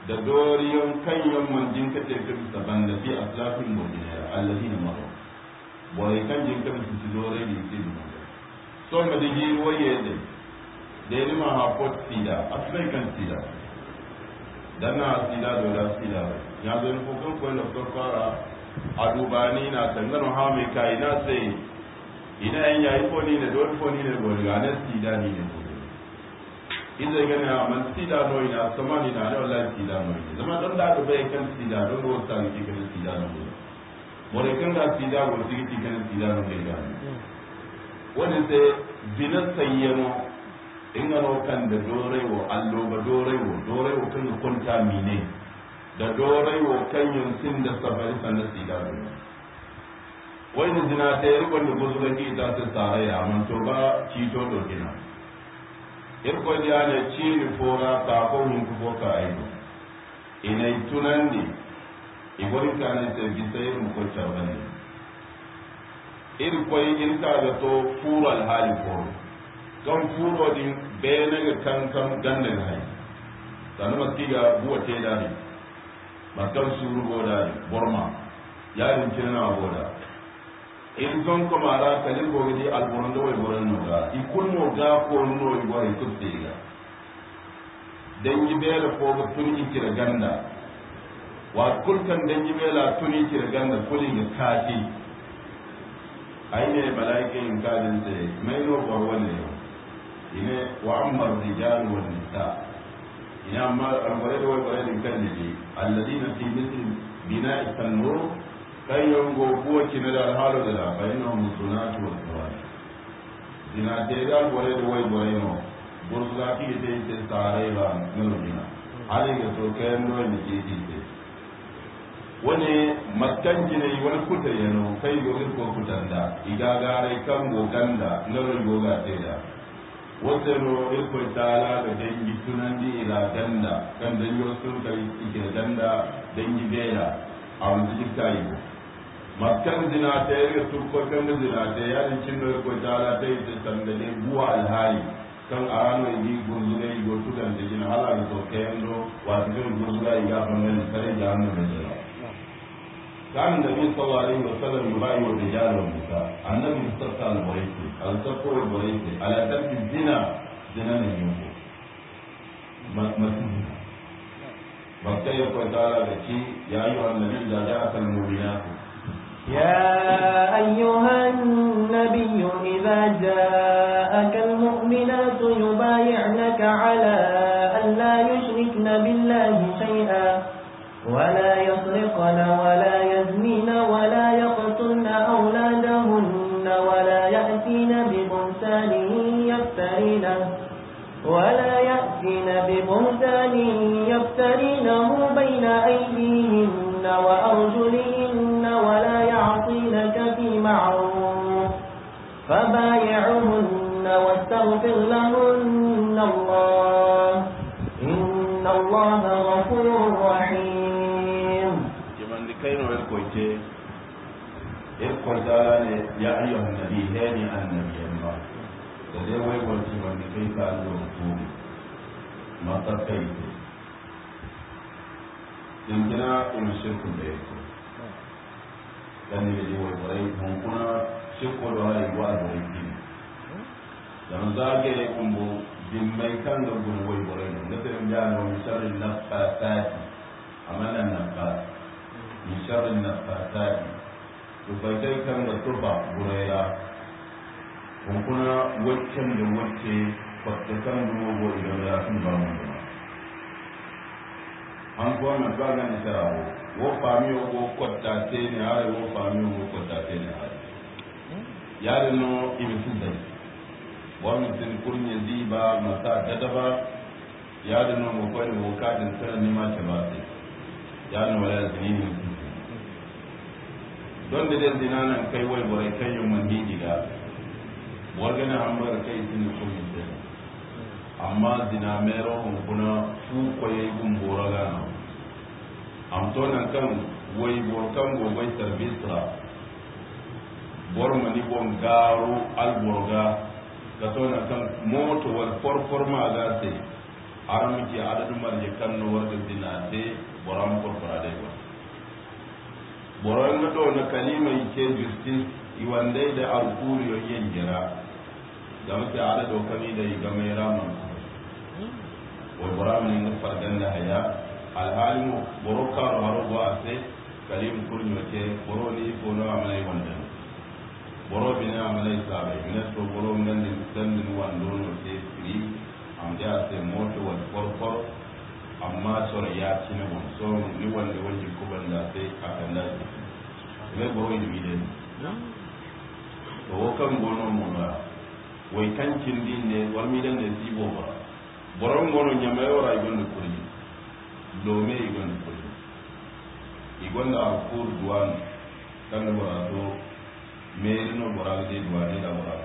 da doriyon kanyon manjin ka te ka bisa banda fi aslafin mojinera allazi na maro bore kan jin ka bisa dore di ti du so ma digi waye de de ni ma ha pot sida asbai kan sida dan na sida do da sida ya zo ni ko kan ko na ko fara adubani na tangano ha mai kai na sai ina yan yayi ko ni ne do ko ni ne go ga na sida ni ne idan gane a man sida no ina sama ni na ne wallahi sida no ina zama don da ka bai kan sida don go sa ni kan sida no go more kan da sida go sigi ti kan sida no ne ga wani sai bina sayyano in ga no kan da dore wo allo ba dore wo dore wo kan kunta mine da dore wo kan yin sin da safari sanan sida no wani zina ta yi rikon da gozu ga ki ta ta sare ya man to ba cito do kina irko ya ne cini fora ka ko hun ko ka aido ina tunandi igori ka ne se bisai mu ko chabani irko in ka da to furo al hali ko kan furo din be ne ga kan kan ganda ne sanu maskiga buwa te da ne makan suru goda borma yarin kinna goda in zon ko mara kalin go gidi alboron do boron no ga ikun no ga ko no i go i kutte ga dan yi bela ko ga tuni kira ganda wa kulkan dan yi bela tuni kira ganda kuli ga kashi aine malaike in kadin se mai no bor wanne ine wa amma rijal wal nisa ina amma albare do bare din kan ne alladina fi mithl bina'i tanur kai yongo kuwa kina da halo da bayan na musunatu wa tsawani dina te da gore da wai gore no burza ki te te sare ba nalo dina hali ga so kai no ni ke ti te wani makkan kine wani kuta yano kai gore ko kutanda igagare kan go ganda nalo go ga te da wata no irko tala da dangi tunandi ila ganda kan dangi wasu kai ike ganda dangi bela a wani cikin kayi makkan zina ta yi ga turkokan da zina ta yi yarin cin da ko tala ta yi ta sandale buwa alhali kan a ranar yi gunzura yi gotu kan ta gina hala da soke yando wasu kan gunzura yi gafan gani kare da hannun da zina kan da bi sallallahu alaihi wa sallam yubayi wa rijal wa nisa annabi sallallahu alaihi wa sallam al-safo wa bayyati ala tarki zina zina ne yunko masu zina bakka ya ko tala da ci ya yi wa annabi da ja'a al-mu'minatu يا أيها النبي إذا جاءك المؤمنات يبايعنك على أن لا يشركن بالله شيئا ولا يسرقن ولا يزنين ولا يقتلن أولادهن ولا يأتين ببهتان يفترينه ولا يأتين ببهتان يفترينه بين أيديهن وأرجلهن ولا يعصينك في معروف فبايعهن واستغفر لهن الله إن الله غفور رحيم kiman di kai no ko ce ir ko dala ne ya ayyuhan nabi hani annabi Allah da dai wai wanci man di kai ka Allah ko ma ta kai din kina in shirku da yake dan ne da wai wai mun kuna shirku da wai wa da yake dan zage kumbo din mai kan da gun wai wai da sai mun ya no sharrin nafasati amalan nafas min sharrin nafasati to bai kai kan da turba gurera kun kuna waccan da wacce kwatta kan dubo idan ya sun ba mu an ko na ba ga ni sarawo wo fami wo kwatta te ne are wo fami wo kwatta te ne are yare no ibi sun dai wannan tin kurnya ziba masa dadaba yare no mo ko ne wo kadin sanan ni ma ce ba sai yare no wala zini ne don da dai zina nan kai wai bare kai yin man diga wargana an bar kai sun ko yin sai amma zina mero hun kuna fu ko yayi gun boraga na am to nan kan wai bor kan go bai service bor mani bon garo al borga ka to nan kan moto wal for for ma ga sai har muke adadin marje kan no warga dina te boram ko fara dai wa boron na do na kalima ke justice iwande da alkuri yo yen jira da muke adado kami da ga mai rama wa boram ne ga fardan da haya alhalimu boro karo haro go ase kalim kurnyo ke boro ni ko no amalai wannan boro bina amalai sabe bina to boro nan din dan din wando no ke free am da se moto wal korkor amma sore ya ci ne bon so ni wanda wanda ko banda sai akan da ne boro ni bide to kan gono mo ba wai kancin din ne wal mi dan ne sibo ba boron gono nyama yora igon kuri dome igon kuri igon da kur duwan kan bora to meri no bora de duwani da bora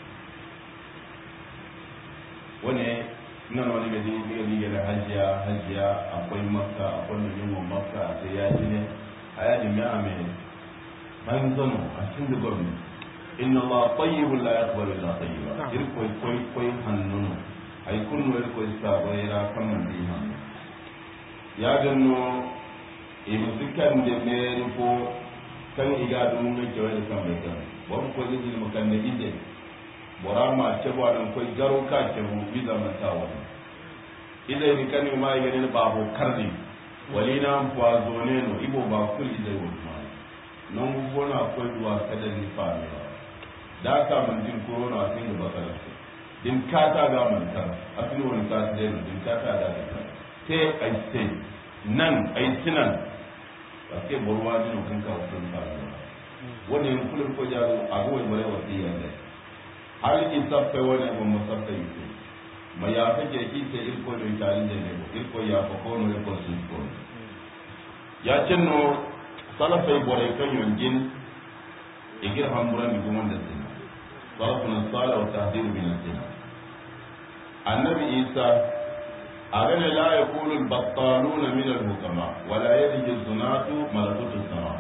wani nan wani gadi diga diga da hajiya hajiya akwai makka akwai da yin makka sai ya ji ne a yaji mai ame bayan zano a cikin da gwamni inna allah tayyibun la yaqbalu illa tayyiba irkoi koi koi hannunu ay kunno irkoi saboyra kamman di hannu ya ganno e musikan de meri ko kan iga dum ne ke wani kan bai kan wani ko ni mu kan ne ide bora ma ce ba dan ko garo ka ke mu bi zaman ta wani ide ni kan ma iga ne ba ho karni wali na mpa zone no ibo ba kul ide wo ma non bona ko duwa kada ni fa ne da ka mun din corona tin da bakara din kata ga mun kar asini wani ka da din kata da ka te ai te nan ai tinan paske borwa ni no kan ka wasan ta wani yin kulun ko jaro a go bare wasiya ne hal ki sabta wani go musabta yake ma ya take ki te il ko do tari de ne il ko ya ko ko no ko su ko ya cinno salafai bore kan yongin igir hamburan ni gumon da sin salafun sala wa tahdir min sin annabi isa أغنى لا يقول البطالون من الحكماء ولا يلج الزناة ملكوت السماء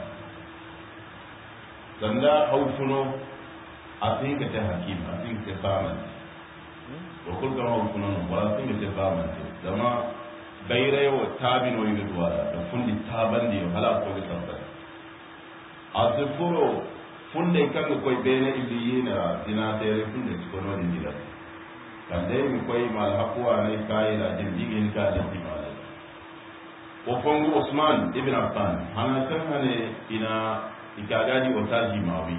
سندا حوفنو أتيك تحكيم أتيك تفاهمن وكل كما حوفنو ولا أتيك تفاهمن لما بيري وتابين ويغدوالا فندي تابن دي هلا أقول تنبت أزفرو funde kan koy bene illiyina dina tere funde kono ni dila kande mi koy mal hakuwa ne kai la jin digin ka da timale o fongu Usman ibn Affan hana kan hane ina ikagadi o taji mawi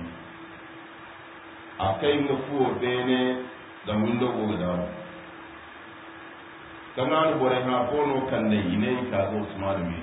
akai mu fuo bene da mundo go da kama ni bore ha pono kande ine ka go Usman mi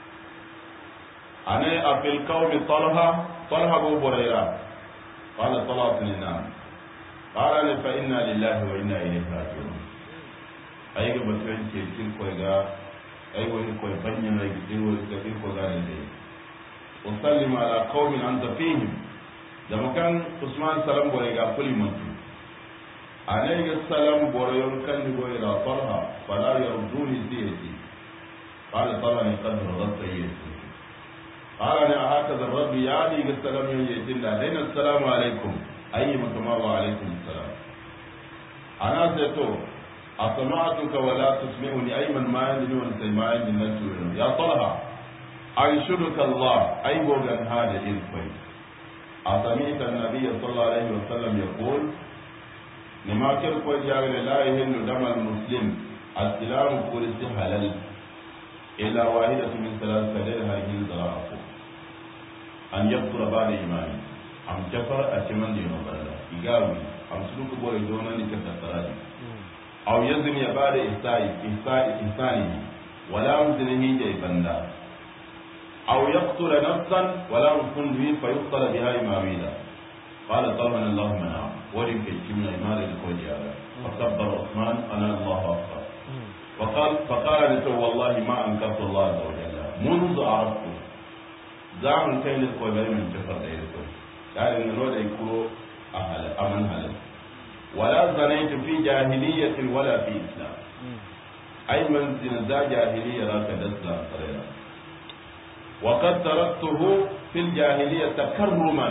ane afil qawmi talha talha go borera qala talha lina قال ne fa inna lillahi wa inna ilaihi raji'un ay ga batun ce kin ko ga ay wani ko banya na gi din wani kafin ko ga ne wa sallim ala qaumin anta fihim da makan usman salam bore ga kuli mutu anai ga salam bore yon kan ni bore la farha fala yarduni siyati qala tala ni qad radat sayyidi qala ni hakaza rabbi yani ga salam yon yatin da dai assalamu alaikum ayi mutuma wa alaikum salam ana sai to asma'atuka wa la tusmi'uni ay man ma yandini wa sai ma yandini nan tuyo ya talha aishuduka Allah ay gogan hada ilfai أسمعت النبي صلى الله عليه وسلم يقول لما كرك وجاء لا يهل دم المسلم السلام فرس حلال إلا واحدة من ثلاث كدر هذه الزراعة أن يكفر بعد إيمانه am jafar a ciman da yana barada igawi am su duka bore dona ni kasa sarari aw yazin ya bada ihsa'i ihsa'i ihsani wala muzlihi da banda aw yaqtula nafsan wala mufundhi fa yuqtala biha imamida qala talman allah mana wali ke kimna imara da koji ala فكبر عثمان انا الله اكبر وقال فقال له والله ما انكرت الله عز وجل منذ عرفته زعم كان الكوبري من جفر دايرته قال ان الوضع يكون أهل أمن هل ولا زنيت في جاهلية ولا في إسلام أي من زنزا جاهلية لا تدسلا صريرا وقد تركته في الجاهلية تكرما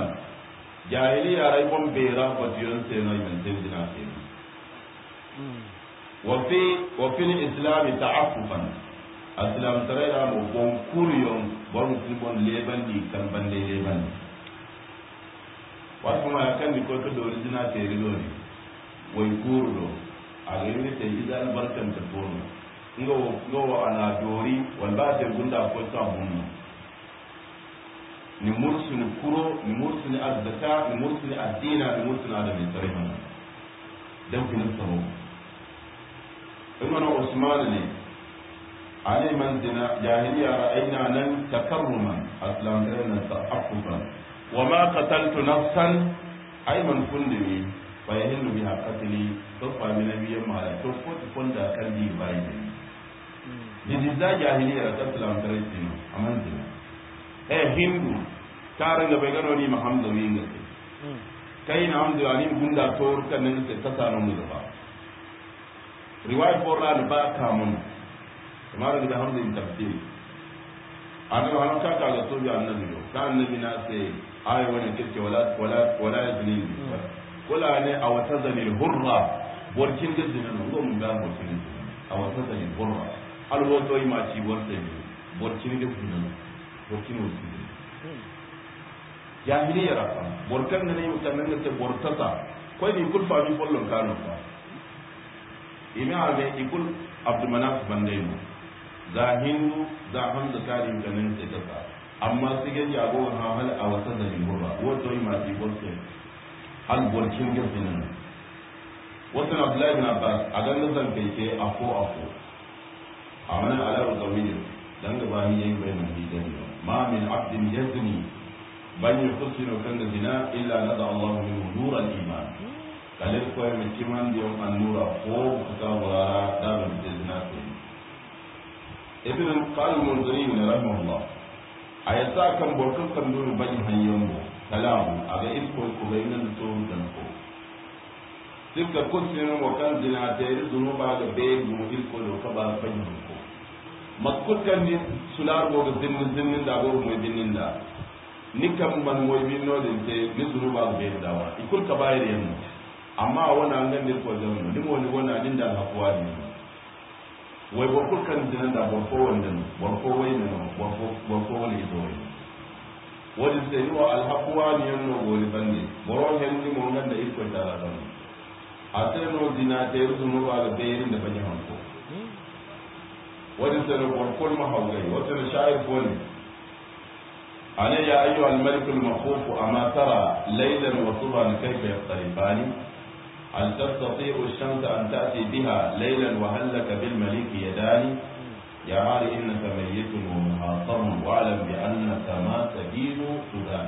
جاهلية ريبون بيرا فتيون سينا من سيدنا سينا wa fi wa fil islam ta'affufan aslam tarayra mo bon kuriyon bon bon leban di kan bande leban wasu ma kan di ko to do original te rido ni way kuru do a ga ni te idan barkan ta tono ngo ngo ana dori wal ba te gunda ko ta munno ni mursuni kuro ni mursuni azzaka ni mursuni addina ni mursuni adamin tarihin dan kin tsaro ibn usman ne علي من زنا جاهلية رأينا نن تكرما أسلام لنا تأففا وما قتلت نفسا أي من فندمي فيهل بها قتلي تصفى من نبي ما لا تفوت فندا كالدي بايدي جزيزا جاهلية تسلام تريسينا أمان زنا eh hindu tarin da bai gano ni mahamdu yin gaske kai na hamdu ani gunda tor kan nan sai ta sanu mu da ba riwayat borra ba ka mun kamar da hamdu in tafsir annabi an ka ka ga soja annabi do ka annabi na sai ayi wani kirke wala wala wala yazni wala ne a wata zanil hurra borkin da zinan go mun ga borkin a wata zanil hurra alwoto yi ma ci borte borkin da zinan borkin wasu jahiliya rafa borkan da ne mutanen da ta bortata kwai ni kul fami follon kano fa ina ame ikul abdumanaf bandaino za hindu za hamza kari mutanen da ta sa amma su ga jago ha hal a wata da limurra wato yi masu borte hal borkin gaskinan wasu na abdullahi bin abbas a ganin zan kai ke afo afo a mana alawar zawiyar dan gaba ni yayin bayanan hijani ma min abdin yazni ban yi kusino kan da zina illa na da Allah min nuran iman kalir ko ya miki man da yau an nura ko ku ta wara da ban da zina ko ibn al-qalim munziri ne rahimahullah ayata kan borkan kan duru ban hayyan bo kalamu aga iko ko bayinan to dan ko sikka kusino mo kan zina ta yi zunuba ga be mu iko do ka ba ban ko makkutan ni sular go ga zinnin zinnin da go mo zinnin da ni kam man moy min no den te ni zuru ba be dawa ikul ka bayir yan amma wana ngan dir ko jamu ni mo ni wana din da ha kuwa ni way bo kul kan din da bo ko wanda bo ko way ne no bo ko bo ko wani do wadi se ni wa al haqwa ni yan no go ni bande boro hen ni mo ngan da iko ta la don ate no dina te zuru ba ga be yin da banya hanko wadi se no bo kul ma hawgai wata na sha'ir ko ne أنا يا أيها الملك المخوف أما ترى ليلا وصبحا كيف يختلفان هل تستطيع الشمس أن تأتي بها ليلا وهل لك بالملك يدان يا هاري إنك ميت ومحاصم واعلم بأنك ما تدين سودان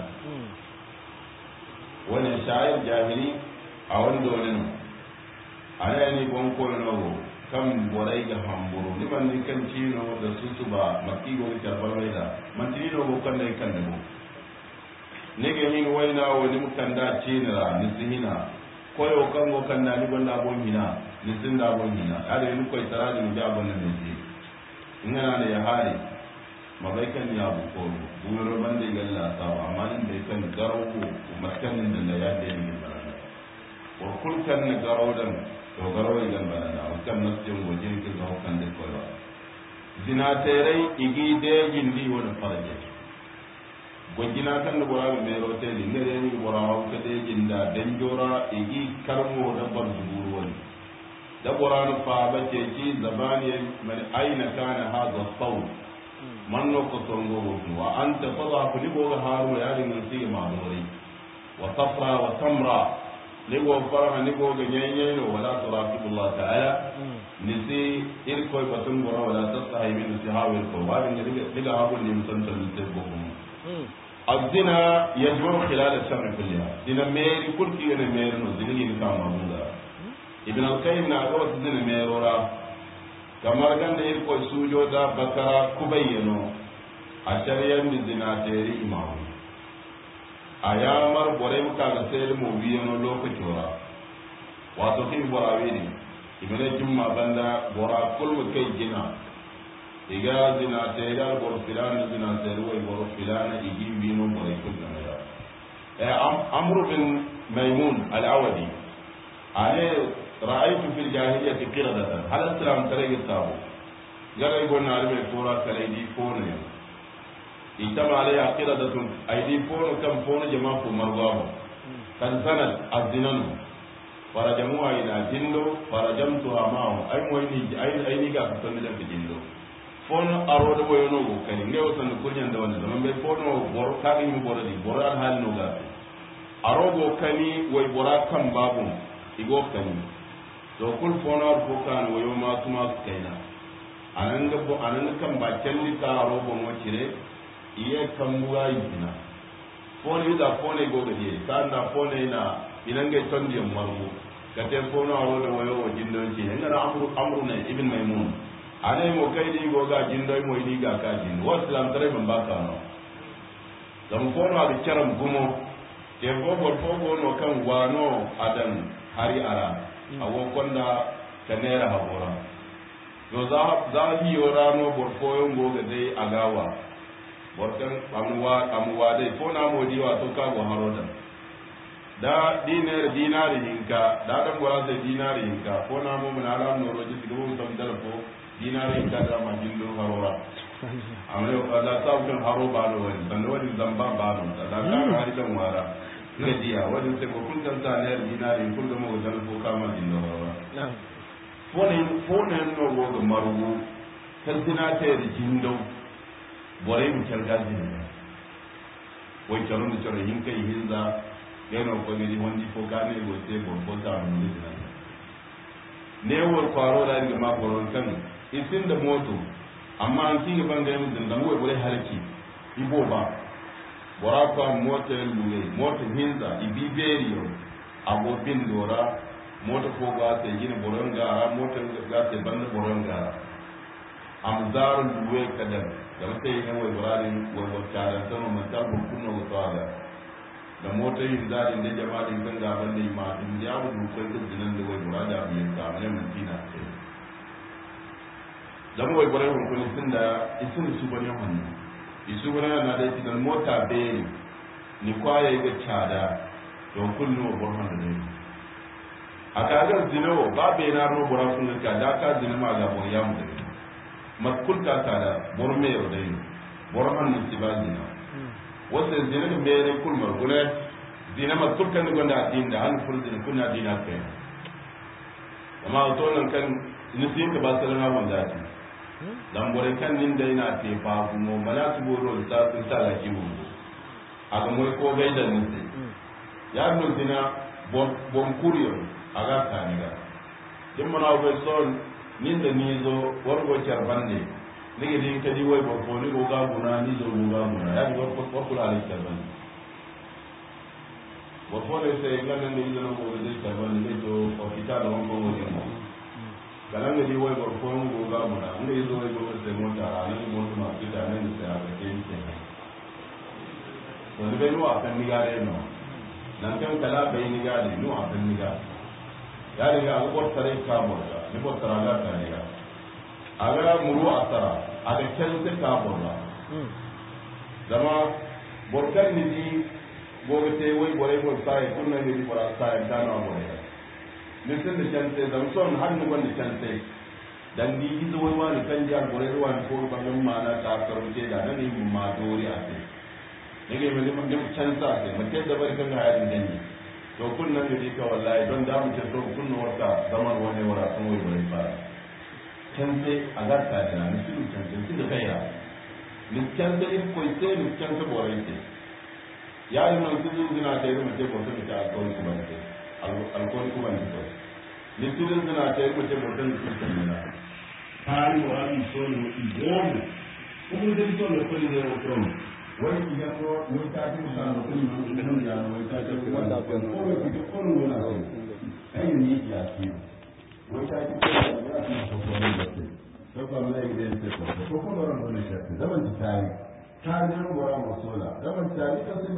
وانا شاعر جاهلي أول دولنا أنا يعني بونكول نوو kam borai ga hamburu ni man ni kan cino da susu ba makki go ta balwai da man tino go kan dai kan da ne ga hin waina wani mutan da cinira ni sinina koyo kan go kan da ni gonda bon hina ni sin da bon hina ada ni koy taradi ni da bon ne ji ingana ne ya hari mabai kan ya bu ko buro ban da galla ta amma nin bai kan garo ko maskan da ya da ni barana ko kul kan ne garo dan to garo igan banana o kan nasjin wajin ki zo kan de ko ba zina terai igi de gindi wona faraje gojina kan no bora me ro te ni ngere ni bora o ke de ginda den jora igi karmo da bar zuburu wani da bora no fa ba ce ki zabani man aina kana hadha sawl man no ko tongo wa anta fadha ku ni bo haru ya ni ngi ma dore wa safra wa samra nigo faraha nigo ga nyenye no wala turaqibullah ta'ala nisi irko batun gora wala tasahi min sihawi ko ba din diga diga habu ni musantal te bokum azina yajmu khilal ash-shahr kulliha dina meri kulki ne meri no dini ni kama munda ibn al-qayyim na ga wasu dina merora kamar ganda irko sujo da bakara kubayyano a shari'ar dina teri imamu a yamar bore muka ga sayar mu biyu no lokaci wara wato kin bora wini ibene jumma banda bora kulmu kai gina iga zina ta iga bor filana zina ta ruwa bor filana igi bino bora kullu na ya eh amru bin maimun al-awadi ale ra'aytu fil jahiliyyati qiradatan hal islam tare sabo gara go na albe tora kare di fono ya itama alaya qiradatun aidi fono kam fono jama fu margamo kan sanal azinanu para jamuwa ina jindo para jamtu amao ay moy ni ay ay ni ga ko da jindo fono arodo boyo no go kani ngewo tan ko nyanda wanda zaman be fono bor ka ni bor di bor al hal no ga arogo kani way bora kan babu igo kani to kul fono ar ko kan wayo ma tuma kaina anan ga bo anan kan ba kelli ka arogo mo cire iye kan buga yina fono ida fono go ga die kan na fono ina inan ga tondi margo ka te fono arodo wayo wo jindon ci ngara amru amru ne ibn maimun ane mo kai di go ga jindo mo ni ga ka jindo wa islam tare ban ba ka no dam fono abi charam gumo te bobol fogo no kan wano adan hari ara awo konda kanera habora yo za za hi yora no bor foyo go ga dai agawa bor kan amuwa amuwa dai fo na mo diwa to ka go haroda da dinar dinari hinka da dan gora sai dinari hinka ko na mo mun ala no roji tigo sam dal ko dinari hinka da ma jindo harora amre ko da sa kan haro ba no wani dan wani zamba ba no da ka hari dan wara ga diya wani sai ko kun kan ta ne dinari kun da mo dal ko kama jindo harora fone fone no go ga marugo kan dina ta da jindo bore mu kalga jindo wai kalon da tsare hinka hinza yana kwagiri wani ko gane gote babban taron da jina ne war kwaro da daga makoron kan isin da moto amma an kinga ban ga yin da mu wai halki ibo ba bora kwa moto luwe moto hinza ibiberiyo abobin dora moto ko ga ta gina boron gara moto ga ta banda boron gara amzarun luwe kadan da mutai ne wai burarin wai wata da sama mutabun kunna wata da motar yin zaɗin da jama'in kan gaban da ma in ya mu dukkan dukkanin da wai bura da abin ka ne mun tina sai dan wai bare mun kun sun da isin su bane wannan isu bane na da idan mota be ni kwaye ga cada don kullu wa burhan da ne a kagar zinawo ba be na ro bura sun ga da ka zina ma ga bor ya mu da matkul ka ta da bor me yo dai burhan ni tibazina wanda zina da mere kulmar gune zina ma turkan da gonda addini da an ful zina kunna dina kai amma to nan kan nisin ka ba salama wanda ati dan bore kan nin da ina te fa kuma mala su boro ta sun ta la kiwo aga moy ko gai da nisi ya no zina bon bon kuriyo aga ta ni ga din mana ko son nin da ni zo wargo charbande nige din kadi woy bor fo ni go ga guna ni zo go ga guna ya bor ko ko kula ali tarban bor fo le se ngana ni zo go de tarban ni to o kita do ko wo ni mo galan ga di woy bor fo go ga guna nge zo woy go se mo ta ani mo to ma kita ne ni se a ke ni se to ni be no a kan ni ga de no nan kan kala be ni ga de no a kan ni ga ya riga ko bor tare ka mo ga ni bor tara ga ta ni ga aga muru asara aga kelse ka borla zama borkan ni di gobe te wai bore ko sai kunna ni di bora sai ta no bore ni sun da kelse zam son har ni wanda kelse dan di gizo wai wani kan ja bore ruwan ko bangan mana ta karunce da nan ni ma dori a sai nake mai mun da canza sai mace da bari kan ga yadin danni to kunnan ni ka wallahi don da mu ce to kunna warka zaman wani wara sun wai bore fara canse a garta da na misiru canse su da kai ya miscanse in koi se miscanse borai se ya yi nan kuzu zina ta yi mace bauta da ta alkawari kuma ne alkawari kuma ne to misiru zina ta yi mace bauta da ta nuna tari wa abi so ne ibomu kuma da so ne kuli ne wa from wani idan ko wani ta fi musa da kuli ne mun ya wani ta ce kuma da ko ko ko ko ko na so kai ne ya ki wani ta ce ko ya fi so ko ne da ke ko ko ne da ke ko ko ko ran ne shi zaman ta tari tari ne gora masola zaman tari kan